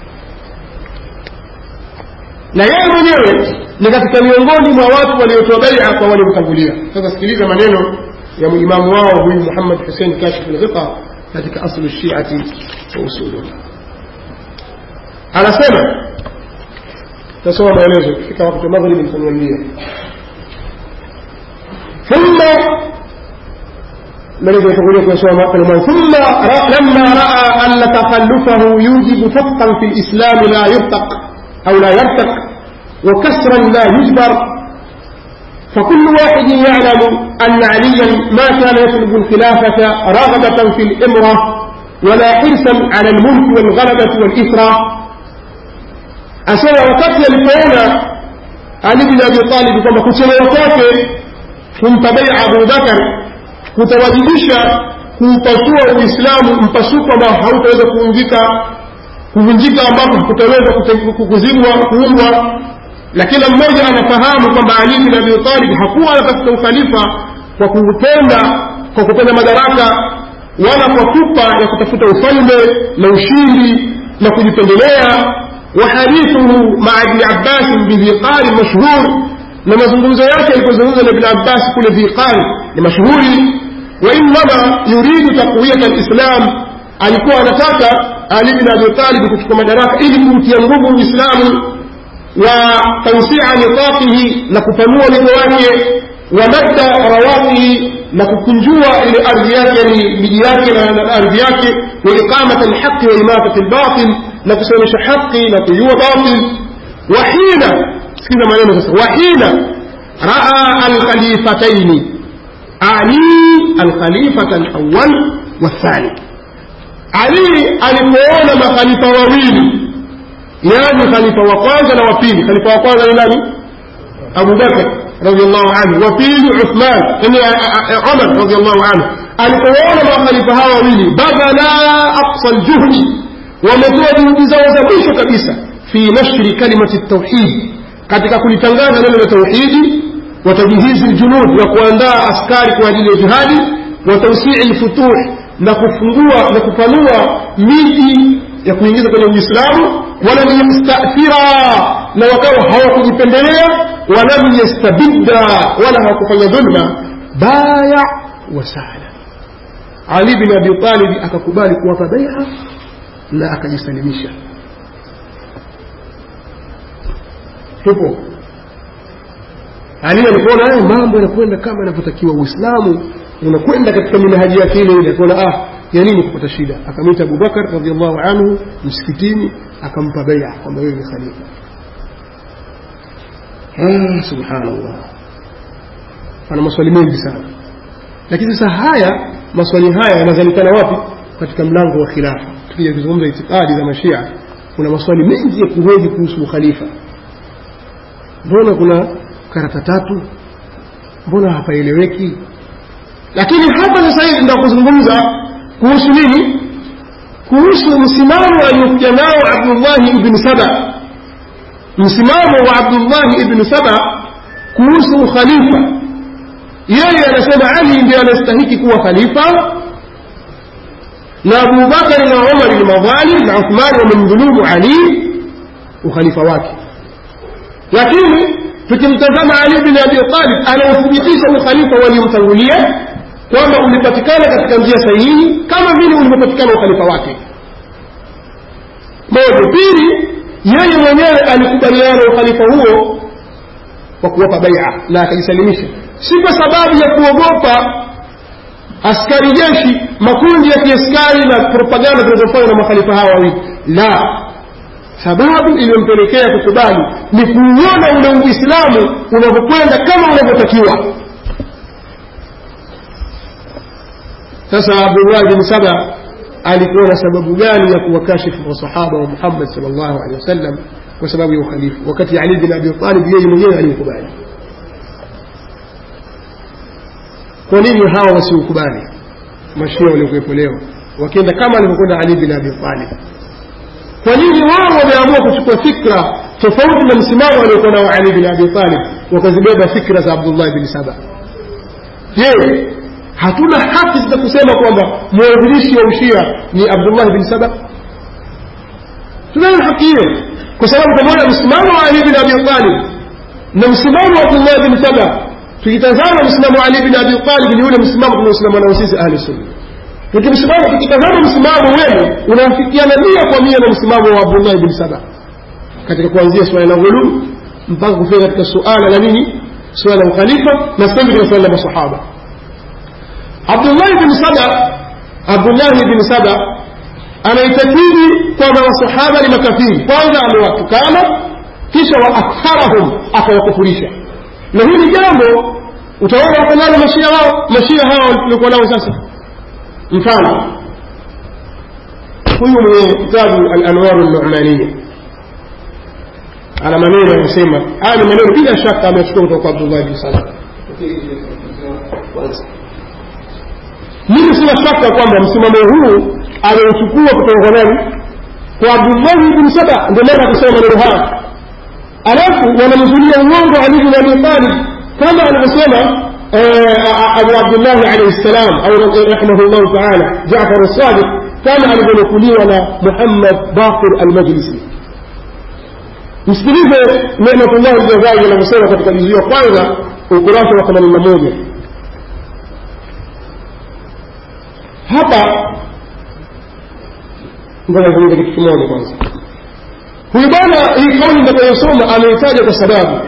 na yeye mwenyewe ni katika miongoni mwa watu waliotoa baia kwa waliomtangulia sasa sikiliza maneno ya imamu wao huyu muhammad husein kashif lghiqa katika aslu shiati wa usuluha anasema tasoma maelezo kifika wakati wa maghribi nitaniambia thumma الذي يقول لك يسوع ثم لما راى ان تخلفه يوجب فقا في الاسلام لا يرتق او لا يرتق وكسرا لا يجبر فكل واحد يعلم ان عليا ما كان يطلب الخلافه رغبه في الامره ولا حرصا على الملك والغلبه والاثره asema wakati alipoona ali bin abi talib kwamba kuchelewa kwake kumpa beia abubakar kutawajibisha kuupasua uislamu mpasuko ambao hautaweza kuungika kuvunjika ambapo kutaweza kuzibwa kuumbwa na kila mmoja anafahamu kwamba ali bin abi talib hakuwa anatafuta ukhalifa kwa kupenda kwa kupenda madaraka wala kwa pupa ya kutafuta ufalme na ushindi na kujipendelea وحديثه مع ابن عباس بذيقان مشهور لما زنزوزة ياتي يكون ابن عباس كل ذيقان مشهور وإنما يريد تقوية الإسلام alikuwa anataka ali bin abi talib kuchukua madaraka ili kumtia nguvu uislamu wa tausia nitaqihi na kupanua wigo wake wa madda rawaqihi na kukunjua ile ardhi yake yani miji yake na ardhi yake wa iqamata alhaqi wa imatati albatil na kusimamisha haqi na kuiua batil wahina sikiza maneno sasa wahina raa alkhalifataini ali alkhalifata alawal wathani ali alipoona makhalifa wawili yani khalifa wa kwanza na wa pili khalifa wa kwanza ni nani abubakar radiallahu anhu wa pili uthman yani umar radiallahu anhu alipoona makhalifa hawa wawili badala aqsa ljuhdi wametoa juhudi zao za mwisho kabisa fi nashri kalimati tauhid katika kulitangaza neno la tauhidi watajihizi ljunud wa kuandaa askari kwa ajili ya jihadi wa tausii lfutuh na kufungua na kupanua miji ya kuingiza kwenye uislamu walam yastathira na wakawa hawakujipendelea walam yastabidda wala hawakufanya dhulma baya wasala ali bin abi talib akakubali kuwapa baia na akajisalimisha tupo ali alipoona haya mambo yanakwenda kama yanavyotakiwa uislamu unakwenda katika minhaji yake ile ile akaona ah ya nini kupata shida akamwita abubakar radiallahu anhu msikitini akampa baia kwamba wewe ni khalifa ah, subhanallah ana maswali mengi sana lakini sasa haya maswali haya yanazalikana wapi katika mlango wa khilafa tukija kuzungumza itikadi za mashia kuna maswali mengi ya kuhoji kuhusu ukhalifa mbona kuna karata tatu mbona hapaeleweki lakini hapa sasa hivi ndio kuzungumza kuhusu nini kuhusu msimamo aliokuja nao abdullahi ibni saba msimamo wa abdullahi ibni saba kuhusu ukhalifa yeye anasema ali ndiye anastahiki kuwa khalifa na abubakari na umari ni madhalim na uthmani wamemdhulumu ali ukhalifa wake lakini tukimtazama ali bin abi talib anauthibitisha ukhalifa waliomtangulia kwamba ulipatikana katika njia sahihi kama vile ulivyopatikana ukhalifa wake moja pili yeye mwenyewe alikubaliana ukhalifa huo kwa kuwapa baia na akajisalimisha si kwa sababu ya kuogopa askari jeshi makundi ya kiaskari na propaganda zinazofanywa na makhalifa hawa wawili la sababu iliyompelekea kukubali ni kuuona ule uislamu unavyokwenda kama unavyotakiwa sasa abdullah bin saba alikuwa na sababu gani ya kuwakashifu masahaba wa muhammad sal llahu alehi wasallam kwa sababu ya ukhalifu wakati ali bin abi talib yeye mwenyewe aliukubali kwa nini hawa wasiukubali mashia waliokuwepo leo wakienda kama alivyokwenda ali bin abi talib kwa nini wao wameamua kuchukua fikra tofauti na msimamo aliokuwa nao ali bin abi talib wakazibeba fikra za abdullah bin saba je hatuna haki za kusema kwamba mwanzilishi wa ushia ni abdullah bin saba tunayo haki hiyo kwa sababu pamoja msimamo wa ali bin abi talib na msimamo wa abdullah bin saba tukitazama msimamo wa ali bin abi talib ni ule msimamo tunaosimama nao sisi ahli sunna tukimsimama tukitazama msimamo wenu unafikiana mia kwa mia na msimamo wa abdullah bin saba katika kuanzia suala la ghuluu mpaka kufika katika suala la nini suala la ukhalifa na sasa katika suala la masahaba abdullahi bin saba abdullahi bin saba anaitakidi kwamba masahaba ni makafiri kwanza amewatukana kisha wa aktharahum akawakufurisha na hili jambo utaona wako nalo mashia wao mashia hao tuliokuwa nao sasa mfano huyu mwenye kitabu alanwaru numaniya ana maneno yanasema haya ni maneno bila shaka amechukua kutoka kwa abdullah bin saba mimi sina shaka kwamba msimamo huu ameuchukua kutoka kwa nani kwa abdullahi bin saba ndio maana kusema maneno haya alafu wanamzulia uongo ali bin abi talib kama alivyosema abu abdullahi alaihi ssalam au rahimahullahu taala jafar sadiq kama alivyonukuliwa na muhammad bakir almajlisi msikilize nematullah ljazai anavyosema katika juzu ya kwanza ukurasa wa themanini na moja hapa ngoja niulize kitu kimoja kwanza huyu bwana hii kauli nitakayosoma ameitaja kwa sababu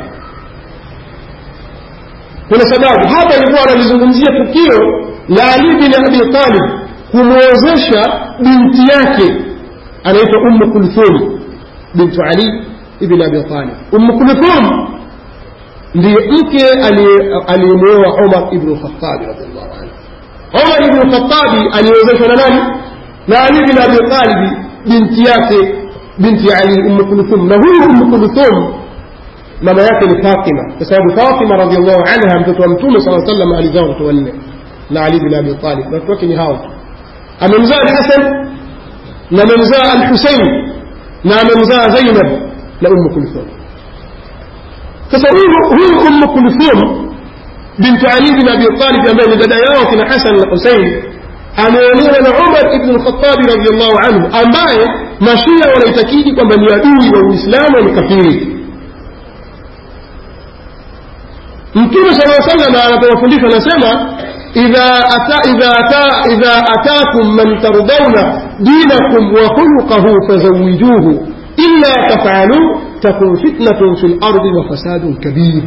kuna sababu hapa ilikuwa analizungumzia tukio la ali bin abi talib kumwozesha binti yake anaitwa ummu kulthum bintu ali ibn abi talib ummu kulthum ndiye mke aliyemwoa umar ibnu khatabi radiallahu anhu umar ibnu khatabi aliwezeshwa na nani na ali bin abi talib binti yake binti ali ummu kulthum na huyu ummu kulthum mama yake ni fatima kwa sababu fatima radiallahu anha mtoto wa mtume saa sallam alizaa watoto wanne na ali bin abi talib na watoto wake ni hawa amemzaa alhasan na amemzaa alhusein na amemzaa zainab na ummu kulthum sasa huyu ummu kulthum bintu ali bin abi talib ambaye ni dada yao kina hasan na husein ameolewa na umar ibnu lkhatabi radiallahu anhu ambaye mashia wanaitakidi kwamba ni adui wa uislamu ni kafiri mtume sala salam anapowafundisha anasema idha atakum man tardauna dinakum wa khuluqahu fazawijuhu illa tafaluu takun fitnatun fi lardi wa fasadun kabir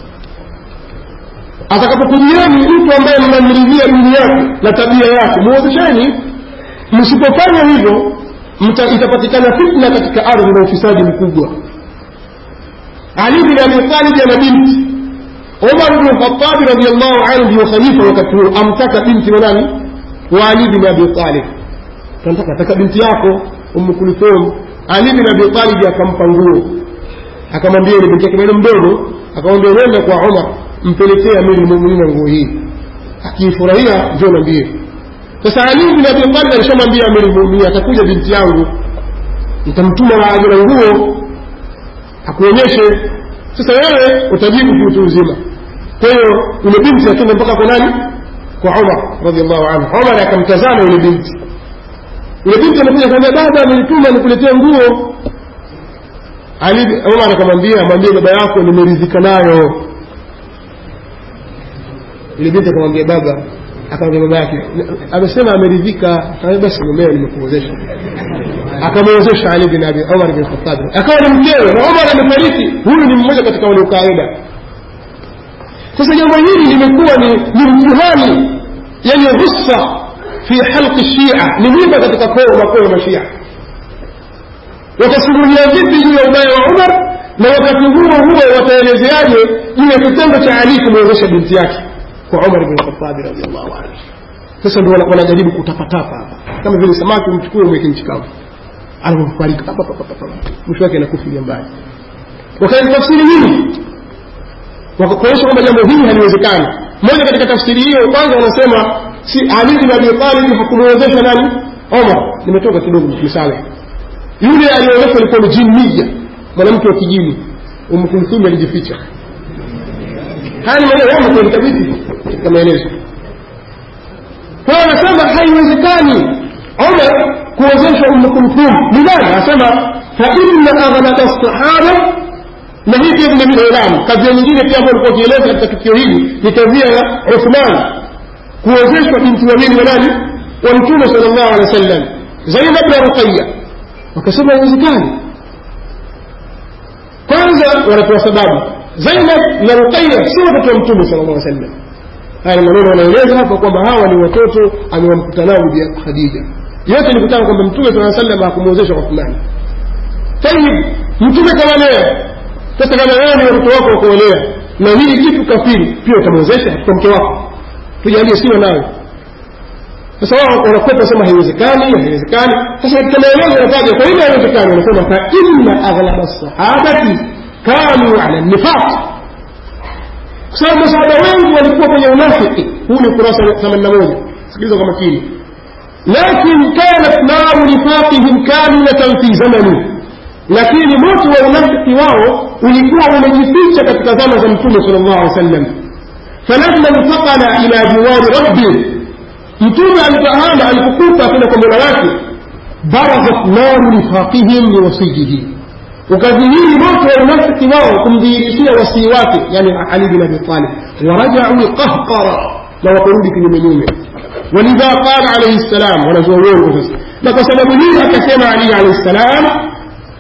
atakapokujieni mtu ambaye mnamridhia dini yake na tabia yake muozesheni msipofanya hivyo itapatikana fitna katika ardhi na ufisadi mkubwa ali bin abi talib ana binti umar bnu lkhatabi radiallahu anhu ndio khalifa wakati huo amtaka binti wa nani wa ali bin abi talib tamtaka taka binti yako umu kulthum ali bin abi talib akampa nguo akamwambia ni binti yake bado mdogo akamwambia nenda kwa umar mpelekee amiri lmuminina nguo hii akiifurahia njo nambie sasa ali bin abi talib alishamwambia amiri lmuminin atakuja binti yangu nitamtuma na ajira nguo akuonyeshe sasa wewe utajibu kiutu uzima kwa hiyo yule binti akenda mpaka kwa nani kwa umar radiallahu anhu umar akamtazama yule binti yule binti amekuja kaambia baba amenituma nikuletee nguo ali umar akamwambia amwambie baba yako nimeridhika nayo yule binti akamwambia baba akamwambia baba yake amesema ameridhika akamwambia basi mumeo nimekuozesha akamwozesha ali bin abi umar bin khattab akawa ni mkewe na umar amefariki huyu ni mmoja katika wale ukaida sasa jambo hili limekuwa ni ni mtihani yani rusa fi halqi shia ni mwiba katika koo makoo ya mashia watasimulia vipi juu ya ubaya wa umar na wakati huo huo wataelezeaje juu ya kitendo cha ali kumwezesha binti yake kwa umar bin khatabi radiallahu anhu sasa ndio wanajaribu kutapatapa hapa kama vile samaki umchukue umweke nchi kavu anapofariki mwisho wake anakufilia mbali wakaitafsiri nini wakakuonyesha kwamba jambo hili haliwezekani moja katika tafsiri hiyo kwanza wanasema si ali bin abi talib hakumwezesha nani omar nimetoka kidogo misale yule aliyeonyeshwa alikuwa ni jinniya mwanamke wa kijini umkulthumi alijificha haya ni maneno yamo kwenye kitabu katika maelezo kwa hiyo anasema haiwezekani omar kuwezesha umu kulthum ni nani anasema fa inna aghlaba sahaba na hii pia vile vile ilamu kadhia nyingine pia ambayo alikuwa akieleza katika tukio hili ni kadhia ya uthman kuwezeshwa binti wawili wa nani wa mtume sal llahu alehi wa sallam zainab na ruqaya wakasema haiwezekani kwanza wanatoa sababu zainab na ruqaya si watoto wa mtume sal llahu sallam haya ni maneno wanaeleza hapa kwamba hawa ni watoto amewamkuta nao bibi khadija yote ni kutaka kwamba mtume saa sallam hakumwezesha uthmani tayib mtume kawalea sasa kama wewe ni watoto wako wakuolea na hili kitu kafiri pia utamwezesha kwa mke wako tujalie siwa nawe sasa wao wanakwepa sema haiwezekani haiwezekani sasa katika maelezo yanataja kwa nini haiwezekani wanasema fa inna aghlaba sahabati kanu ala nifaq kwa sababu masahaba wengi walikuwa kwenye unafiki huu ni ukurasa themanini na moja sikiliza kwa makini lakin kanat naru nifaqihim kamilatan fi zamani lakini moto wa unafiki wao ulikuwa umejificha katika zama za mtume sal llahu alih wa sallam falamma intaqala ila jiwari rabbi mtume alipohama alipokuta kwenda kwa mola wake barazat naru nifaqihim liwasijihi ukadhihiri moto wa unafiki wao kumdhihirishia wasii wake yani ali bin abi talib warajau qahqara na wakarudi kinyumenyume walidha qala alaihi ssalam wanazua uongo sasa na kwa sababu hii akasema ali alaihi ssalam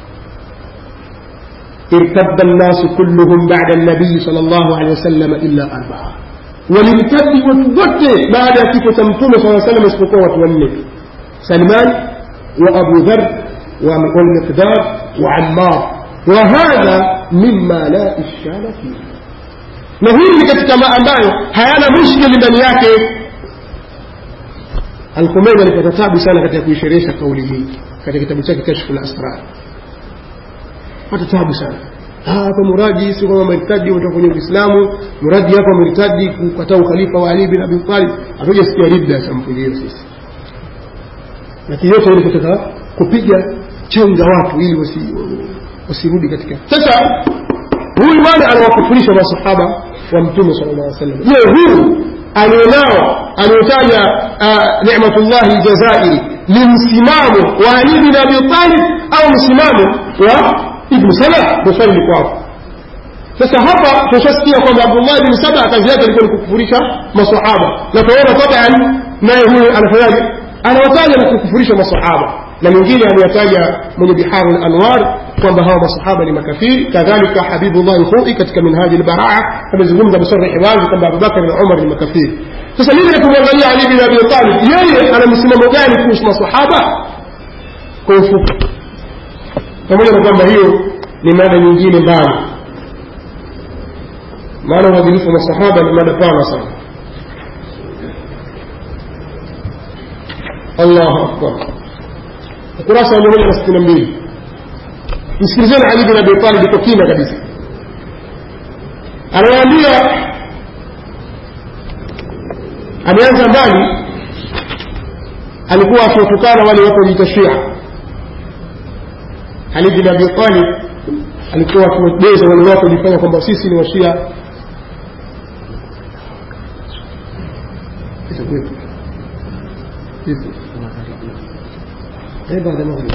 ارتد الناس كلهم بعد النبي صلى الله عليه وسلم إلا أربعة ولمتد وتوته بعد كيف تمتم صلى الله عليه وسلم اسبقوا وتولد سلمان وأبو ذر والمقدار وعمار وهذا مما لا إشكال فيه na hii ni katika ma ambayo hayana mushkili ndani yake alkhumeini alipata tabu sana katika kuisherehesha kauli hii katika kitabu chake kashfu lasrar pata tabu sana hapa muradi si kwamba mertadi umetoka kwenye uislamu muradi hapa mertadi kukataa ukhalifa wa ali bin abi talib hatujasikia ridda ya sampuli hiyo sisi lakini yote ili kutaka kupiga chenga watu ili wasirudi katika sasa huyu bwana anawakufurisha masahaba wa mtume sala llah sallam je huyu alionao aliotaja nicmatullahi jazairi ni msimamo wa ali bin abi talib au msimamo wa ibnu saba ndo swali liko hapo sasa hapa tushasikia kwamba abdullah ibn saba kazi yake ilikuwa ni kukufurisha masahaba na tunaona taban naye huyu anafanyaje anawataja na kukufurisha masahaba na mwingine aliyataja mwenye biharu lanwar kwamba hawa masahaba ni makafiri kadhalika habibullah lkhoi katika minhaji lbaraa amezungumza bisarihi wazi kwamba abubakar na umar ni makafiri sasa mimi nakumwangalia ali bin abi talib yeye ana msimamo gani kuhusu masahaba kwa ufupi pamoja na kwamba hiyo ni mada nyingine mbali maana uadilifu wa masahaba ni mada pana sana allahu akbar ukurasa wa mia moja na sitini na mbili msikilizeni ali bin abi talib kwa kina kabisa anawaambia ameanza mbali alikuwa akiwatukana wale watu wajiita shia ali bin abi talib alikuwa akiwabeza wale watu wajifanya kwamba sisi ni washia baada maghrib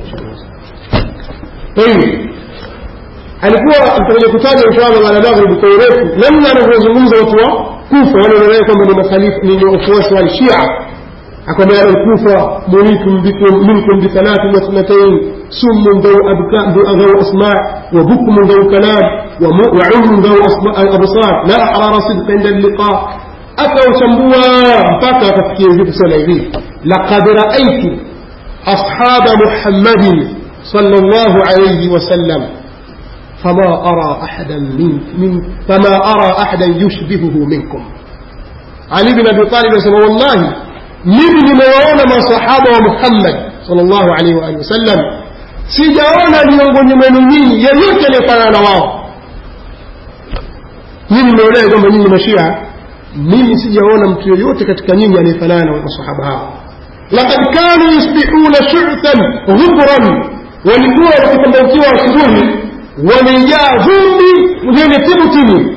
طيب alikuwa tutakuja kutaja inshallah baada ya maghrib kwa urefu namna anavyozungumza watu wa kufa wale wanaodai kwamba ni makhalifu ni wafuasi wa shia akwambia alkufa muritum bikum minkum bithalathin wa thnatayn summun dhaw dhaw asma' wa bukmun dhaw kalam wa ummun dhaw absar la ahrara sidqa inda alliqa akauchambua mpaka akafikia hivi kusema hivi laqad raaitu ashaba muhammadin صلى الله عليه وسلم فما أرى أحدا من, من فما أرى أحدا يشبهه منكم علي بن أبي طالب يقول والله mimi nimewaona masahaba wa muhammad salllahu alaihi waalihi wasallam sijaona miongoni mwenu nyinyi yeyote aliyefanana na wao nyinyi mmeonea kwamba nyinyi mashia mimi sijaona mtu yoyote katika nyinyi aliyefanana na masahaba hao lakad kanu yusbihuna shuthan ghubran walikuwa wakipambaukiwa asubuhi wamejaa vumbi vyenye timutimu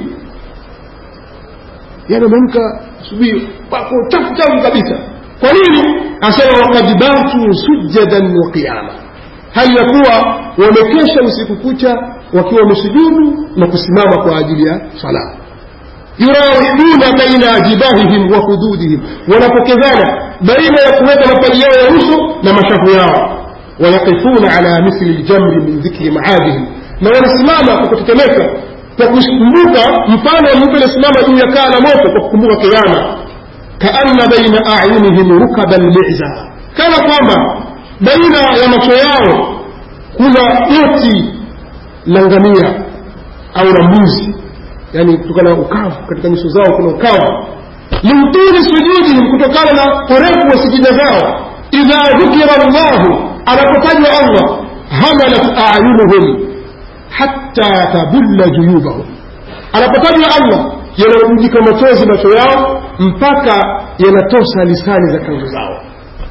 yani wameamka asubuhi wako chafu chafu kabisa kwa nini asema wakad batu sujadan wa qiyama hali ya kuwa wamekesha usiku kucha wakiwa wamesujudu na kusimama kwa ajili ya sala yurawiduna baina jibahihim wa hududihim wanapokezana baina ya kuweka mapaji yao ya uso na mashafu yao ويقفون على مثل الجمر من ذكر معادهم na wanasimama kwa kutetemeka kwa kukumbuka mfano wa mtu aliyesimama juu ya kaa la moto kwa kukumbuka kiama kaanna baina ayunihim rukaba lmiza kana kwamba baina ya macho yao kuna goti la ngamia au la mbuzi yani kutokana na ukavu katika nyuso zao kuna ukavu limtuli sujudihim kutokana na urefu wa sijida zao idha dhukira llahu anapotajwa allah hamalat ayunuhum hatta tabulla juyubahum anapotajwa allah yanarudika machozi macho yao mpaka yanatosa lisani za kanzu zao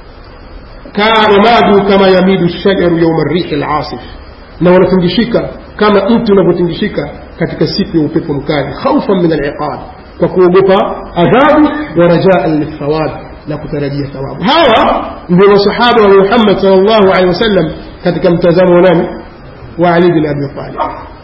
wamadu kama yamidu shajaru yauma rihi lasif na wanatingishika kama mti unavyotingishika katika siku ya upepo mkali khaufan min aliqab kwa kuogopa adhabu wa rajaan lithawab na kutarajia thawabu hawa ndio masahaba wa muhammad sal llahu alehi wasallam katika mtazamo wa nani wa ali bin abi talib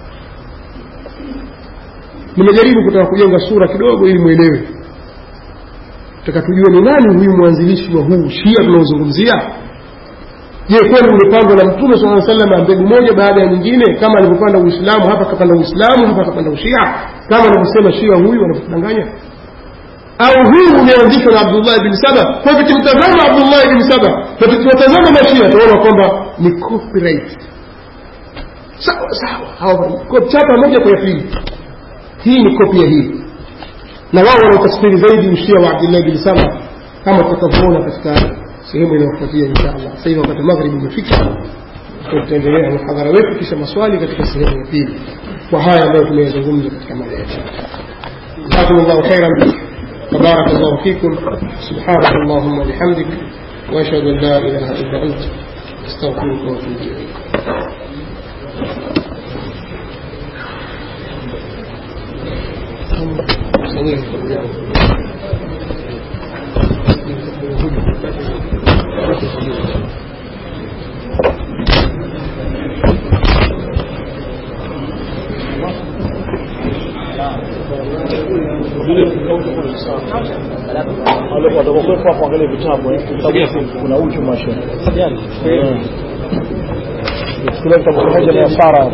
nimejaribu kutaka kujenga sura kidogo ili mwelewe taka tujue ni nani huyu mwanzilishi wa huu shia tunaozungumzia je kweli ulipandwa na mtume saa salama mbegu moja baada ya nyingine kama alivyopanda uislamu hapa akapanda uislamu hapa akapanda ushia kama anavyosema shia huyu wanavyotudanganya au huu umeanzishwa na abdullahi bin saba kwa hivyo tukimtazama abdullahi bin saba na tukiwatazama mashia tunaona kwamba ni copyright sawa sawa chapa moja kwa ya pili hii ni kopi ya hii na wao wanaotafsiri zaidi ushia wa abdullahi bin saba kama tutakavyoona katika sehemu inayofuatia insha allah sasa hivi wakati maghribi umefika tutaendelea muhadhara wetu kisha maswali katika sehemu ya pili kwa haya ambayo tumeyazungumza katika mada yetu جزاكم الله خيرا وبارك الله فيكم سبحانك اللهم وبحمدك واشهد ان لا اله الا انت استغفرك واتوب اليك watakokuwepo hapo angalia vitabu eh. Vitabu kuna uchu mashe kile kitabu kimoja ni asara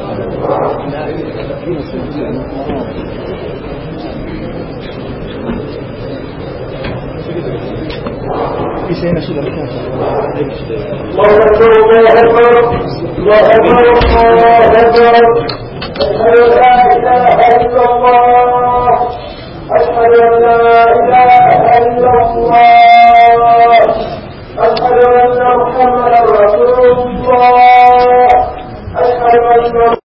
kisha ina shida الله أكبر الله أكبر الله أكبر الله أكبر أشهد أن لا إله